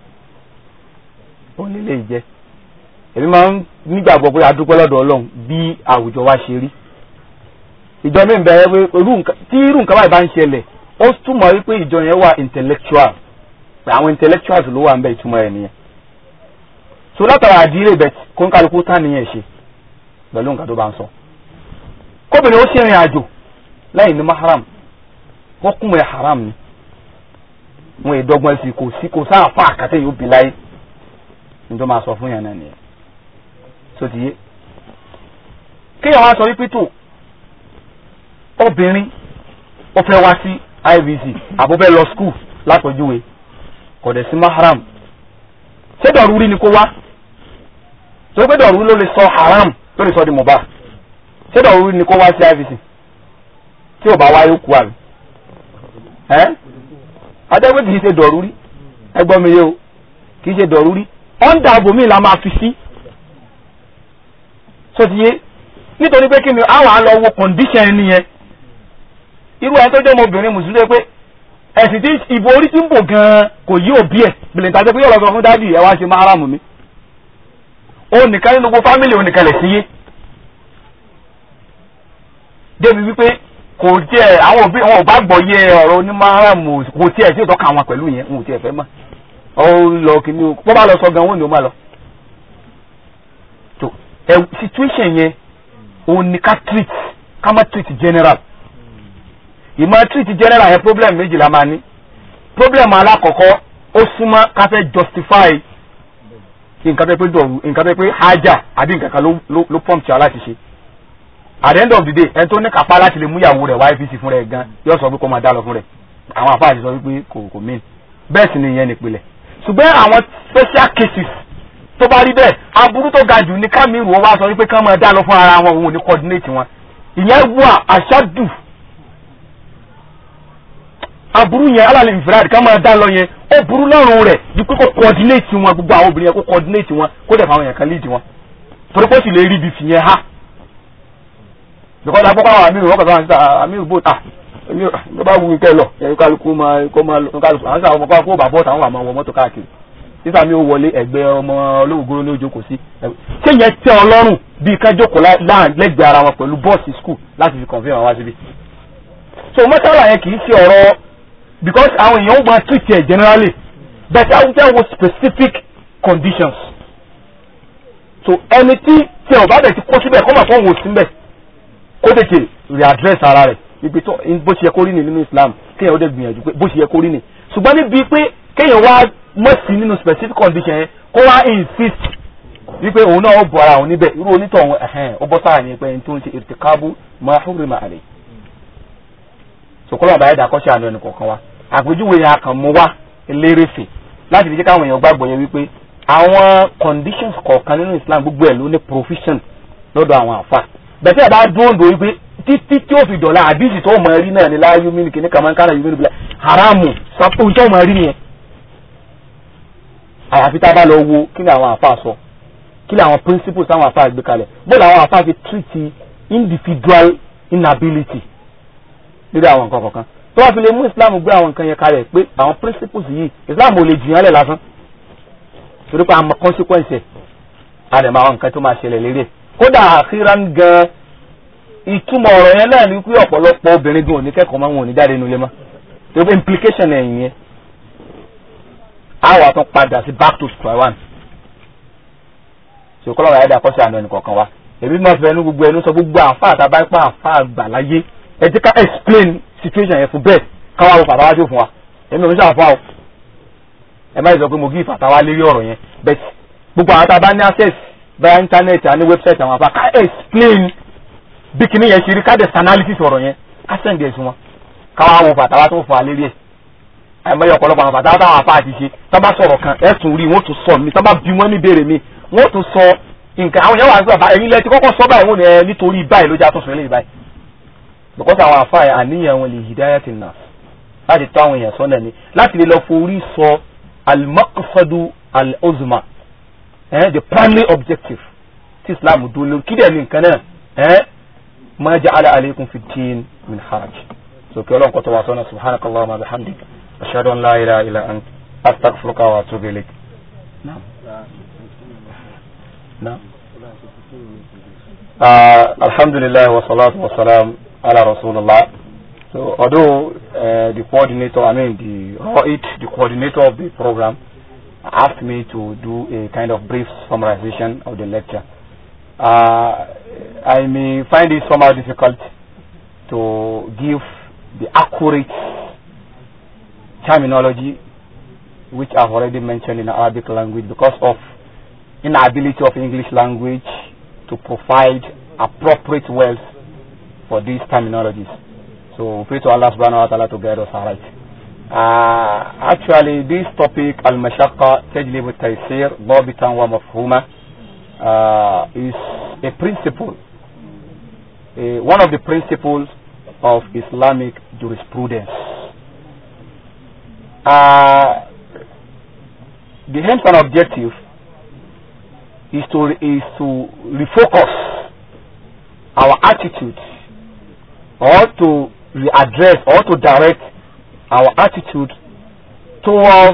òun lè lè jẹ́ èmi máa ń nígbàgbọ́ pé adúpẹ́ lọ́dọ̀ ọlọ́run bí àwùjọ wa ṣe rí ìjọ mi ń bẹ̀rẹ̀ pé tí irú nǹkan báyìí bá ń ṣẹlẹ̀ ó túmọ̀ wípé ìjọ yẹn wà intellectual pé àwọn intellectuals ló wà ń bẹ ìtumọ̀ ẹ̀ nìyẹn so látara àdírè bẹ̀ kó ń kálukú tán nìyẹn ṣe pẹ̀lú nǹkan tó bá ń sọ kóbìnrin ó ṣe ìrìn àjò lẹ́yìn ní mahram wọ́n kún mọ́ ẹ̀ haram ni wọn ìdọ́gbọ́n sí kò sí kò sáà fún àkàtẹ́ yóò bí láyé ní tó máa sọ fún yàn náà nìyẹn so ti yé kéèyàn wá sọ wípé tó obìnrin ó fẹ́ wá sí ivc àbó fẹ́ lọ skul lápèjúwe kò dẹ̀ sí mahram ṣé dọ̀rúrí ni kó wá tó pé dọ̀rúrí ló lè sọ haram ló lè sọ di mubah ṣé dọ̀rúrí ni kó wá sí ivc tí ò bá wá yóò kú àbí ẹ́ adẹ́gbẹ́ kì í ṣe dọ̀rúrí ẹgbọ́n mi yé o kì í ṣe dọ̀rúrí ọ̀ǹda àbòmí la máa fi sí so ti yé nítorí pé kí ni àwọn àlọ́ wo condition ẹni yẹn irú ẹni tó jẹ́ ọmọbìnrin mùsùlùmí pé ẹ̀sìn tí ìbò orí ti ń bò gan-an kò yí òbí ẹ̀ bìlẹ̀ tàbí pé yóò lọ sọ fún dádì ẹ̀ wá ṣe máa ráàmù mi ó nìkan nínú gbogbo fámìlì ó nìkan lẹ̀ sí yé débi wípé kò jẹ́ àwọn òbí wọn ò bá gbọ́ yé ọ̀rọ̀ onímọ̀ràmù kò tiẹ̀ tí ò tọ́ka wọn pẹ̀lú yẹn wọn ò tiẹ̀ fẹ́ mọ̀ ó lọ kìíní o bó bá lọ sọ gan wọn ni ó máa lọ. tó ẹ situation yẹn òun ni ká treat ká má treat general ìmọ̀ treat general yẹn problem méjì la máa ní problem alákọ̀ọ́kọ́ ó súnmọ́ ká fẹ́ justify nǹkan tó pé dọ̀rù nǹkan tó pé haja àbí nǹkan kan ló ló prompt wa láti ṣe at the end of the day ẹni tó ní kápá láti lè mú ìyàwó rẹ̀ wá APC fún rẹ̀ gan yóò sọ pé kó máa dá lọ fún rẹ̀ àwọn àfáà ti sọ wípé kò kò mean bẹ́ẹ̀ sì ni ìyẹn nìpìlẹ̀ ṣùgbọ́n àwọn special cases tó bá rí bẹ́ẹ̀ aburú tó ga jù ní kámírù wọn wá sọ wípé kán máa dá lọ fún ara wọn òun ò ní coordinate wọn ìyẹn wà àṣàdù aburú yẹn alálẹ̀ ìfìràdì kán máa dá lọ yẹn ó burú lọ́rùn rẹ̀ ju pé kó coordinate wọn gbogbo àwọn obìnrin yẹn kó coordinate wọn kó dẹ̀ fáwọn yẹn kan lead wọn torí pé ó sì lè rí ibi fìyẹn ha because agbọ́pọ̀ àwọn àmì ìwọ́n kọ̀ọ̀kan síta àmì ìbò ta ló bá wù kẹ́ lọ ẹ̀rọ kálukú máa kó máa lọ kálukú àwọn sábà ọmọ kó bàbọ̀ táwọn àmọ́ wọ mọ́tò káàkiri sísá mi ò wọlé ẹgbẹ́ ọmọ olóògùn ní ojókòó sí ṣé yẹn tẹ́ ọ lọ́rùn bíi kájókòó lẹ́gbẹ̀ẹ́ ara wọn pẹ̀lú bọ́ọ̀sì skul láti fi kọ̀ǹfẹ́ wọn wá síbí. so mọ́tàlá yẹn kì í ṣe ọ̀rọ̀ because àwọn èèyàn ó máa treat ẹ̀ generally but àwọn jẹ́ wo specific conditions. so ẹni tí tí ẹ̀ ò bá bẹ̀ ti kó síbẹ̀ kó máa fọ́n wò síbẹ̀ kó tètè readdress ara rẹ̀ ibi tó bó ṣe yẹ kó rí ni nínú Islam kéèyàn ó dẹ̀ gbìyànjú pé bó ṣe yẹ kó rí ni ṣùgbọ́n níbi pé kéèyàn wá mọ̀ sí nínú specific condition yẹn kó wá insist wípé òun náà ó bọ̀ ara òun níbẹ̀ irú onítọ̀hún ẹ̀hẹ́n ó bọ́ sáà ní pé ẹni tó ń ṣe irtikabu ma hurrima alayh sòkòlò àbáyé dàkọ́ṣe àná ẹnì kọ̀ọ̀kan wa àpèjúwe yẹn akàn mú wá elérèfè láti fi jẹ́ káwọn èèyàn gbàgbọ́ yẹn wípé àwọn conditions kọ̀ọ̀kan nínú Islam gbogbo ẹ̀ ló ní provision lọ́dọ̀ àwọn àfa bẹ̀tẹ̀ ẹ̀ bá dúró dò wípé títí tí ó fi dọ̀la àdìsí tó mọ̀ rí náà ní láyé mímí kìíní kàmá kánà yìí mímí haramu sàpò tó mọ̀ rí nìyẹn. àyàfi tá a bá lọ wo kí ni àwọn àfa sọ kí ni àwọn principles táwọn àfa gbé kalẹ̀ bóòlù àwọn àfa fi treat individual inability lórí àwọn nǹkan kọ̀ọ̀kan tó wá fi lè mú Islam gbé àwọn nǹkan yẹn kalẹ̀ pé àwọn principles yìí Islam ò lè jìyàn lẹ̀ lásán torí pé àmọ́ consequence ẹ̀ àdèmọ̀ àwọn nǹkan tó máa ṣẹlẹ̀ lérí ẹ̀ kódà àkíran gan ìtumọ̀ ọ̀rọ̀ yẹn náà ní pé ọ̀pọ̀lọpọ̀ obìnrin gan òní kẹ́kọ̀ọ́ máa ń wò ní jáde nulẹ̀ mọ́ tó pé implication ẹ̀yìn yẹn á wà tún padà sí back to square one ṣe kọ́lọ́ ayédè àkọ́ṣe àná ẹnì kọ̀ọ̀kan wa èmi máa fẹ́ ẹnu gbogbo ẹnu sọ gbogbo àfa àtàbá ipá àfa àgbà láyé ẹ jẹ́ ká explain situation yẹn fún bẹ́ẹ̀ káwá wo fàtàwá jó fún wa èmi ò ní sàfà o ẹ má yẹ sọ pé mo gí ìfàtàwá lérí ọ̀rọ̀ yẹn bẹ́ẹ̀ gbogbo àwọn àtàbá ní access bẹ́ẹ̀ internet àní website àwọn àfa ká explain bí kinní yẹn ṣe rí ká dẹ̀ analysis ọ̀rọ̀ yẹn ká sẹ́ǹdì ẹ̀sùn wọn káwá wo fàtàwá tó fún wa lérí ẹ̀ àìmọye ọ̀pọ̀lọpọ̀ àwọn fàtàwá táwọn àfa àti ṣe tá bá sọ̀rọ̀ kan ẹ̀sùn rí wọ́n tún sọ mi tá bá bí wọ́n ní béèrè mi wọ́n tún sọ nǹkan àwọn yẹn wà nígbà báyìí ẹ̀yin lẹ ti kọ́kọ́ sọ báyìí wọ́n ní ẹ nítorí báyìí ló jẹ́ àtúnṣe lẹ́yìn báyìí because àwọn àfa yẹn àníyàn wọn lè hidayati nas láti tọ́ àwọn èèyàn sọ́nà ni láti lè lọ forí sọ al-maqsadu al-uzma eh, the primary objective tí islam dúró lórí kí dẹ̀ ní nǹkan náà eh, ma ja'ala alaykum fi din min haraj so kí ọlọ́run kọ́tọ̀ wá sọ́nà subhanakallahumma wa bihamdik ashhadu an la ilaha illa ant astaghfiruka wa atubu ilayk. Naam. Naam. Uh, alhamdulillah wa salatu wa salam ala rasulullah. So although uh, the coordinator, I mean the ROIT, the coordinator of the program, asked me to do a kind of brief summarization of the lecture, uh, I may find it somehow difficult to give the accurate terminology which I've already mentioned in Arabic language because of inability of English language to provide appropriate words for these terminologies. So pray to Allah subhanahu wa ta'ala to guide us alright. Uh, actually this topic al-mashaqqa tajlib al-taysir ضابطا ومفهوما uh, is a principle uh, one of the principles of Islamic jurisprudence uh, the aims and objective is to is to refocus our attitude or to readdress or to direct our attitude towards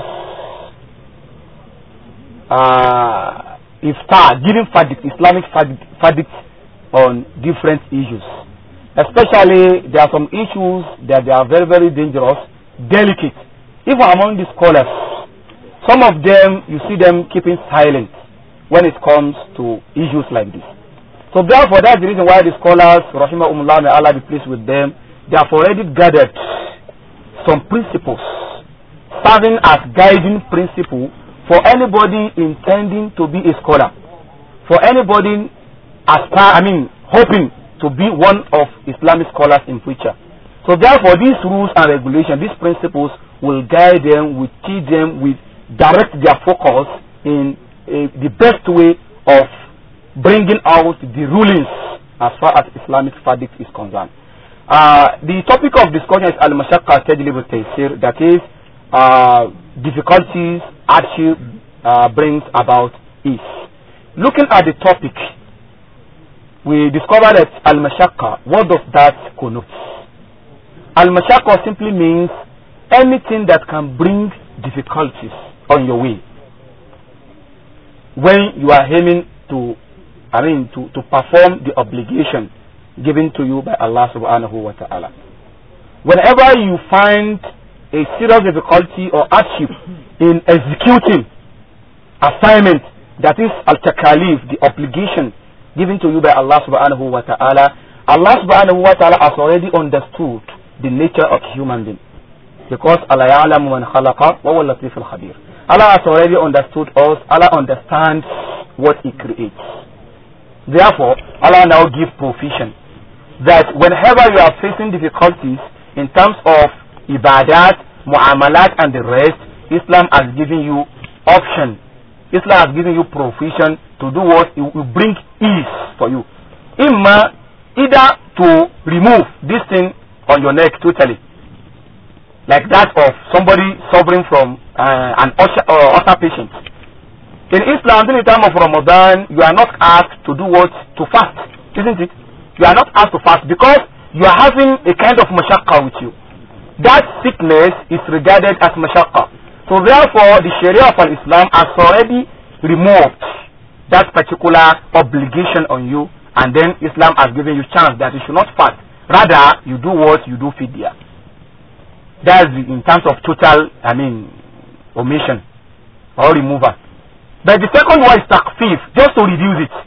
uh, iftar, giving verdict, Islamic verdict, verdict on different issues. Especially, there are some issues that they are very, very dangerous, delicate. Even among the scholars, some of them, you see them keeping silent when it comes to issues like this. So therefore, that's the reason why the scholars, Rahimahumullah, may Allah be pleased with them, they have already gathered some principles serving as guiding principle for anybody intending to be a scholar, for anybody aspire, I mean, hoping to be one of Islamic scholars in future. So therefore, these rules and regulations, these principles will guide them, will teach them, will direct their focus in uh, the best way of bringing out the rulings as far as Islamic verdict is concerned. Uh, the topic of discussion is al-mashaqqa tajlib al-taysir, that is, uh, difficulties hardship uh, brings about ease. Looking at the topic, we discover that al-mashaqqa, what does that connote? Al-mashaqqa simply means anything that can bring difficulties on your way. When you are aiming to, I mean, to, to perform the obligation given to you by Allah subhanahu wa ta'ala. Whenever you find a serious difficulty or hardship in executing assignment that is al-takalif, the obligation given to you by Allah subhanahu wa ta'ala, Allah subhanahu wa ta'ala has already understood the nature of human being. Because Allah ya'lamu man khalaqa wa huwa latif al-khabir. Allah has already understood us. Allah understands what He creates. Therefore, Allah now gives provision that whenever you are facing difficulties in terms of ibadat, muamalat and the rest, Islam has given you option. Islam has given you provision to do what it will bring ease for you. Imma either to remove this thing on your neck totally, like that of somebody suffering from uh, an ulcer, uh, ulcer patient. In Islam, during the time of Ramadan, you are not asked to do what? To fast, isn't it? You are not asked to fast because you are having a kind of mashaqqa with you. That sickness is regarded as mashaqqa. So therefore, the Sharia of Islam has already removed that particular obligation on you and then Islam has given you chance that you should not fast. Rather, you do what? You do fidya. That's in terms of total, I mean, omission or removal. But the second one is takfif, just to reduce it.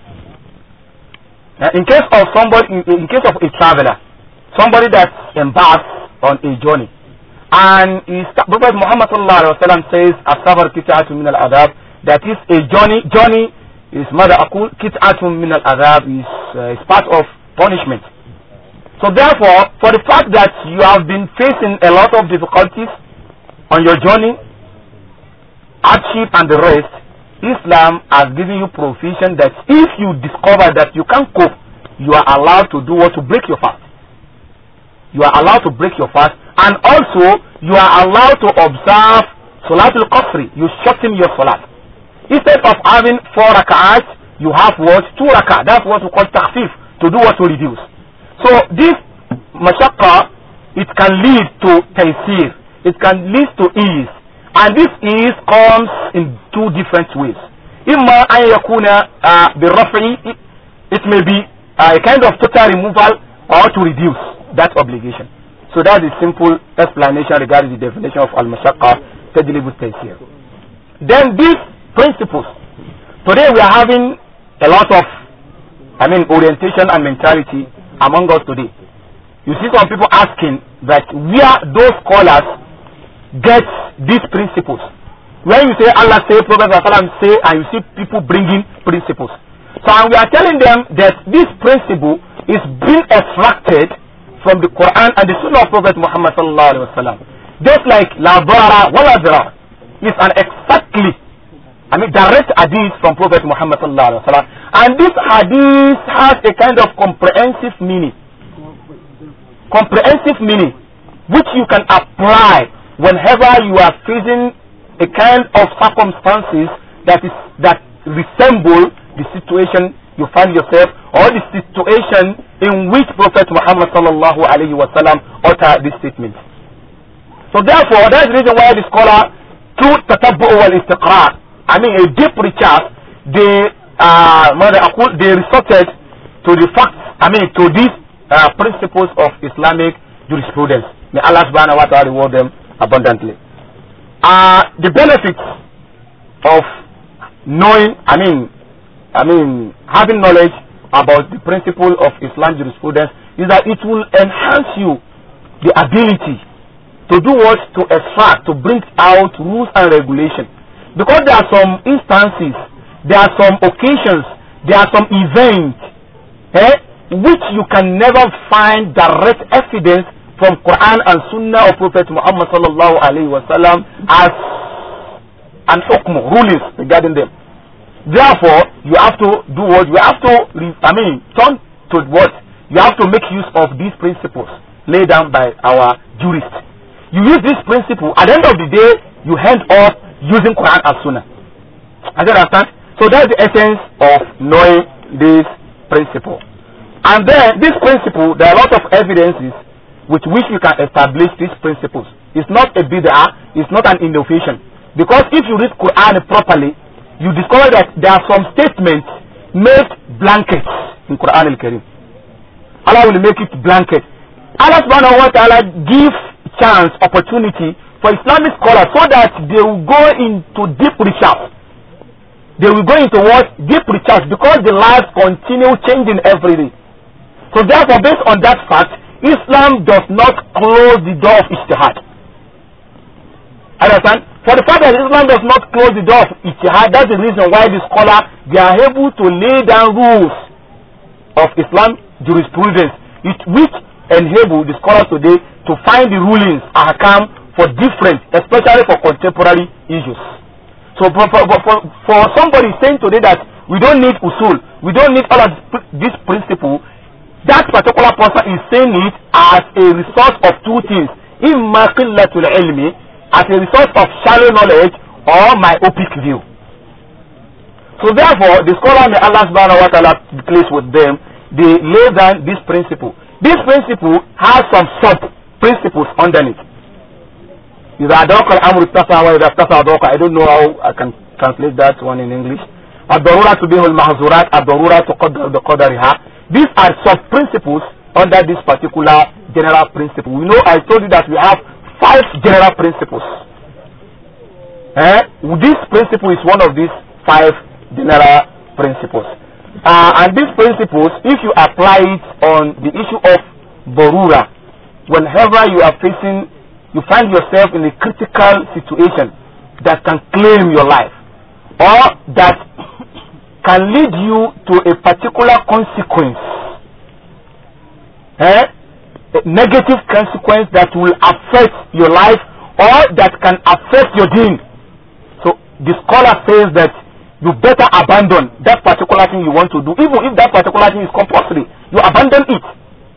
Now, in case of somebody, in, in case of a traveler, somebody that embarks on a journey, and is, Prophet Muhammad sallallahu alaihi wasallam says, "As-safar kit'atun min al-adab." That is a journey. Journey is mother akul kit'atun min al-adab is, uh, is part of punishment. So therefore, for the fact that you have been facing a lot of difficulties on your journey, hardship and the rest, Islam has given you provision that if you discover that you can't cope, you are allowed to do what to break your fast. You are allowed to break your fast and also you are allowed to observe Salatul Qasri. You shorten your Salat. Instead of having four rak'ahs, you have what? Two rak'ah. That's what we call takhfif, to do what to reduce. So this mashaqqa, it can lead to taysir. It can lead to ease. And this ease comes in two different ways. إما أن يكون uh, بالرفع it, it may be uh, a kind of total removal or to reduce that obligation. So that's the simple explanation regarding the definition of al-mashaqqa tajlibu taysir. Then these principles. Today we are having a lot of I mean orientation and mentality among us today. You see some people asking that where those scholars get these principles. When you say Allah say, Prophet ﷺ say, and you see people bringing principles. So and we are telling them that this principle is being extracted from the Quran and the Sunnah of Prophet Muhammad sallallahu alaihi wasallam. Just like la dara wa la dara is an exactly, I mean direct hadith from Prophet Muhammad sallallahu alaihi wasallam. And this hadith has a kind of comprehensive meaning. Comprehensive meaning which you can apply whenever you are facing a kind of circumstances that is that resemble the situation you find yourself or the situation in which Prophet Muhammad sallallahu alaihi wasallam uttered this statement. So therefore, that's the reason why the scholar, through tatabbu wal istiqra, I mean a deep research, they uh, they resorted to the facts, I mean to these uh, principles of Islamic jurisprudence. May Allah subhanahu wa ta'ala reward them abundantly. Uh, the benefits of knowing, I mean, I mean, having knowledge about the principle of Islam jurisprudence is that it will enhance you the ability to do what? To extract, to bring out rules and regulation. Because there are some instances, there are some occasions, there are some events, eh, which you can never find direct evidence from Quran and Sunnah of Prophet Muhammad sallallahu alaihi wasallam as an hukm rulings regarding them. Therefore, you have to do what you have to. I mean, turn to what you have to make use of these principles laid down by our jurists. You use this principle. At the end of the day, you end up using Quran and Sunnah. I understand. So that's the essence of knowing this principle. And then this principle, there are a lot of evidences with which we can establish these principles. It's not a bid'ah, it's not an innovation. Because if you read Quran properly, you discover that there are some statements made blankets in Quran al-Karim. Allah will make it blanket. Allah subhanahu wa ta'ala give chance, opportunity for Islamic scholars so that they will go into deep research. They will go into what? Deep research because the lives continue changing every day. So therefore, based on that fact, Islam does not close the door of ijtihad. Understand? For the fact that Islam does not close the door of ijtihad, that's the reason why the scholar, they are able to lay down rules of Islam jurisprudence, it, which enable the scholars today to find the rulings, ahkam, for different, especially for contemporary issues. So for, for, for, for somebody saying today that we don't need usul, we don't need all of this principle, that particular person is saying it as a result of two things. Imma qillatul ilmi, as a result of shallow knowledge or myopic view. So therefore, the scholar may Allah subhanahu wa ta'ala be pleased with them, they lay down this principle. This principle has some sub-principles underneath. إذا أدرك الأمر اتسع وإذا اتسع أدرك I don't know how I can translate that one in English. الضرورة تبيه المحظورات الضرورة تقدر بقدرها These are sub-principles under this particular general principle. We know I told you that we have five general principles. Eh? This principle is one of these five general principles. Uh, and these principles, if you apply it on the issue of Borura, whenever you are facing, you find yourself in a critical situation that can claim your life or that can lead you to a particular consequence, eh? a negative consequence that will affect your life or that can affect your deen. So the scholar says that you better abandon that particular thing you want to do, even if that particular thing is compulsory. You abandon it.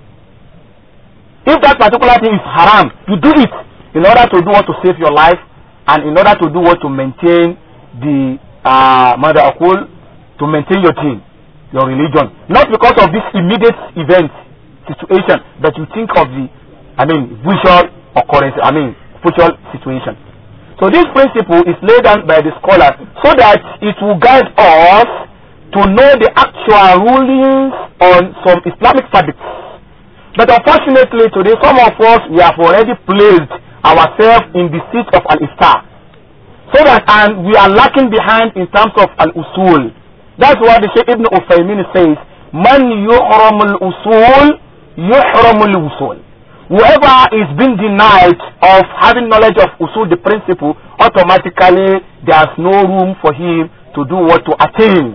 If that particular thing is haram, you do it in order to do what to save your life and in order to do what to maintain the uh, mother akul, to maintain your deen, your religion. Not because of this immediate event, situation, but you think of the, I mean, visual occurrence, I mean, future situation. So this principle is laid down by the scholar so that it will guide us to know the actual rulings on some Islamic fabrics. But unfortunately today some of us we have already placed ourselves in the seat of al-iftar. So that and we are lacking behind in terms of al-usul. That's why the Sheikh Ibn Uthaymin says, Man yuhram al-usul, yuhram al-usul whoever is being denied of having knowledge of usul the principle automatically there's no room for him to do what to attain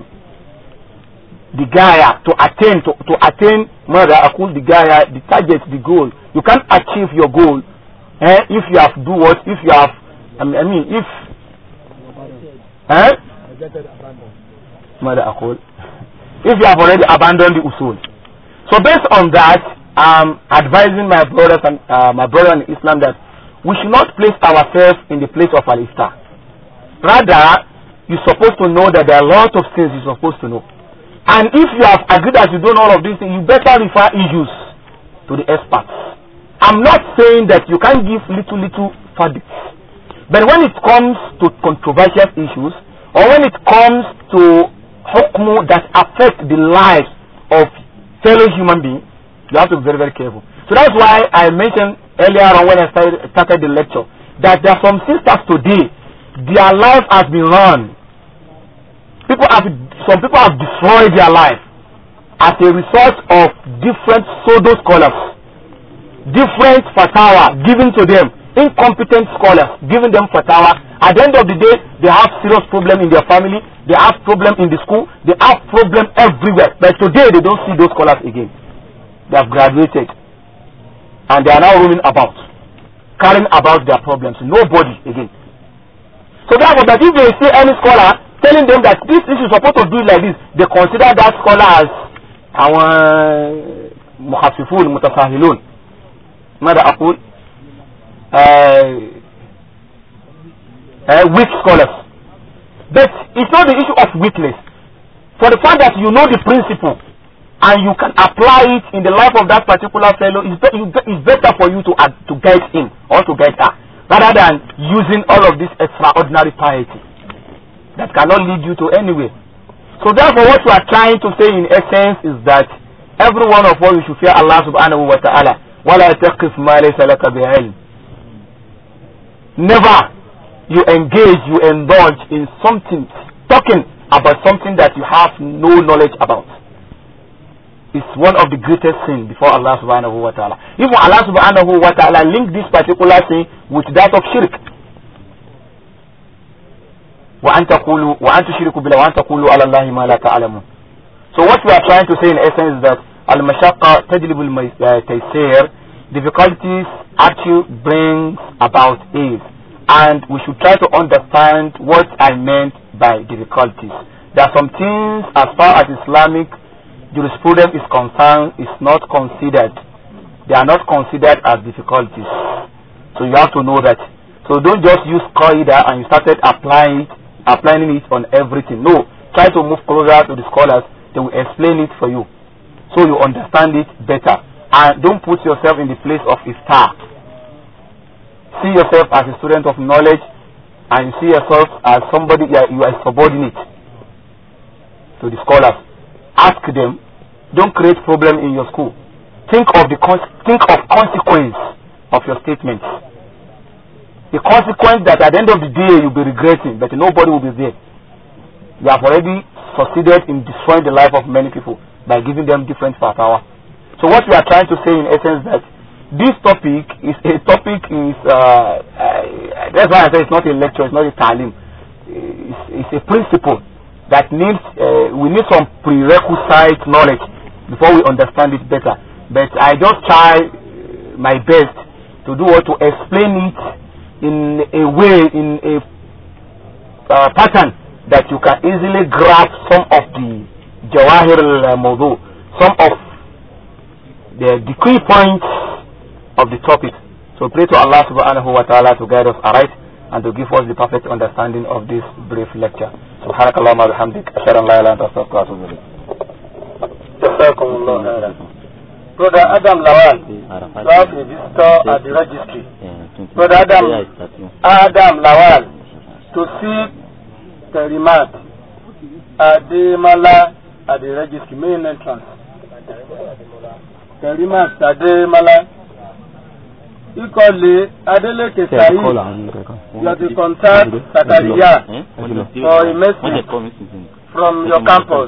the gaya to attain to, to attain mother akul the gaya the target the goal you can't achieve your goal eh, if you have do what if you have I mean, I mean if eh? mother akul if you have already abandoned the usul so based on that I'm advising my brothers and uh, my brother in Islam that we should not place ourselves in the place of al-iftar. Rather, you're supposed to know that there are a lot of things you're supposed to know. And if you have agreed that you don't know all of these things, you better refer issues to the experts. I'm not saying that you can't give little, little verdicts. But when it comes to controversial issues, or when it comes to hukmu that affect the lives of fellow human beings, you have to be very, very careful. So that's why I mentioned earlier on when I started, started the lecture that there are some sisters today, their life has been run. People have, some people have destroyed their life as a result of different pseudo scholars, different fatwa given to them, incompetent scholars giving them fatwa. At the end of the day, they have serious problem in their family, they have problem in the school, they have problem everywhere. But today they don't see those scholars again they have graduated and they are now roaming about carrying about their problems nobody again so therefore that if they see any scholar telling them that this issue is supposed to do it like this they consider that scholar as àwọn muhafifun mutasahilun mada akul uh, weak scholars but it's not the issue of weakness for the fact that you know the principle and you can apply it in the life of that particular fellow, it's, be- it's be- it's better for you to uh, to guide him or to guide her rather than using all of this extraordinary piety that cannot lead you to anywhere. So therefore, what we are trying to say in essence is that every one of us we should fear Allah subhanahu wa ta'ala. وَلَا تَقِفْ مَا لَيْسَ لَكَ بِعِلْمٍ Never you engage, you indulge in something, talking about something that you have no knowledge about. It's one of the greatest sins before Allah subhanahu wa ta'ala. Even Allah subhanahu wa ta'ala linked this particular sin with that of shirk. وأن تقولوا وأن تشركوا بالله وأن تقولوا على الله ما لا تعلمون. So what we are trying to say in essence is that المشقة تجلب التيسير difficulties actually brings about ease and we should try to understand what I meant by difficulties. There are some things as far as Islamic jurisprudence is concerned is not considered. They are not considered as difficulties. So you have to know that. So don't just use qaida and you started applying it, applying it on everything. No, try to move closer to the scholars. They will explain it for you, so you understand it better. And don't put yourself in the place of a star. See yourself as a student of knowledge, and see yourself as somebody you are, you are subordinate to the scholars. Ask them. Don't create problem in your school. Think of the con- think of consequence of your statements the consequence that at the end of the day you'll be regretting, but nobody will be there. You have already succeeded in destroying the life of many people by giving them different power. So what we are trying to say in essence that this topic is a topic is uh, uh, that's why I say it's not a lecture, it's not a talim. It's, it's a principle that needs uh, we need some prerequisite knowledge before we understand it better. But I just try my best to do what to explain it in a way, in a uh, pattern that you can easily grasp some of the Jawahir al-Mawdu, some of the, the key points of the topic. So pray to Allah subhanahu wa ta'ala to guide us aright and to give us the perfect understanding of this brief lecture. سبحانك اللهم وبحمدك أشهد أن لا إله إلا أنت أستغفرك وأتوب إليك. جزاكم الله خيرا. Brother Adam Lawal, you have a visitor at the registry. Brother Adam, Adam Lawal, to see Terimat Ademala at the registry, main entrance. Terimat Ademala. Ikole Adeleke Said, you are to contact Sakaria for a message from your campus.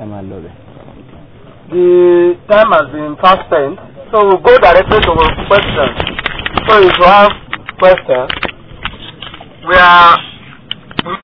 The time has been fast spent, so we'll go directly to questions. So if you have questions, we are